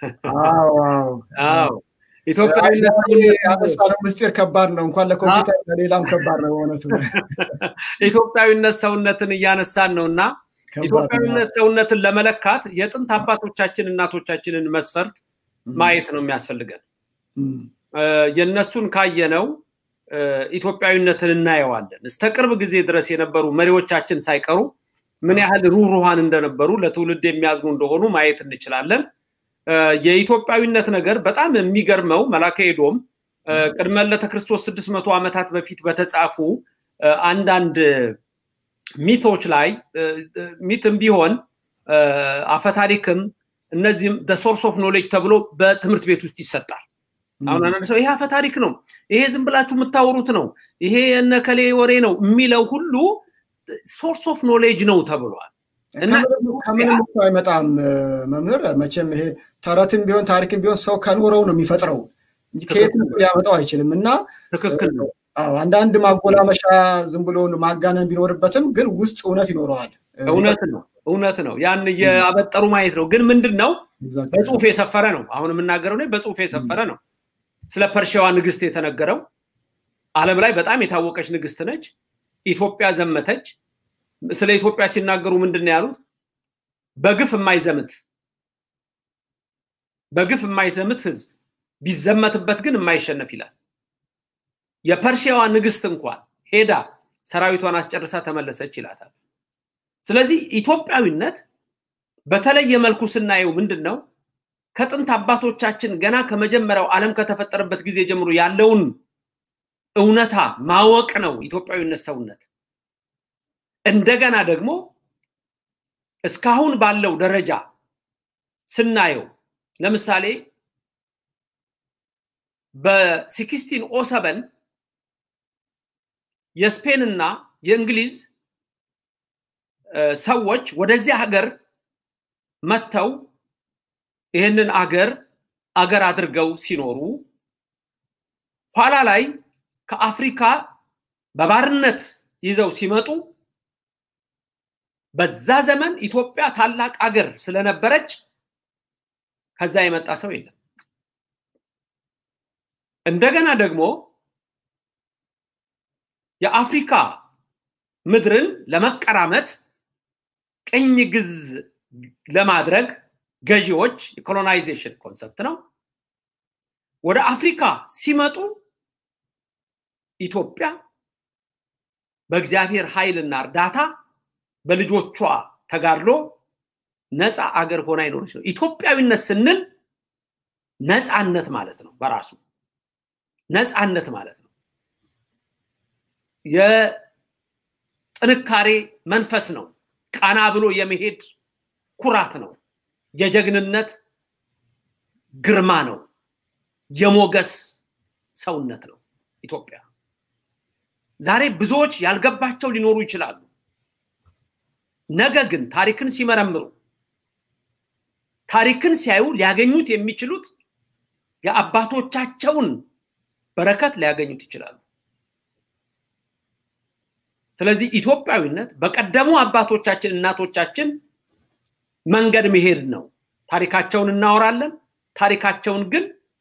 S7: ኢትዮጵያዊነት
S5: ያነሳነው ምስጢር ከባድ ነው። እንኳን ለኮምፒውተር ለሌላም ከባድ ነው በእውነቱ።
S7: ኢትዮጵያዊነት ሰውነትን እያነሳን ነው እና ኢትዮጵያዊነት ሰውነትን ለመለካት የጥንት አባቶቻችን እናቶቻችንን መስፈርት ማየት ነው የሚያስፈልገን። የእነሱን ካየነው ኢትዮጵያዊነትን እናየዋለን። እስከ ቅርብ ጊዜ ድረስ የነበሩ መሪዎቻችን ሳይቀሩ ምን ያህል ሩህሩሃን እንደነበሩ ለትውልድ የሚያዝኑ እንደሆኑ ማየት እንችላለን። የኢትዮጵያዊነት ነገር በጣም የሚገርመው መላከ ኤዶም ቅድመ ልደተ ክርስቶስ ስድስት መቶ ዓመታት በፊት በተጻፉ አንዳንድ ሚቶች ላይ ሚትም ቢሆን አፈታሪክም እነዚህም ሶርስ ኦፍ ኖሌጅ ተብሎ በትምህርት ቤት ውስጥ ይሰጣል። አሁን አንዳንድ ሰው ይሄ አፈታሪክ ነው፣ ይሄ ዝም ብላችሁ የምታወሩት ነው፣ ይሄ የነከሌ ወሬ ነው የሚለው ሁሉ ሶርስ ኦፍ ኖሌጅ ነው ተብሏል።
S5: ከምንም እኮ አይመጣም መምህር። መቼም ይሄ ተረትም ቢሆን ታሪክም ቢሆን ሰው ከኖረው ነው የሚፈጥረው እንጂ ከየትም ሊያመጣው አይችልም። እና
S7: ትክክል ነው።
S5: አንዳንድ ማጎላመሻ ዝም ብሎ ማጋነን ቢኖርበትም ግን ውስጥ እውነት ይኖረዋል።
S7: እውነት ነው እውነት ነው። ያን እያበጠሩ ማየት ነው። ግን ምንድን ነው በጽሁፍ የሰፈረ ነው። አሁን የምናገረው በጽሁፍ የሰፈረ ነው። ስለ ፐርሺያዋ ንግስት የተነገረው ዓለም ላይ በጣም የታወቀች ንግስት ነች። ኢትዮጵያ ዘመተች። ስለ ኢትዮጵያ ሲናገሩ ምንድን ነው ያሉት? በግፍ የማይዘምት በግፍ የማይዘምት ህዝብ ቢዘመትበት ግን የማይሸነፍ ይላል። የፐርሺያዋ ንግስት እንኳን ሄዳ ሰራዊቷን አስጨርሳ ተመለሰች ይላታል። ስለዚህ ኢትዮጵያዊነት በተለየ መልኩ ስናየው ምንድን ነው ከጥንት አባቶቻችን ገና ከመጀመሪያው ዓለም ከተፈጠረበት ጊዜ ጀምሮ ያለውን እውነታ ማወቅ ነው ኢትዮጵያዊነት ሰውነት። እንደገና ደግሞ እስካሁን ባለው ደረጃ ስናየው ለምሳሌ በሲክስቲን ኦ ሰቨን የስፔንና የእንግሊዝ ሰዎች ወደዚህ ሀገር መጥተው ይህንን አገር አገር አድርገው ሲኖሩ ኋላ ላይ ከአፍሪካ በባርነት ይዘው ሲመጡ በዛ ዘመን ኢትዮጵያ ታላቅ አገር ስለነበረች ከዛ የመጣ ሰው የለም። እንደገና ደግሞ የአፍሪካ ምድርን ለመቀራመት ቅኝ ግዝ ለማድረግ ገዢዎች የኮሎናይዜሽን ኮንሰፕት ነው። ወደ አፍሪካ ሲመጡ ኢትዮጵያ በእግዚአብሔር ኃይልና እርዳታ በልጆቿ ተጋድሎ ነፃ አገር ሆና ይኖረች ነው። ኢትዮጵያዊነት ስንል ነፃነት ማለት ነው። በራሱ ነፃነት ማለት ነው። የጥንካሬ መንፈስ ነው። ቀና ብሎ የመሄድ ኩራት ነው። የጀግንነት ግርማ ነው። የሞገስ ሰውነት ነው ኢትዮጵያ። ዛሬ ብዙዎች ያልገባቸው ሊኖሩ ይችላሉ። ነገ ግን ታሪክን ሲመረምሩ ታሪክን ሲያዩ ሊያገኙት የሚችሉት የአባቶቻቸውን በረከት ሊያገኙት ይችላሉ። ስለዚህ ኢትዮጵያዊነት በቀደሙ አባቶቻችን እናቶቻችን መንገድ መሄድ ነው። ታሪካቸውን እናወራለን። ታሪካቸውን ግን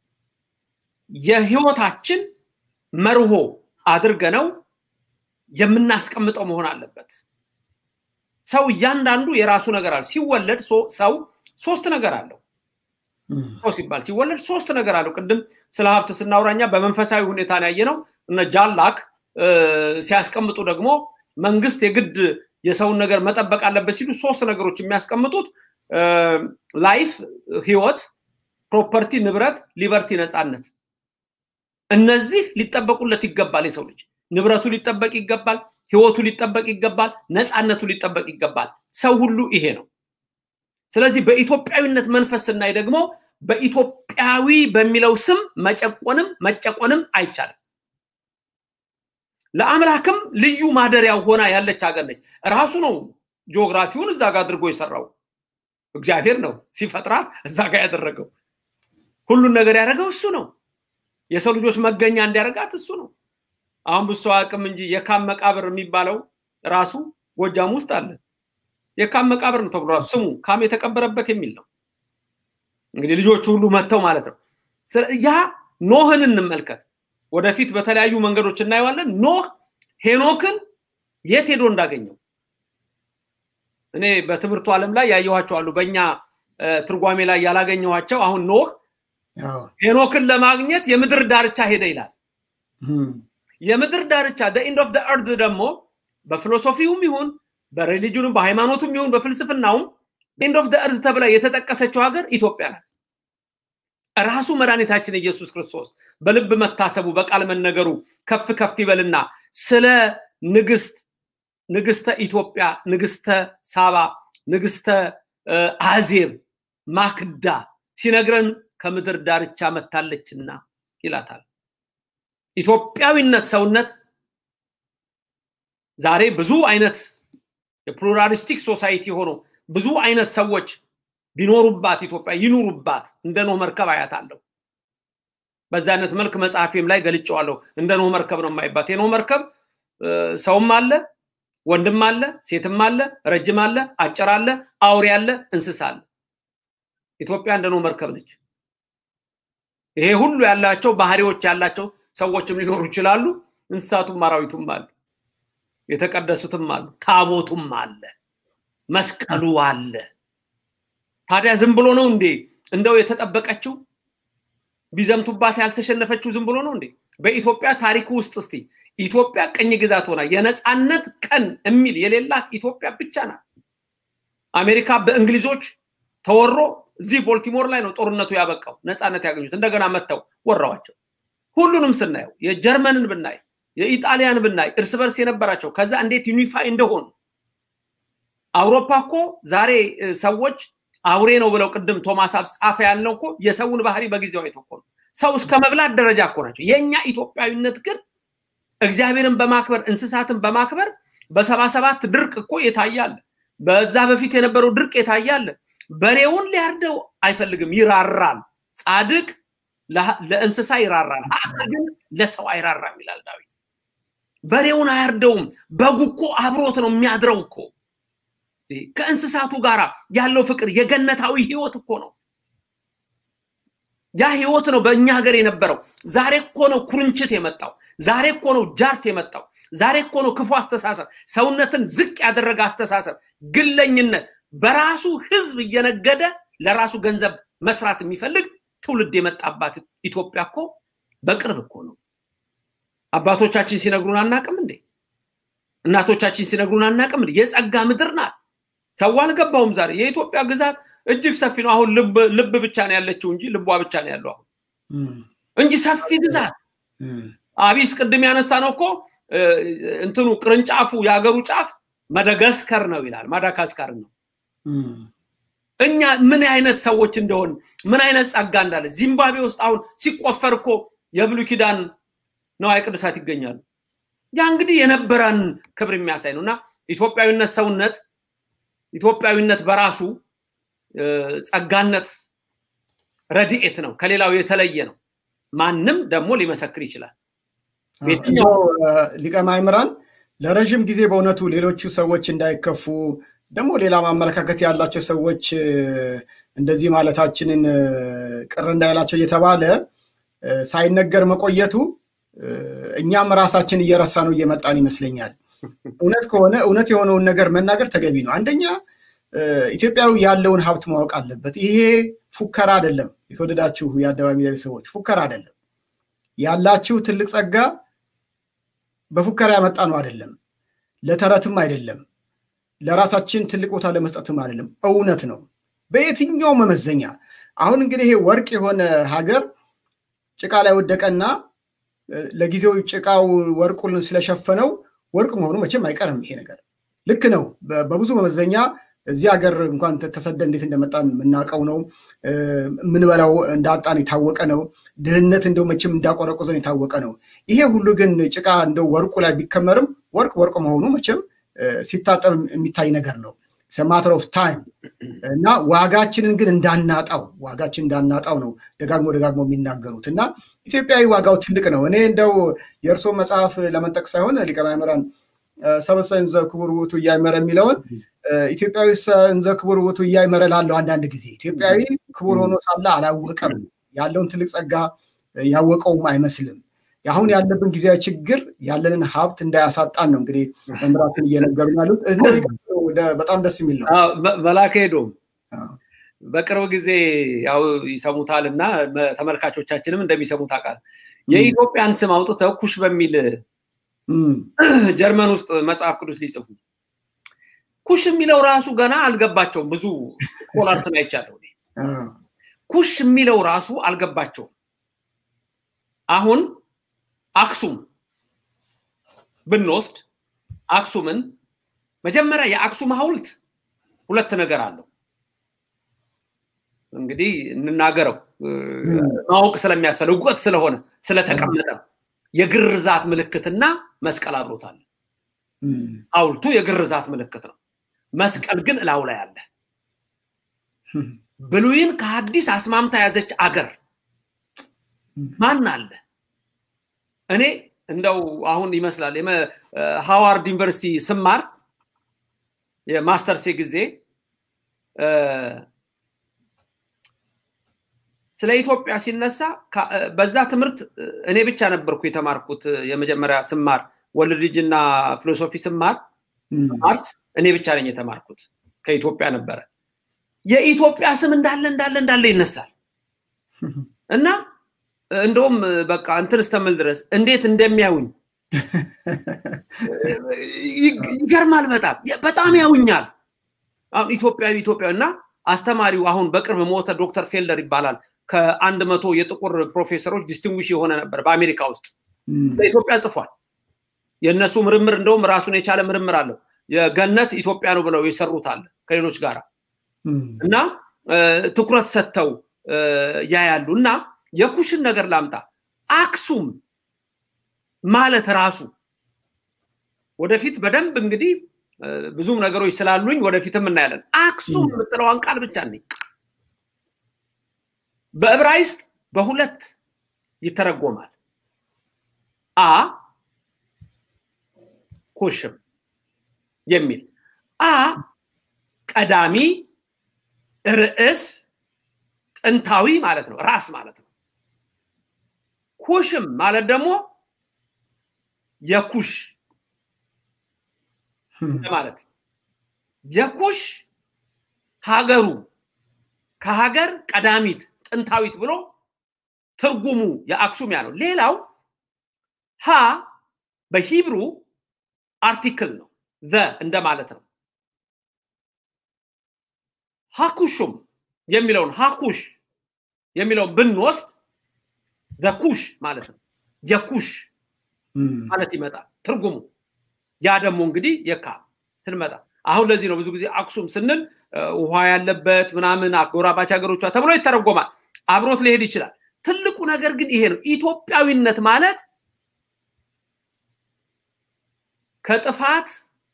S7: የህይወታችን መርሆ አድርገነው የምናስቀምጠው መሆን አለበት። ሰው እያንዳንዱ የራሱ ነገር አለ። ሲወለድ ሰው ሶስት ነገር አለው። ሰው ሲባል ሲወለድ ሶስት ነገር አለው። ቅድም ስለ ሀብት ስናውራኛ በመንፈሳዊ ሁኔታ ነው ያየነው። እነ ጃላክ ሲያስቀምጡ ደግሞ መንግስት የግድ የሰውን ነገር መጠበቅ አለበት ሲሉ ሶስት ነገሮች የሚያስቀምጡት ላይፍ፣ ህይወት፣ ፕሮፐርቲ፣ ንብረት፣ ሊበርቲ፣ ነፃነት። እነዚህ ሊጠበቁለት ይገባል። የሰው ልጅ ንብረቱ ሊጠበቅ ይገባል። ህይወቱ ሊጠበቅ ይገባል። ነፃነቱ ሊጠበቅ ይገባል። ሰው ሁሉ ይሄ ነው። ስለዚህ በኢትዮጵያዊነት መንፈስ ስናይ ደግሞ በኢትዮጵያዊ በሚለው ስም መጨቆንም መጨቆንም አይቻልም። ለአምላክም ልዩ ማደሪያው ሆና ያለች ሀገር ነች። ራሱ ነው ጂኦግራፊውን እዛ ጋር አድርጎ የሰራው እግዚአብሔር ነው ሲፈጥራት እዛ ጋር ያደረገው። ሁሉን ነገር ያደረገው እሱ ነው። የሰው ልጆች መገኛ እንዲያደርጋት እሱ ነው። አሁን ብሶ አቅም እንጂ የካም መቃብር የሚባለው ራሱ ጎጃም ውስጥ አለ። የካም መቃብር ነው ተብሎ ስሙ ካም የተቀበረበት የሚል ነው። እንግዲህ ልጆቹ ሁሉ መጥተው ማለት ነው። ያ ኖህን እንመልከት። ወደፊት በተለያዩ መንገዶች እናየዋለን። ኖህ ሄኖክን የት ሄዶ እንዳገኘው እኔ በትምህርቱ ዓለም ላይ ያየኋቸው አሉ። በእኛ ትርጓሜ ላይ ያላገኘኋቸው አሁን ኖህ ሄኖክን ለማግኘት የምድር ዳርቻ ሄደ ይላል። የምድር ዳርቻ ኢንድ ኦፍ እርድ ደግሞ በፊሎሶፊውም ይሁን በሬሊጅኑም በሃይማኖቱም ይሁን በፍልስፍናውም ኢንድ ኦፍ እርዝ ተብላ የተጠቀሰችው ሀገር ኢትዮጵያ ናት። ራሱ መድኃኒታችን ኢየሱስ ክርስቶስ በልብ መታሰቡ በቃል መነገሩ ከፍ ከፍ ይበልና ስለ ንግስት ንግስተ ኢትዮጵያ፣ ንግስተ ሳባ፣ ንግስተ አዜብ ማክዳ ሲነግረን ከምድር ዳርቻ መታለችና ይላታል። ኢትዮጵያዊነት ሰውነት ዛሬ ብዙ አይነት የፕሉራሊስቲክ ሶሳይቲ ሆኖ ብዙ አይነት ሰዎች ቢኖሩባት ኢትዮጵያ ይኑሩባት እንደ ኖህ መርከብ አያት አለው። በዛ አይነት መልክ መጽሐፌም ላይ ገልጨዋለሁ። እንደ ኖህ መርከብ ነው የማይባት። የኖህ መርከብ ሰውም አለ፣ ወንድም አለ፣ ሴትም አለ፣ ረጅም አለ፣ አጭር አለ፣ አውሬ አለ፣ እንስሳ አለ። ኢትዮጵያ እንደ ኖህ መርከብ ነች። ይሄ ሁሉ ያላቸው ባህሪዎች ያላቸው ሰዎችም ሊኖሩ ይችላሉ። እንስሳቱም አራዊቱም አሉ። የተቀደሱትም አሉ፣ ታቦቱም አለ፣ መስቀሉ አለ። ታዲያ ዝም ብሎ ነው እንዴ እንደው የተጠበቀችው ቢዘምቱባት ያልተሸነፈችው ዝም ብሎ ነው እንዴ? በኢትዮጵያ ታሪክ ውስጥ እስቲ ኢትዮጵያ ቅኝ ግዛት ሆና የነፃነት ቀን የሚል የሌላት ኢትዮጵያ ብቻ ናት። አሜሪካ በእንግሊዞች ተወሮ እዚህ ቦልቲሞር ላይ ነው ጦርነቱ ያበቃው፣ ነፃነት ያገኙት። እንደገና መጥተው ወረዋቸው። ሁሉንም ስናየው የጀርመንን ብናይ የኢጣሊያን ብናይ እርስ በርስ የነበራቸው ከዛ እንዴት ዩኒፋይ እንደሆኑ አውሮፓ እኮ ዛሬ ሰዎች አውሬ ነው ብለው ቅድም ቶማስ አብ ጻፈ ያልነው እኮ የሰውን ባህሪ በጊዜው አይቶ እኮ ነው። ሰው እስከ መብላት ደረጃ እኮ ናቸው። የእኛ ኢትዮጵያዊነት ግን እግዚአብሔርን በማክበር እንስሳትን በማክበር በሰባ ሰባት ድርቅ እኮ የታያለ። በዛ በፊት የነበረው ድርቅ የታያለ። በሬውን ሊያርደው አይፈልግም፣ ይራራል። ጻድቅ ለእንስሳ ይራራል፣ ሀቅ ግን ለሰው አይራራም ይላል ዳዊት። በሬውን አያርደውም። በጉ እኮ አብሮት ነው የሚያድረው እኮ ከእንስሳቱ ጋር ያለው ፍቅር የገነታዊ ህይወት እኮ ነው። ያ ህይወት ነው በእኛ ሀገር የነበረው። ዛሬ እኮ ነው ኩርንችት የመጣው። ዛሬ እኮ ነው ጃርት የመጣው። ዛሬ እኮ ነው ክፉ አስተሳሰብ፣ ሰውነትን ዝቅ ያደረገ አስተሳሰብ፣ ግለኝነት፣ በራሱ ህዝብ እየነገደ ለራሱ ገንዘብ መስራት የሚፈልግ ትውልድ የመጣባት ኢትዮጵያ እኮ በቅርብ እኮ ነው። አባቶቻችን ሲነግሩን አናቅም እንዴ? እናቶቻችን ሲነግሩን አናቅም እንዴ? የጸጋ ምድር ናት። ሰው አልገባውም። ዛሬ የኢትዮጵያ ግዛት እጅግ ሰፊ ነው። አሁን ልብ ብቻ ነው ያለችው እንጂ ልቧ ብቻ ነው ያለው አሁን እንጂ ሰፊ ግዛት። አቢስ ቅድም ያነሳ ነው እኮ እንትኑ ቅርንጫፉ የሀገሩ ጫፍ መደጋስከር ነው ይላል። ማዳጋስካር ነው። እኛ ምን አይነት ሰዎች እንደሆን ምን አይነት ጸጋ እንዳለ ዚምባብዌ ውስጥ አሁን ሲቆፈር እኮ የብሉይ ኪዳን ነዋየ ቅዱሳት ይገኛሉ። ያ እንግዲህ የነበረን ክብር የሚያሳይ ነው እና ኢትዮጵያዊነት ሰውነት ኢትዮጵያዊነት በራሱ ጸጋነት ረድኤት ነው፣ ከሌላው የተለየ ነው። ማንም ደግሞ ሊመሰክር ይችላል።
S5: ሊቀ ማእምራን ለረዥም ጊዜ በእውነቱ ሌሎቹ ሰዎች እንዳይከፉ ደግሞ ሌላ ማመለካከት ያላቸው ሰዎች እንደዚህ ማለታችንን ቅር እንዳይላቸው እየተባለ ሳይነገር መቆየቱ እኛም ራሳችን እየረሳ ነው እየመጣን ይመስለኛል። እውነት ከሆነ እውነት የሆነውን ነገር መናገር ተገቢ ነው። አንደኛ ኢትዮጵያዊ ያለውን ሀብት ማወቅ አለበት። ይሄ ፉከራ አይደለም። የተወደዳችሁ የአደባባይ ሚዲያ ሰዎች ፉከራ አይደለም። ያላችሁ ትልቅ ጸጋ በፉከራ ያመጣ ነው አይደለም። ለተረትም አይደለም። ለራሳችን ትልቅ ቦታ ለመስጠትም አይደለም። እውነት ነው በየትኛው መመዘኛ። አሁን እንግዲህ ይሄ ወርቅ የሆነ ሀገር ጭቃ ላይ ወደቀና ለጊዜው ጭቃው ወርቁን ስለሸፈነው ወርቅ መሆኑ መቼም አይቀርም። ይሄ ነገር ልክ ነው። በብዙ መመዘኛ እዚህ ሀገር እንኳን ተሰደ እንዴት እንደመጣን የምናውቀው ነው። የምንበላው እንዳጣን የታወቀ ነው። ድህነት እንደው መቼም እንዳቆረቆዘን የታወቀ ነው። ይሄ ሁሉ ግን ጭቃ እንደው ወርቁ ላይ ቢከመርም ወርቅ ወርቅ መሆኑ መቼም ሲታጠብ የሚታይ ነገር ነው። ማተር ኦፍ ታይም እና ዋጋችንን ግን እንዳናጣው ዋጋችን እንዳናጣው ነው ደጋግሞ ደጋግሞ የሚናገሩት እና ኢትዮጵያዊ ዋጋው ትልቅ ነው። እኔ እንደው የእርስዎ መጽሐፍ ለመንጠቅ ሳይሆን ሊቀ ማእምራን ሰብእሰ እንዘ ክቡር ውእቱ ኢያእመረ የሚለውን ኢትዮጵያዊ እንዘ ክቡር ውእቱ ኢያእመረ ላለው አንዳንድ ጊዜ ኢትዮጵያዊ ክቡር ሆኖ ሳለ አላወቀም፣ ያለውን ትልቅ ጸጋ ያወቀውም አይመስልም። አሁን ያለብን ጊዜያዊ ችግር ያለንን ሀብት እንዳያሳጣን ነው እንግዲህ መምህራትን እየነገሩ ያሉት። በጣም ደስ የሚል ነው።
S7: መላከ ሄዶም በቅርብ ጊዜ ያው ይሰሙታል እና ተመልካቾቻችንም እንደሚሰሙት አውቃለሁ። የኢትዮጵያን ስም አውጥተው ኩሽ በሚል ጀርመን ውስጥ መጽሐፍ ቅዱስ ሊጽፉ ኩሽ የሚለው ራሱ ገና አልገባቸውም። ብዙ ስኮላርትን አይቻለሁ። ኩሽ የሚለው ራሱ አልገባቸውም። አሁን አክሱም ብንወስድ አክሱምን መጀመሪያ የአክሱም ሐውልት ሁለት ነገር አለው። እንግዲህ እንናገረው ማወቅ ስለሚያስፈልግ እውቀት ስለሆነ ስለተቀመጠ የግርዛት ምልክትና መስቀል አብሮታል። ሐውልቱ የግርዛት ምልክት ነው። መስቀል ግን እላው ላይ አለ። ብሉይን ከሐዲስ አስማምታ የያዘች አገር ማን አለ? እኔ እንደው አሁን ይመስላል ሃዋርድ ዩኒቨርሲቲ ስማር የማስተርሴ ጊዜ ስለ ኢትዮጵያ ሲነሳ በዛ ትምህርት እኔ ብቻ ነበርኩ የተማርኩት የመጀመሪያ ስማር ወልድ ልጅና ፊሎሶፊ ስማር ማርስ እኔ ብቻ ነኝ የተማርኩት ከኢትዮጵያ ነበረ። የኢትዮጵያ ስም እንዳለ እንዳለ እንዳለ ይነሳል እና እንደውም በቃ እንትን እስተምል ድረስ እንዴት እንደሚያዩኝ ይገርማል። በጣም በጣም ያውኛል። አሁን ኢትዮጵያዊ ኢትዮጵያዊ እና አስተማሪው አሁን በቅርብ ሞተ ዶክተር ፌልደር ይባላል። ከአንድ መቶ የጥቁር ፕሮፌሰሮች ዲስቲንጉሽ የሆነ ነበር በአሜሪካ ውስጥ በኢትዮጵያ ጽፏል። የእነሱ ምርምር እንደውም ራሱን የቻለ ምርምር አለው። የገነት ኢትዮጵያ ነው ብለው የሰሩት አለ ከሌሎች ጋር እና ትኩረት ሰጥተው ያያሉ እና የኩሽን ነገር ላምጣ። አክሱም ማለት ራሱ ወደፊት በደንብ እንግዲህ ብዙም ነገሮች ስላሉኝ ወደፊትም እናያለን። አክሱም የምትለዋን ቃል ብቻ ነኝ በዕብራይስጥ በሁለት ይተረጎማል። አ ኩሽም የሚል አ ቀዳሚ ርዕስ ጥንታዊ ማለት ነው፣ ራስ ማለት ነው። ኩሽም ማለት ደግሞ የኩሽ ማለት የኩሽ ሀገሩ ከሀገር ቀዳሚት ጥንታዊት ብሎ ትርጉሙ የአክሱም ያ ነው። ሌላው ሀ በሂብሩ አርቲክል ነው፣ ዘ እንደማለት ነው። ሀኩሹም የሚለውን ሀኩሽ የሚለውን ብንወስድ ዘኩሽ ማለት ነው። የኩሽ ማለት ይመጣል ትርጉሙ። ያ ደግሞ እንግዲህ የካ ስንመጣ አሁን ለዚህ ነው ብዙ ጊዜ አክሱም ስንል ውሃ ያለበት ምናምን አጎራባች ሀገሮቿ ተብሎ ይተረጎማል። አብሮት ሊሄድ ይችላል። ትልቁ ነገር ግን ይሄ ነው። ኢትዮጵያዊነት ማለት ከጥፋት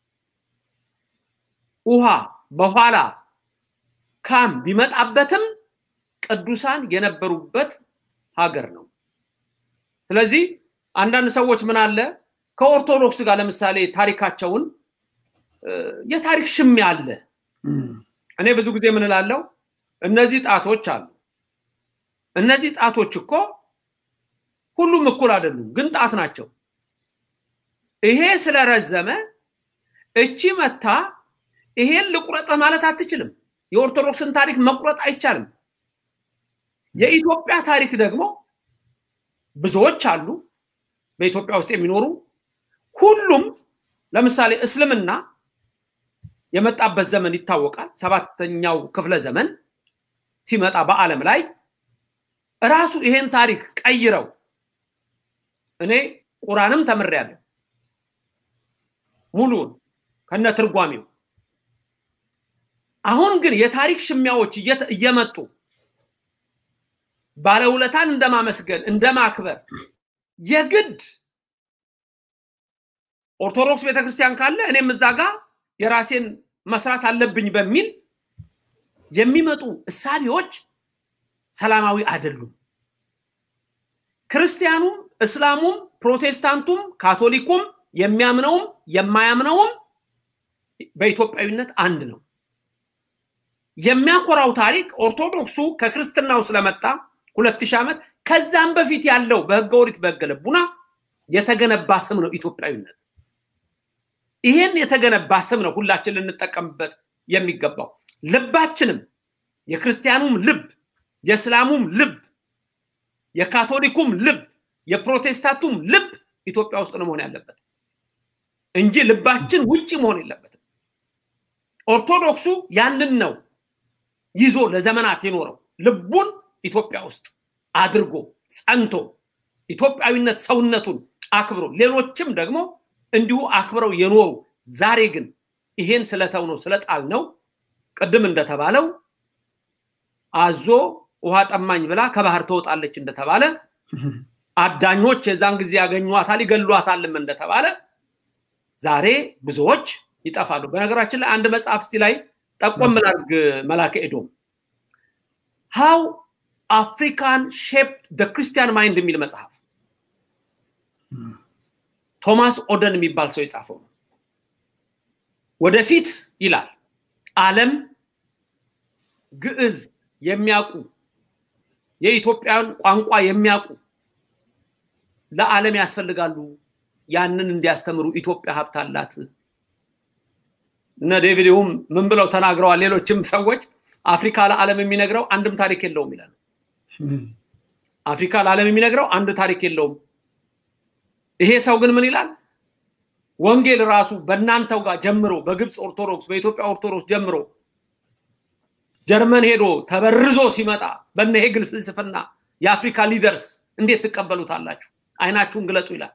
S7: ውሃ በኋላ ካም ቢመጣበትም ቅዱሳን የነበሩበት ሀገር ነው። ስለዚህ አንዳንድ ሰዎች ምን አለ ከኦርቶዶክስ ጋር ለምሳሌ ታሪካቸውን የታሪክ ሽሚያ አለ። እኔ ብዙ ጊዜ ምን እላለሁ፣ እነዚህ ጣቶች አሉ። እነዚህ ጣቶች እኮ ሁሉም እኩል አይደሉም፣ ግን ጣት ናቸው። ይሄ ስለረዘመ እቺ መታ ይሄን ልቁረጥ ማለት አትችልም። የኦርቶዶክስን ታሪክ መቁረጥ አይቻልም። የኢትዮጵያ ታሪክ ደግሞ ብዙዎች አሉ በኢትዮጵያ ውስጥ የሚኖሩ ሁሉም ለምሳሌ እስልምና የመጣበት ዘመን ይታወቃል። ሰባተኛው ክፍለ ዘመን ሲመጣ በዓለም ላይ ራሱ ይሄን ታሪክ ቀይረው እኔ ቁራንም ተምሬያለሁ ሙሉውን ከነ ትርጓሜው። አሁን ግን የታሪክ ሽሚያዎች እየመጡ ባለውለታን እንደማመስገን እንደማክበር የግድ ኦርቶዶክስ ቤተክርስቲያን ካለ እኔም እዛ ጋር የራሴን መስራት አለብኝ በሚል የሚመጡ እሳቢዎች ሰላማዊ አይደሉም። ክርስቲያኑም፣ እስላሙም፣ ፕሮቴስታንቱም፣ ካቶሊኩም የሚያምነውም የማያምነውም በኢትዮጵያዊነት አንድ ነው። የሚያኮራው ታሪክ ኦርቶዶክሱ ከክርስትናው ስለመጣ ሁለት ሺህ ዓመት ከዛም በፊት ያለው በህገ ኦሪት በህገ ልቡና የተገነባ ስም ነው ኢትዮጵያዊነት። ይሄን የተገነባ ስም ነው ሁላችን ልንጠቀምበት የሚገባው። ልባችንም የክርስቲያኑም ልብ፣ የእስላሙም ልብ፣ የካቶሊኩም ልብ፣ የፕሮቴስታንቱም ልብ ኢትዮጵያ ውስጥ ነው መሆን ያለበት እንጂ ልባችን ውጭ መሆን የለበትም። ኦርቶዶክሱ ያንን ነው ይዞ ለዘመናት የኖረው ልቡን ኢትዮጵያ ውስጥ አድርጎ ጸንቶ ኢትዮጵያዊነት ሰውነቱን አክብሮ ሌሎችም ደግሞ እንዲሁ አክብረው የኖሩ ዛሬ ግን ይሄን ስለተው ነው ስለጣል ነው ቅድም እንደተባለው አዞ ውሃ ጠማኝ ብላ ከባህር ትወጣለች እንደተባለ አዳኞች የዛን ጊዜ ያገኟታል ይገሏታልም እንደተባለ ዛሬ ብዙዎች ይጠፋሉ። በነገራችን ላይ አንድ መጽሐፍ እስቲ ላይ ጠቆም ላድርግ መላከ ኤዶም ሃው አፍሪካን ሼፕ ደ ክርስቲያን ማይንድ የሚል መጽሐፍ ቶማስ ኦደን የሚባል ሰው የጻፈው ነው። ወደፊት ይላል ዓለም ግዕዝ የሚያውቁ የኢትዮጵያን ቋንቋ የሚያውቁ ለዓለም ያስፈልጋሉ ያንን እንዲያስተምሩ ኢትዮጵያ ሀብት አላት። እነ ዴቪድ ሁም ምን ብለው ተናግረዋል? ሌሎችም ሰዎች አፍሪካ ለዓለም የሚነግረው አንድም ታሪክ የለውም ይላሉ። አፍሪካ ለዓለም የሚነግረው አንድ ታሪክ የለውም። ይሄ ሰው ግን ምን ይላል? ወንጌል ራሱ በእናንተው ጋር ጀምሮ በግብፅ ኦርቶዶክስ፣ በኢትዮጵያ ኦርቶዶክስ ጀምሮ ጀርመን ሄዶ ተበርዞ ሲመጣ በነ ሄግል ፍልስፍና የአፍሪካ ሊደርስ እንዴት ትቀበሉታላችሁ? አይናችሁን ግለጹ ይላል።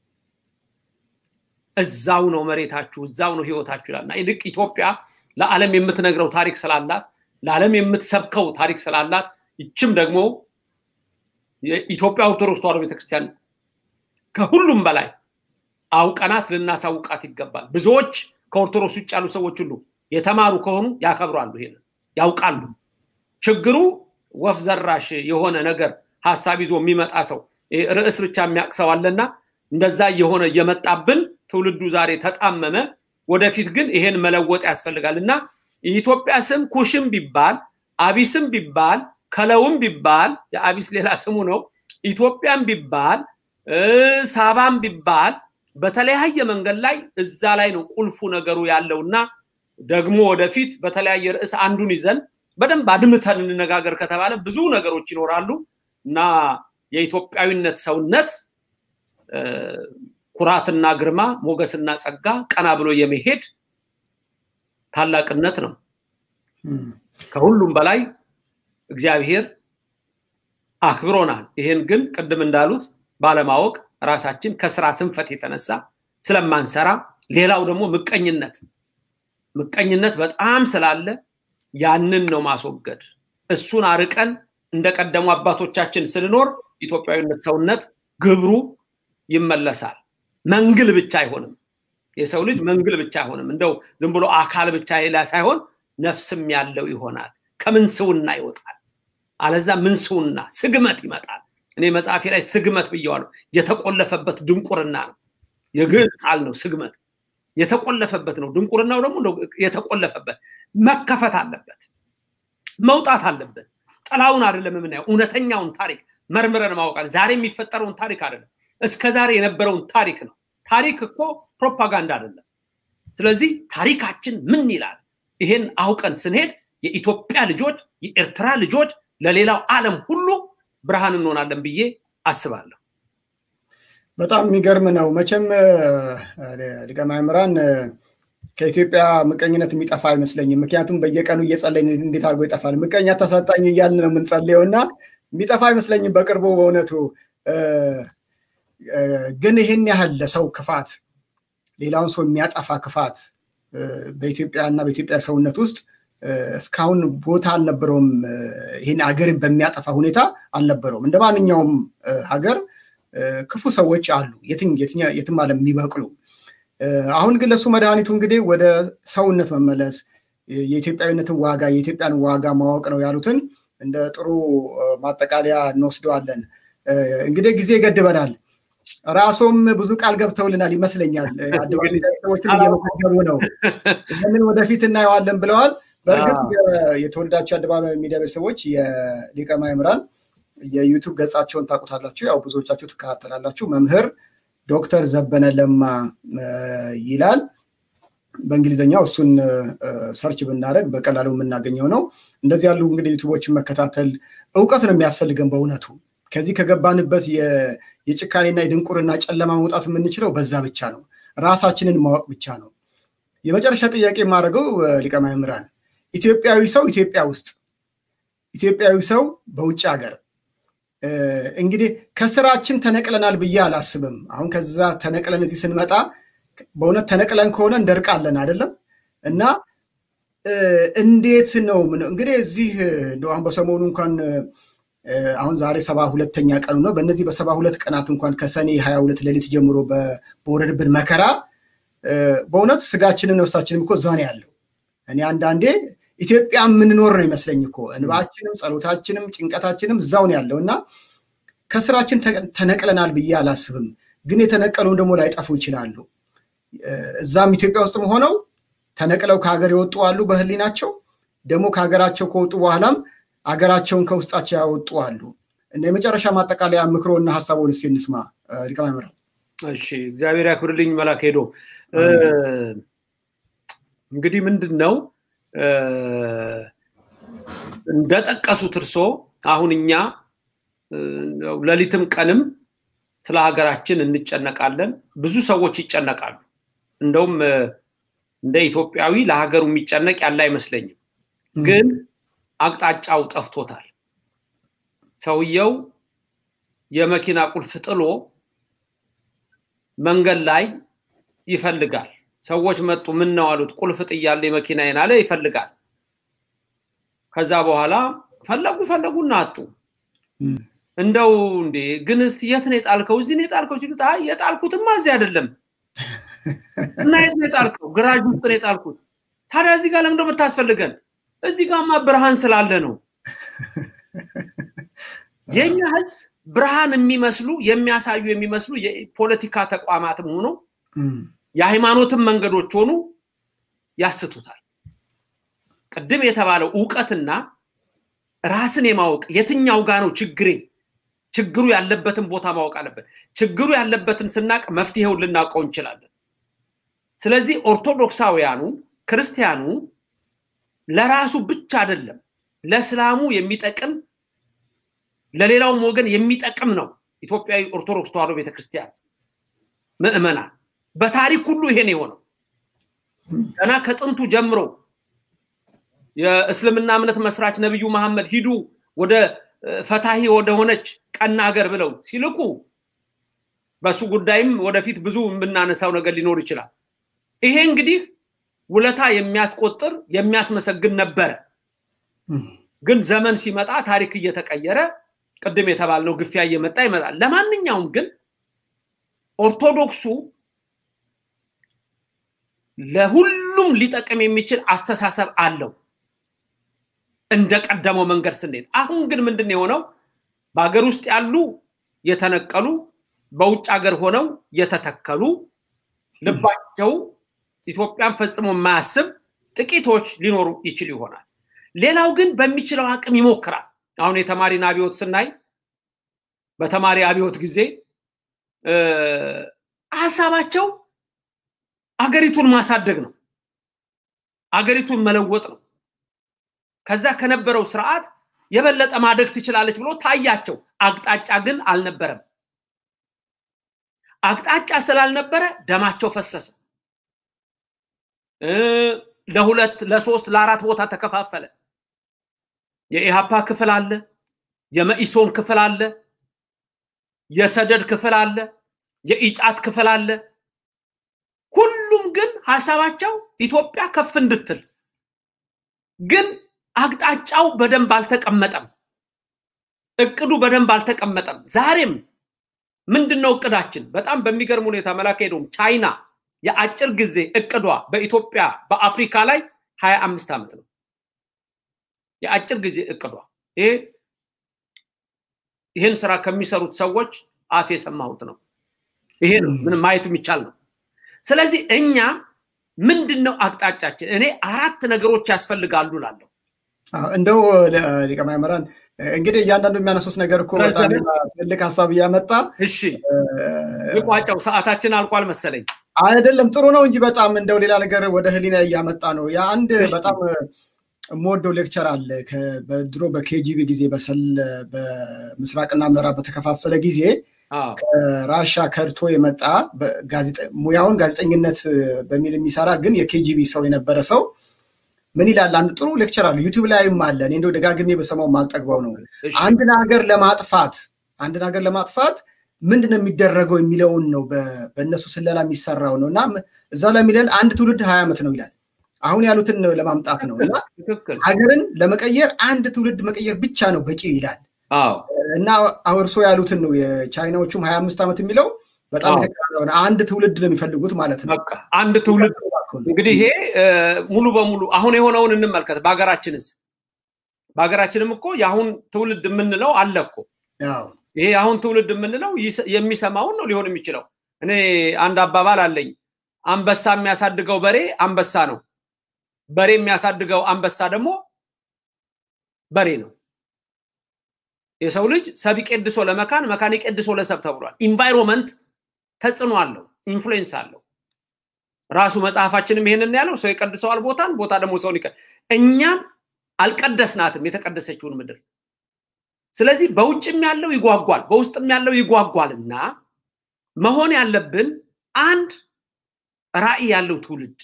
S7: እዛው ነው መሬታችሁ፣ እዛው ነው ህይወታችሁ ይላል እና ይልቅ ኢትዮጵያ ለዓለም የምትነግረው ታሪክ ስላላት ለዓለም የምትሰብከው ታሪክ ስላላት ይችም ደግሞ የኢትዮጵያ ኦርቶዶክስ ተዋሕዶ ቤተክርስቲያን ከሁሉም በላይ አውቀናት ልናሳውቃት ይገባል። ብዙዎች ከኦርቶዶክስ ውጭ ያሉ ሰዎች ሁሉ የተማሩ ከሆኑ ያከብራሉ፣ ይሄንን ያውቃሉ። ችግሩ ወፍ ዘራሽ የሆነ ነገር ሀሳብ ይዞ የሚመጣ ሰው ርዕስ ብቻ የሚያውቅ ሰው አለና እንደዛ እየሆነ እየመጣብን ትውልዱ ዛሬ ተጣመመ። ወደፊት ግን ይሄን መለወጥ ያስፈልጋል እና የኢትዮጵያ ስም ኩሽም ቢባል አቢስም ቢባል ከለውም ቢባል የአቢስ ሌላ ስሙ ነው። ኢትዮጵያም ቢባል ሳባም ቢባል በተለያየ መንገድ ላይ እዛ ላይ ነው ቁልፉ ነገሩ ያለው እና ደግሞ ወደፊት በተለያየ ርዕስ አንዱን ይዘን በደንብ አድምተን እንነጋገር ከተባለ ብዙ ነገሮች ይኖራሉ እና የኢትዮጵያዊነት ሰውነት ኩራትና ግርማ፣ ሞገስና ጸጋ፣ ቀና ብሎ የመሄድ ታላቅነት ነው። ከሁሉም በላይ እግዚአብሔር አክብሮናል። ይሄን ግን ቅድም እንዳሉት ባለማወቅ ራሳችን ከስራ ስንፈት የተነሳ ስለማንሰራ፣ ሌላው ደግሞ ምቀኝነት ምቀኝነት በጣም ስላለ ያንን ነው ማስወገድ። እሱን አርቀን እንደቀደሙ አባቶቻችን ስንኖር ኢትዮጵያዊነት ሰውነት ግብሩ ይመለሳል። መንግል ብቻ አይሆንም። የሰው ልጅ መንግል ብቻ አይሆንም። እንደው ዝም ብሎ አካል ብቻ ሌላ ሳይሆን ነፍስም ያለው ይሆናል። ከምንስውና ይወጣል። አለዛ ምንስውና ስግመት ይመጣል። እኔ መጽሐፌ ላይ ስግመት ብየዋለሁ። የተቆለፈበት ድንቁርና ነው። የግዕዝ ቃል ነው ስግመት። የተቆለፈበት ነው። ድንቁርናው ደግሞ የተቆለፈበት መከፈት አለበት፣ መውጣት አለበት። ጥላውን አይደለም የምናየው፣ እውነተኛውን ታሪክ መርምረን ማወቃል። ዛሬ የሚፈጠረውን ታሪክ አይደለም፣ እስከ ዛሬ የነበረውን ታሪክ ነው። ታሪክ እኮ ፕሮፓጋንዳ አይደለም። ስለዚህ ታሪካችን ምን ይላል? ይሄን አውቀን ስንሄድ የኢትዮጵያ ልጆች፣ የኤርትራ ልጆች ለሌላው ዓለም ሁሉ ብርሃን እንሆናለን ብዬ አስባለሁ።
S5: በጣም የሚገርም ነው። መቼም ሊቀ ማእምራን ከኢትዮጵያ ምቀኝነት የሚጠፋ አይመስለኝም። ምክንያቱም በየቀኑ እየጸለይን እንዴት አድርጎ ይጠፋል? ምቀኛ ታሳጣኝ እያልን ነው የምንጸልየው እና የሚጠፋ አይመስለኝም በቅርቡ በእውነቱ ግን ይህን ያህል ለሰው ክፋት፣ ሌላውን ሰው የሚያጠፋ ክፋት በኢትዮጵያ እና በኢትዮጵያ ሰውነት ውስጥ እስካሁን ቦታ አልነበረውም። ይህን ሀገር በሚያጠፋ ሁኔታ አልነበረውም። እንደ ማንኛውም ሀገር ክፉ ሰዎች አሉ፣ የትም ዓለም የሚበቅሉ። አሁን ግን ለእሱ መድኃኒቱ እንግዲህ ወደ ሰውነት መመለስ፣ የኢትዮጵያዊነትን ዋጋ የኢትዮጵያን ዋጋ ማወቅ ነው ያሉትን እንደ ጥሩ ማጠቃለያ እንወስደዋለን። እንግዲህ ጊዜ ይገድበናል። ራሶም ብዙ ቃል ገብተውልናል ይመስለኛል። አደባባይ ሰዎችን እየመዘገቡ ነው። ይህንን ወደፊት እናየዋለን ብለዋል። በእርግጥ የተወለዳቸው አደባባይ ሚዲያ ቤተሰቦች የሊቀ ማእምራን የዩቱብ ገጻቸውን ታውቁታላችሁ። ያው ብዙዎቻችሁ ትከታተላላችሁ። መምህር ዶክተር ዘበነ ለማ ይላል። በእንግሊዝኛው እሱን ሰርች ብናደረግ በቀላሉ የምናገኘው ነው። እንደዚህ ያሉ እንግዲህ ዩቱቦችን መከታተል እውቀት ነው የሚያስፈልገን በእውነቱ ከዚህ ከገባንበት የጭካኔና የድንቁርና ጨለማ መውጣት የምንችለው በዛ ብቻ ነው። ራሳችንን ማወቅ ብቻ ነው። የመጨረሻ ጥያቄ የማደርገው ሊቀ ማእምራን ኢትዮጵያዊ ሰው ኢትዮጵያ ውስጥ ኢትዮጵያዊ ሰው በውጭ ሀገር እንግዲህ ከስራችን ተነቅለናል ብዬ አላስብም። አሁን ከዛ ተነቅለን እዚህ ስንመጣ በእውነት ተነቅለን ከሆነ እንደርቃለን አይደለም እና እንዴት ነው እንግዲህ እዚህ እንደው አሁን በሰሞኑ እንኳን አሁን ዛሬ ሰባ ሁለተኛ ቀኑ ነው። በእነዚህ በሰባ ሁለት ቀናት እንኳን ከሰኔ ሀያ ሁለት ሌሊት ጀምሮ በወረድብን መከራ በእውነት ስጋችንም ነፍሳችንም እኮ እዛ ነው ያለው። እኔ አንዳንዴ ኢትዮጵያ የምንኖር ነው ይመስለኝ እኮ እንባችንም ጸሎታችንም ጭንቀታችንም እዛው ነው ያለው እና ከስራችን ተነቅለናል ብዬ አላስብም። ግን የተነቀሉን ደግሞ ላይጠፉ ይችላሉ። እዛም ኢትዮጵያ ውስጥም ሆነው ተነቅለው ከሀገር የወጡ አሉ በህሊናቸው ደግሞ ከሀገራቸው ከወጡ በኋላም አገራቸውን ከውስጣቸው ያወጡ አሉ። እንደ የመጨረሻ ማጠቃለያ ምክሮና ሀሳቡን እስኪ እንስማ ሊቀ ማእምራን።
S7: እሺ እግዚአብሔር ያክብርልኝ መላክ ሄዶ እንግዲህ ምንድን ነው እንደጠቀሱት እርሶ አሁን እኛ ሌሊትም ቀንም ስለ ሀገራችን እንጨነቃለን። ብዙ ሰዎች ይጨነቃሉ። እንደውም እንደ ኢትዮጵያዊ ለሀገሩ የሚጨነቅ ያለ አይመስለኝም። ግን አቅጣጫው ጠፍቶታል። ሰውየው የመኪና ቁልፍ ጥሎ መንገድ ላይ ይፈልጋል። ሰዎች መጡ፣ ምን ነው አሉት። ቁልፍ ጥያለ የመኪናዬን አለ። ይፈልጋል። ከዛ በኋላ ፈለጉ ፈለጉና አጡ። እንደው እንዴ ግን እስቲ የት ነው የጣልከው? እዚህ ነው የጣልከው ሲሉት አይ የጣልኩትማ እዚህ አይደለም። እና የት ነው የጣልከው? ግራጅ ውስጥ ነው የጣልኩት። ታዲያ እዚህ ጋር ለምንድነው የምታስፈልገን? እዚህ ጋርማ ብርሃን ስላለ ነው። የኛ ህዝብ ብርሃን የሚመስሉ የሚያሳዩ የሚመስሉ የፖለቲካ ተቋማትም ሆኖ የሃይማኖትም መንገዶች ሆኑ ያስቱታል። ቅድም የተባለው እውቀትና ራስን የማወቅ የትኛው ጋ ነው ችግሬ፣ ችግሩ ያለበትን ቦታ ማወቅ አለበት። ችግሩ ያለበትን ስናቅ መፍትሄውን ልናውቀው እንችላለን። ስለዚህ ኦርቶዶክሳውያኑ ክርስቲያኑ ለራሱ ብቻ አይደለም ለእስላሙ የሚጠቅም ለሌላውም ወገን የሚጠቅም ነው። ኢትዮጵያዊ ኦርቶዶክስ ተዋሕዶ ቤተክርስቲያን ምዕመናን በታሪክ ሁሉ ይሄን የሆነው ገና ከጥንቱ ጀምሮ የእስልምና እምነት መስራች ነቢዩ መሐመድ ሂዱ ወደ ፈታሂ ወደ ሆነች ቀና ሀገር ብለው ሲልኩ በሱ ጉዳይም ወደፊት ብዙ የምናነሳው ነገር ሊኖር ይችላል። ይሄ እንግዲህ ውለታ የሚያስቆጥር የሚያስመሰግን ነበረ። ግን ዘመን ሲመጣ ታሪክ እየተቀየረ ቅድም የተባልነው ግፊያ እየመጣ ይመጣል። ለማንኛውም ግን ኦርቶዶክሱ ለሁሉም ሊጠቅም የሚችል አስተሳሰብ አለው እንደ ቀደመው መንገድ ስንሄድ። አሁን ግን ምንድን የሆነው በሀገር ውስጥ ያሉ የተነቀሉ በውጭ ሀገር ሆነው የተተከሉ ልባቸው ኢትዮጵያን ፈጽሞ የማያስብ ጥቂቶች ሊኖሩ ይችል ይሆናል። ሌላው ግን በሚችለው አቅም ይሞክራል። አሁን የተማሪን አብዮት ስናይ በተማሪ አብዮት ጊዜ ሀሳባቸው አገሪቱን ማሳደግ ነው፣ አገሪቱን መለወጥ ነው። ከዛ ከነበረው ስርዓት የበለጠ ማደግ ትችላለች ብሎ ታያቸው። አቅጣጫ ግን አልነበረም። አቅጣጫ ስላልነበረ ደማቸው ፈሰሰ። ለሁለት ለሶስት ለአራት ቦታ ተከፋፈለ። የኢሃፓ ክፍል አለ፣ የመኢሶን ክፍል አለ፣ የሰደድ ክፍል አለ፣ የኢጫት ክፍል አለ። ሁሉም ግን ሀሳባቸው ኢትዮጵያ ከፍ እንድትል ግን አቅጣጫው በደንብ አልተቀመጠም። እቅዱ በደንብ አልተቀመጠም። ዛሬም ምንድን ነው እቅዳችን? በጣም በሚገርም ሁኔታ መላክ ሄዶም ቻይና የአጭር ጊዜ እቅዷ በኢትዮጵያ በአፍሪካ ላይ ሀያ አምስት ዓመት ነው። የአጭር ጊዜ እቅዷ ይሄ ይህን ስራ ከሚሰሩት ሰዎች አፍ የሰማሁት ነው። ይሄ ነው ምንም ማየት የሚቻል ነው። ስለዚህ እኛ ምንድን ነው አቅጣጫችን? እኔ አራት ነገሮች ያስፈልጋሉ ላለሁ
S5: እንደው ሊቀ ማእምራን እንግዲህ እያንዳንዱ የሚያነሱት ነገር እኮ በጣም ትልቅ ሀሳብ እያመጣ
S7: እሺ፣ የቋጫው ሰዓታችን አልቋል መሰለኝ።
S5: አይደለም ጥሩ ነው እንጂ በጣም እንደው ሌላ ነገር ወደ ህሊና እያመጣ ነው። የአንድ በጣም የምወደው ሌክቸር አለ በድሮ በኬጂቢ ጊዜ በምስራቅና ምዕራብ በተከፋፈለ ጊዜ ከራሻ ከድቶ የመጣ ሙያውን ጋዜጠኝነት በሚል የሚሰራ ግን የኬጂቢ ሰው የነበረ ሰው ምን ይላል? አንድ ጥሩ ሌክቸር አለ ዩቲዩብ ላይም አለ። እኔ እንደው ደጋግሜ በሰማው ማልጠግበው ነው። አንድን ሀገር ለማጥፋት አንድን ሀገር ለማጥፋት ምንድን ነው የሚደረገው የሚለውን ነው በእነሱ ስለላ የሚሰራው ነው እና እዛ ላይ የሚለን አንድ ትውልድ ሀያ ዓመት ነው ይላል። አሁን ያሉትን ለማምጣት ነው እና ሀገርን ለመቀየር አንድ ትውልድ መቀየር ብቻ ነው በቂ ይላል እና እርሶ ያሉትን ነው የቻይናዎቹም ሀያ አምስት ዓመት የሚለው በጣም የተቀራረበ አንድ ትውልድ ነው የሚፈልጉት ማለት ነው።
S7: አንድ ትውልድ እንግዲህ ይሄ ሙሉ በሙሉ አሁን የሆነውን እንመልከት። በሀገራችንስ በሀገራችንም እኮ የአሁን ትውልድ የምንለው አለ እኮ ይሄ አሁን ትውልድ የምንለው የሚሰማውን ነው ሊሆን የሚችለው። እኔ አንድ አባባል አለኝ። አንበሳ የሚያሳድገው በሬ አንበሳ ነው፣ በሬ የሚያሳድገው አንበሳ ደግሞ በሬ ነው። የሰው ልጅ ሰብ ይቄድሶ ለመካን መካን ይቄድሶ ለሰብ ተብሏል። ኢንቫይሮንመንት ተጽዕኖ አለው፣ ኢንፍሉዌንስ አለው። ራሱ መጽሐፋችንም ይሄንን ያለው ሰው ይቀድሰዋል ቦታን፣ ቦታ ደግሞ ሰውን ይቀ እኛም አልቀደስናትም የተቀደሰችውን ምድር። ስለዚህ በውጭም ያለው ይጓጓል፣ በውስጥም ያለው ይጓጓልና መሆን ያለብን አንድ ራዕይ ያለው ትውልድ፣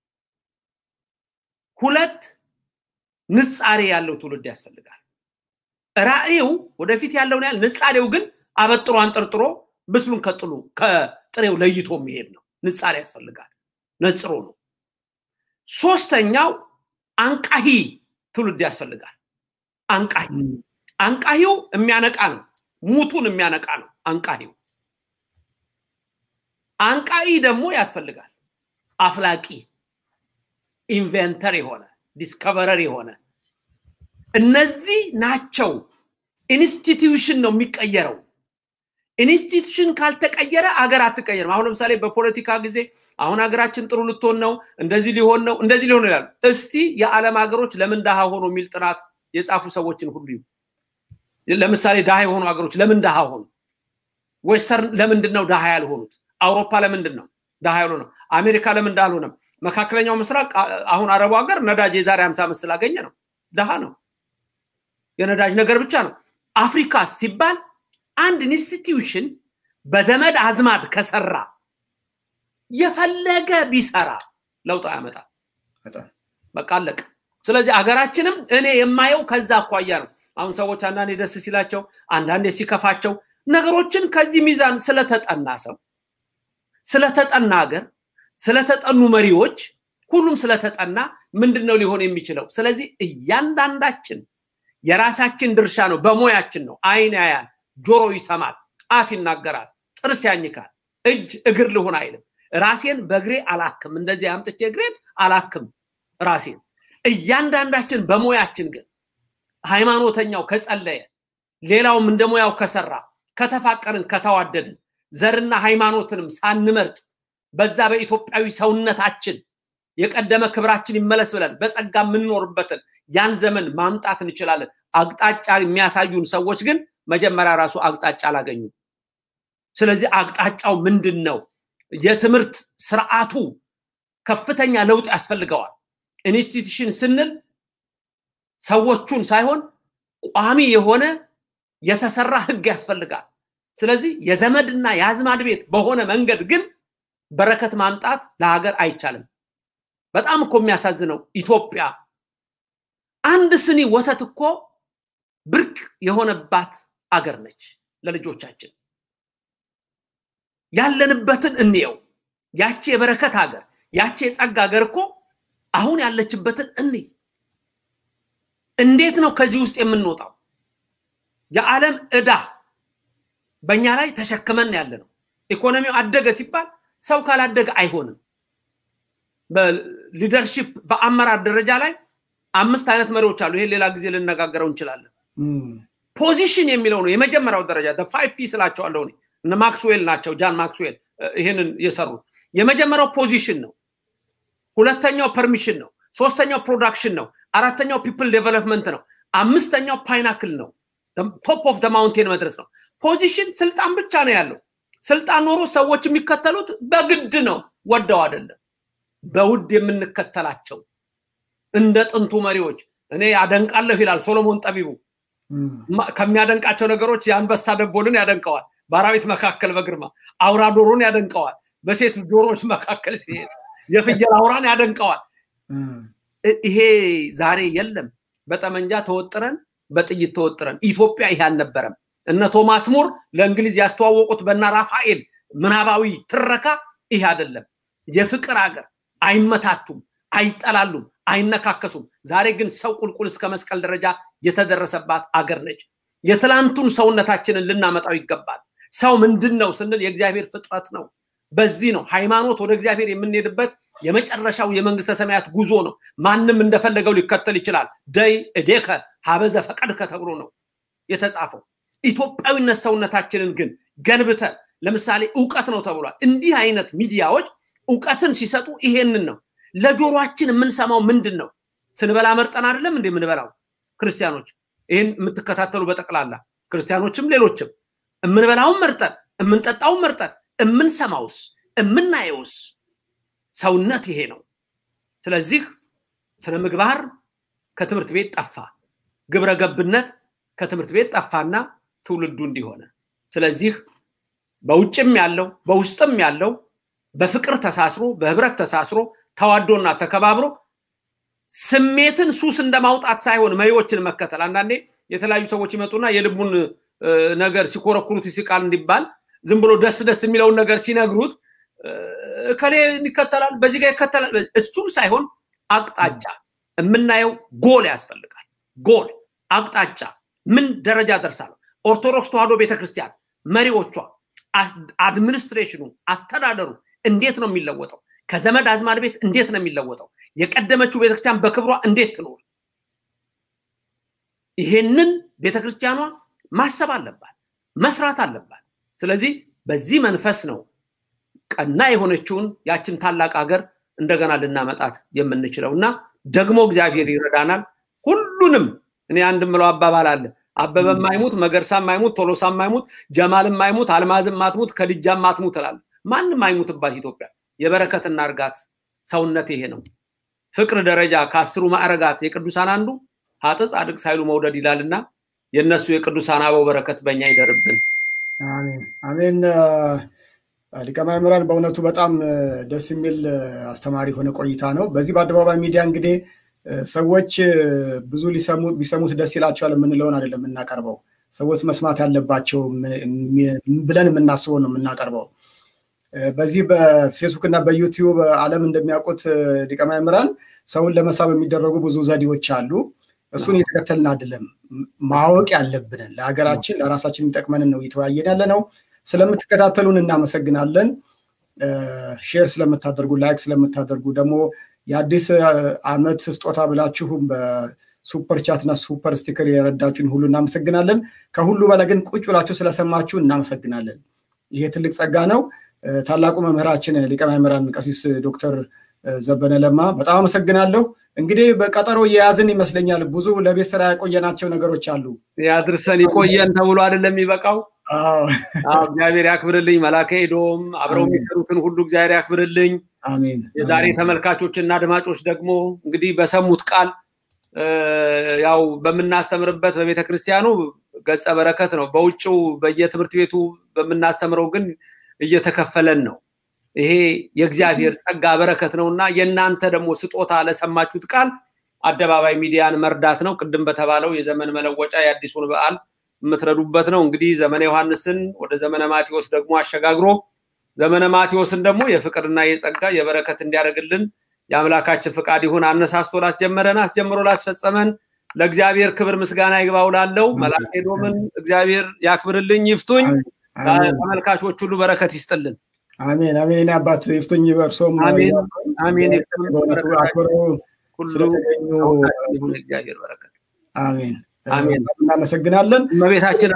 S7: ሁለት ንጻሬ ያለው ትውልድ ያስፈልጋል። ራዕዩ ወደፊት ያለውን ያህል ንጻሬው ግን አበጥሮ አንጠርጥሮ ብስሉን ከጥሉ ከጥሬው ለይቶ የሚሄድ ነው። ንጻሬ ያስፈልጋል። ነጽሮ ነው። ሶስተኛው አንቃሂ ትውልድ ያስፈልጋል። አንቃሂ አንቃሂው የሚያነቃ ነው። ሙቱን የሚያነቃ ነው አንቃሂው። አንቃሂ ደግሞ ያስፈልጋል። አፍላቂ ኢንቨንተር የሆነ ዲስከቨረር የሆነ እነዚህ ናቸው። ኢንስቲትዩሽን ነው የሚቀየረው። ኢንስቲትዩሽን ካልተቀየረ አገር አትቀየርም። አሁን ለምሳሌ በፖለቲካ ጊዜ አሁን ሀገራችን ጥሩ ልትሆን ነው፣ እንደዚህ ሊሆን ነው፣ እንደዚህ ሊሆን ይላሉ። እስቲ የዓለም ሀገሮች ለምን ድሃ ሆኖ የሚል ጥናት የጻፉ ሰዎችን ሁሉ ለምሳሌ ድሃ የሆኑ ሀገሮች ለምን ድሃ ሆኑ? ዌስተርን ለምንድን ነው ድሃ ያልሆኑት? አውሮፓ ለምንድን ነው ድሃ ያልሆነው? አሜሪካ ለምን ድሃ አልሆነም? መካከለኛው ምስራቅ አሁን አረቡ ሀገር ነዳጅ የዛሬ ሀምሳ ዓመት ስላገኘ ነው ድሃ ነው። የነዳጅ ነገር ብቻ ነው። አፍሪካ ሲባል አንድ ኢንስቲትዩሽን በዘመድ አዝማድ ከሰራ የፈለገ ቢሰራ ለውጥ አያመጣም። በቃ አለቀ። ስለዚህ አገራችንም እኔ የማየው ከዛ አኳያ ነው። አሁን ሰዎች አንዳንዴ ደስ ሲላቸው፣ አንዳንዴ ሲከፋቸው ነገሮችን ከዚህ ሚዛን ስለተጠና ሰው ስለተጠና ሀገር ስለተጠኑ መሪዎች ሁሉም ስለተጠና ምንድን ነው ሊሆን የሚችለው? ስለዚህ እያንዳንዳችን የራሳችን ድርሻ ነው። በሙያችን ነው። አይን ያያል፣ ጆሮ ይሰማል፣ አፍ ይናገራል፣ ጥርስ ያኝካል፣ እጅ እግር ልሆን አይልም። ራሴን በእግሬ አላክም፣ እንደዚህ አምጥቼ እግሬን አላክም ራሴን። እያንዳንዳችን በሙያችን ግን ሃይማኖተኛው ከጸለየ፣ ሌላውም እንደ ሙያው ከሰራ፣ ከተፋቀርን፣ ከተዋደድን ዘርና ሃይማኖትንም ሳንመርጥ በዛ በኢትዮጵያዊ ሰውነታችን የቀደመ ክብራችን ይመለስ ብለን በጸጋ የምንኖርበትን ያን ዘመን ማምጣት እንችላለን። አቅጣጫ የሚያሳዩን ሰዎች ግን መጀመሪያ ራሱ አቅጣጫ አላገኙም። ስለዚህ አቅጣጫው ምንድን ነው? የትምህርት ስርዓቱ ከፍተኛ ለውጥ ያስፈልገዋል። ኢንስቲትዩሽን ስንል ሰዎቹን ሳይሆን ቋሚ የሆነ የተሰራ ህግ ያስፈልጋል። ስለዚህ የዘመድና የአዝማድ ቤት በሆነ መንገድ ግን በረከት ማምጣት ለሀገር አይቻልም። በጣም እኮ የሚያሳዝነው ኢትዮጵያ አንድ ስኒ ወተት እኮ ብርቅ የሆነባት አገር ነች ለልጆቻችን። ያለንበትን እንየው። ያቺ የበረከት ሀገር፣ ያቺ የጸጋ ሀገር እኮ አሁን ያለችበትን እንይ። እንዴት ነው ከዚህ ውስጥ የምንወጣው? የዓለም ዕዳ በእኛ ላይ ተሸክመን ያለ ነው። ኢኮኖሚው አደገ ሲባል ሰው ካላደገ አይሆንም። በሊደርሺፕ በአመራር ደረጃ ላይ አምስት አይነት መሪዎች አሉ። ይሄን ሌላ ጊዜ ልነጋገረው እንችላለን። ፖዚሽን የሚለው ነው የመጀመሪያው ደረጃ ፋይቭ ፒ ስላቸዋለሁ እኔ እነ ማክስዌል ናቸው ጃን ማክስዌል ይሄንን የሰሩት። የመጀመሪያው ፖዚሽን ነው። ሁለተኛው ፐርሚሽን ነው። ሶስተኛው ፕሮዳክሽን ነው። አራተኛው ፒፕል ዴቨሎፕመንት ነው። አምስተኛው ፓይናክል ነው። ቶፕ ኦፍ ማውንቴን መድረስ ነው። ፖዚሽን ስልጣን ብቻ ነው ያለው። ስልጣን ኖሮ ሰዎች የሚከተሉት በግድ ነው፣ ወደው አይደለም። በውድ የምንከተላቸው እንደ ጥንቱ መሪዎች እኔ አደንቃለሁ ይላል ሶሎሞን ጠቢቡ። ከሚያደንቃቸው ነገሮች የአንበሳ ደቦልን ያደንቀዋል፣ በአራዊት መካከል በግርማ አውራ ዶሮን ያደንቀዋል፣ በሴት ዶሮዎች መካከል ሲሄድ የፍየል አውራን ያደንቀዋል። ይሄ ዛሬ የለም። በጠመንጃ ተወጥረን በጥይት ተወጥረን ኢትዮጵያ ይሄ አልነበረም። እነ ቶማስ ሙር ለእንግሊዝ ያስተዋወቁት በና ራፋኤል ምናባዊ ትረካ ይሄ አይደለም። የፍቅር ሀገር አይመታቱም፣ አይጠላሉም፣ አይነካከሱም። ዛሬ ግን ሰው ቁልቁል እስከ መስቀል ደረጃ የተደረሰባት አገር ነች። የትላንቱን ሰውነታችንን ልናመጣው ይገባል። ሰው ምንድን ነው ስንል የእግዚአብሔር ፍጥረት ነው። በዚህ ነው ሃይማኖት ወደ እግዚአብሔር የምንሄድበት የመጨረሻው የመንግስተ ሰማያት ጉዞ ነው። ማንም እንደፈለገው ሊከተል ይችላል። ደይ እዴከ ሀበዘ ፈቀድከ ተብሎ ነው የተጻፈው። ኢትዮጵያዊነት ሰውነታችንን ግን ገንብተን ለምሳሌ እውቀት ነው ተብሏል። እንዲህ አይነት ሚዲያዎች እውቀትን ሲሰጡ ይሄንን ነው። ለጆሮአችን የምንሰማው ምንድን ነው? ስንበላ መርጠን አይደለም እንደ የምንበላው ክርስቲያኖች፣ ይህን የምትከታተሉ በጠቅላላ ክርስቲያኖችም ሌሎችም የምንበላውን መርጠን የምንጠጣውን መርጠን እምንሰማውስ እምናየውስ ሰውነት ይሄ ነው። ስለዚህ ስነ ምግባር ከትምህርት ቤት ጠፋ፣ ግብረ ገብነት ከትምህርት ቤት ጠፋና ትውልዱ እንዲሆነ ስለዚህ በውጭም ያለው በውስጥም ያለው በፍቅር ተሳስሮ በህብረት ተሳስሮ ተዋዶና ተከባብሮ ስሜትን ሱስ እንደማውጣት ሳይሆን መሪዎችን መከተል። አንዳንዴ የተለያዩ ሰዎች ይመጡና የልቡን ነገር ሲኮረኩሩት ሲቃል እንዲባል ዝም ብሎ ደስ ደስ የሚለውን ነገር ሲነግሩት እከሌ ይከተላል፣ በዚህ ጋር ይከተላል። እሱም ሳይሆን አቅጣጫ የምናየው ጎል ያስፈልጋል። ጎል አቅጣጫ፣ ምን ደረጃ ደርሳለሁ? ኦርቶዶክስ ተዋህዶ ቤተክርስቲያን መሪዎቿ፣ አድሚኒስትሬሽኑ፣ አስተዳደሩ እንዴት ነው የሚለወጠው? ከዘመድ አዝማድ ቤት እንዴት ነው የሚለወጠው? የቀደመችው ቤተክርስቲያን በክብሯ እንዴት ትኖር? ይሄንን ቤተክርስቲያኗ ማሰብ አለባት፣ መስራት አለባት። ስለዚህ በዚህ መንፈስ ነው ቀና የሆነችውን ያችን ታላቅ ሀገር እንደገና ልናመጣት የምንችለው እና ደግሞ እግዚአብሔር ይረዳናል። ሁሉንም እኔ አንድ ምለው አባባል አለ። አበበ ማይሙት፣ መገርሳ ማይሙት፣ ቶሎሳ ማይሙት፣ ጀማል ማይሙት፣ አልማዝም ማትሙት፣ ከድጃም ማትሙት እላለሁ። ማንም አይሙትባት ኢትዮጵያ የበረከት እናርጋት። ሰውነት ይሄ ነው። ፍቅር ደረጃ ከአስሩ ማዕረጋት የቅዱሳን አንዱ ሀጥ ጻድቅ ሳይሉ መውደድ ይላልና የእነሱ የቅዱሳን አበው በረከት በእኛ ይደርብን።
S5: አሜን አሜን። ሊቀ ማእምራን በእውነቱ በጣም ደስ የሚል አስተማሪ የሆነ ቆይታ ነው። በዚህ በአደባባይ ሚዲያ እንግዲህ ሰዎች ብዙ ቢሰሙት ደስ ይላቸዋል የምንለውን አይደለም የምናቀርበው። ሰዎች መስማት ያለባቸው ብለን የምናስበው ነው የምናቀርበው። በዚህ በፌስቡክ እና በዩቲዩብ ዓለም እንደሚያውቁት ሊቀ ማእምራን ሰውን ለመሳብ የሚደረጉ ብዙ ዘዴዎች አሉ። እሱን እየተከተልን አይደለም። ማወቅ ያለብንን ለሀገራችን ለራሳችን የሚጠቅመንን ነው እየተወያየን ያለ ነው። ስለምትከታተሉን እናመሰግናለን። ሼር ስለምታደርጉ፣ ላይክ ስለምታደርጉ ደግሞ የአዲስ ዓመት ስጦታ ብላችሁም በሱፐር ቻት እና ሱፐር ስቲከር የረዳችሁን ሁሉ እናመሰግናለን። ከሁሉ በላይ ግን ቁጭ ብላችሁ ስለሰማችሁ እናመሰግናለን። ይሄ ትልቅ ጸጋ ነው። ታላቁ መምህራችን ሊቀ ማእምራን ቀሲስ ዶክተር ዘበነ ለማ በጣም አመሰግናለሁ። እንግዲህ በቀጠሮ እየያዝን ይመስለኛል። ብዙ ለቤት ስራ ያቆየናቸው ነገሮች አሉ።
S7: ያድርሰን ይቆየን ተብሎ አይደለም የሚበቃው። እግዚአብሔር ያክብርልኝ። መላከ ኤዶም አብረው የሚሰሩትን ሁሉ እግዚአብሔር ያክብርልኝ።
S5: አሜን።
S7: የዛሬ ተመልካቾች እና አድማጮች ደግሞ እንግዲህ በሰሙት ቃል ያው በምናስተምርበት በቤተ ክርስቲያኑ ገጸ በረከት ነው። በውጭው በየትምህርት ቤቱ በምናስተምረው ግን እየተከፈለን ነው። ይሄ የእግዚአብሔር ጸጋ በረከት ነው እና የእናንተ ደግሞ ስጦታ ለሰማችሁት ቃል አደባባይ ሚዲያን መርዳት ነው። ቅድም በተባለው የዘመን መለወጫ የአዲሱን በዓል የምትረዱበት ነው። እንግዲህ ዘመነ ዮሐንስን ወደ ዘመነ ማቴዎስ ደግሞ አሸጋግሮ ዘመነ ማቴዎስን ደግሞ የፍቅርና የጸጋ የበረከት እንዲያደርግልን የአምላካችን ፍቃድ ይሁን። አነሳስቶ ላስጀመረን አስጀምሮ ላስፈጸመን ለእግዚአብሔር ክብር ምስጋና ይግባው። ላለው መልአከ ኤዶምን እግዚአብሔር ያክብርልኝ፣ ይፍቱኝ። ተመልካቾች ሁሉ በረከት ይስጥልን።
S5: አሜን አሜን። እኔ አባት ይፍቱኝ፣ በእርሶም
S7: አሜን አሜን።
S5: በእውነቱ አክብረው ስለተገኙ
S7: እግዚአብሔር በረከት
S5: አሜን
S7: አሜን።
S5: እናመሰግናለን።
S7: እመቤታችን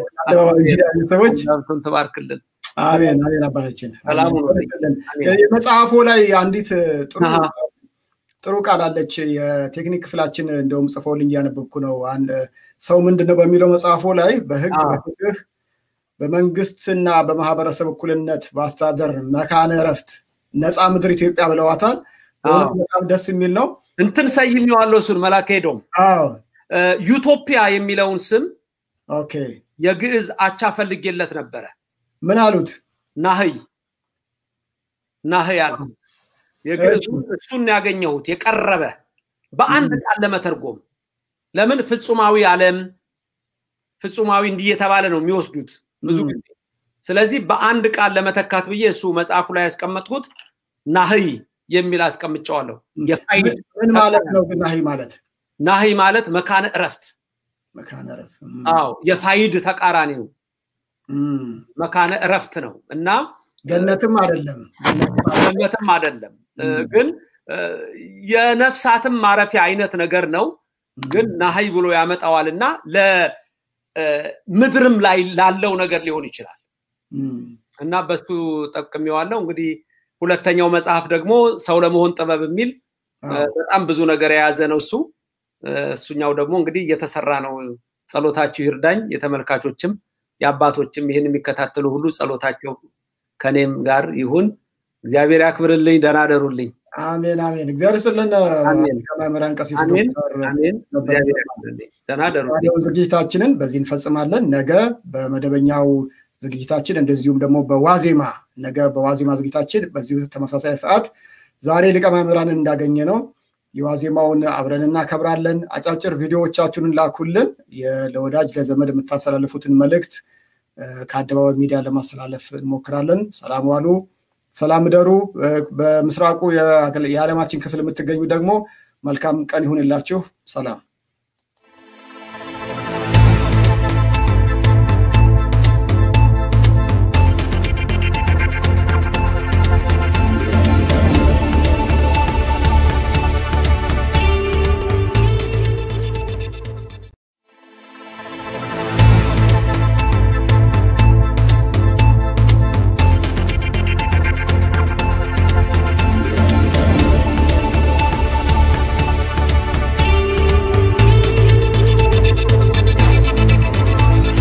S5: ሰዎች
S7: ትባርክልን።
S5: አሜን አሜን። አባታችን
S7: ሰላሙ
S5: መጽሐፉ ላይ አንዲት ጥሩ ጥሩ ቃል አለች። የቴክኒክ ክፍላችን እንደውም ጽፎልኝ እያነበብኩ ነው። ሰው ምንድን ነው በሚለው መጽሐፉ ላይ በህግ በፍትህ በመንግስትና በማህበረሰብ እኩልነት በአስተዳደር መካነ እረፍት ነፃ ምድር ኢትዮጵያ ብለዋታል። በእውነት በጣም ደስ የሚል ነው።
S7: እንትን ሰይሜዋለሁ እሱን መላከ ሄዶም ዩቶፒያ የሚለውን ስም
S5: ኦኬ
S7: የግዕዝ አቻ ፈልጌለት ነበረ።
S5: ምን አሉት?
S7: ናህይ ናህይ አልኩት። የግዕዙ እሱን ያገኘሁት የቀረበ በአንድ ቃል ለመተርጎም ለምን ፍጹማዊ ዓለም ፍጹማዊ እንዲህ የተባለ ነው የሚወስዱት ብዙ ጊዜ። ስለዚህ በአንድ ቃል ለመተካት ብዬ እሱ መጽሐፉ ላይ ያስቀመጥኩት ናህይ የሚል አስቀምጨዋለሁ።
S5: ምን ማለት ነው ግን ናህይ ማለት?
S7: ናህይ ማለት መካነ እረፍት
S5: መካነ እረፍት።
S7: አዎ የፋይድ ተቃራኒ ነው። መካነ እረፍት ነው እና
S5: ገነትም አይደለም
S7: ገነትም አይደለም ግን የነፍሳትም ማረፊያ አይነት ነገር ነው። ግን ናሀይ ብሎ ያመጣዋል እና ለምድርም ላይ ላለው ነገር ሊሆን ይችላል እና በሱ ጠቅሜዋለሁ። እንግዲህ ሁለተኛው መጽሐፍ ደግሞ ሰው ለመሆን ጥበብ የሚል በጣም ብዙ ነገር የያዘ ነው እሱ እሱኛው ደግሞ እንግዲህ እየተሰራ ነው። ጸሎታችሁ ይርዳኝ። የተመልካቾችም የአባቶችም ይህን የሚከታተሉ ሁሉ ጸሎታቸው ከኔም ጋር ይሁን። እግዚአብሔር ያክብርልኝ። ደህና ደሩልኝ።
S5: አሜን አሜን። እግዚአብሔር ይስጥልን።
S7: አሜን።
S5: ከመምህራን ቀሲስ
S7: አሜን
S5: ዶክተር
S7: አሜን።
S5: ነበረ
S7: እግዚአብሔር ያክብርልኝ። ደህና ደሩልኝ።
S5: ዛሬውን ዝግጅታችንን በዚህ እንፈጽማለን። ነገ በመደበኛው ዝግጅታችን እንደዚሁም ደግሞ በዋዜማ ነገ በዋዜማ ዝግጅታችን በዚሁ ተመሳሳይ ሰዓት ዛሬ ሊቀ መምህራንን እንዳገኘ ነው የዋዜማውን አብረን እናከብራለን። አጫጭር ቪዲዮዎቻችሁን ላኩልን። የ- ለወዳጅ ለዘመድ የምታስተላልፉትን መልእክት እ፣ ከአደባባይ ሚዲያ ለማስተላለፍ እንሞክራለን። ሰላም ዋሉ፣ ሰላም እደሩ። እ፣ በምስራቁ የዓለማችን ክፍል የምትገኙ ደግሞ መልካም ቀን ይሁንላችሁ። ሰላም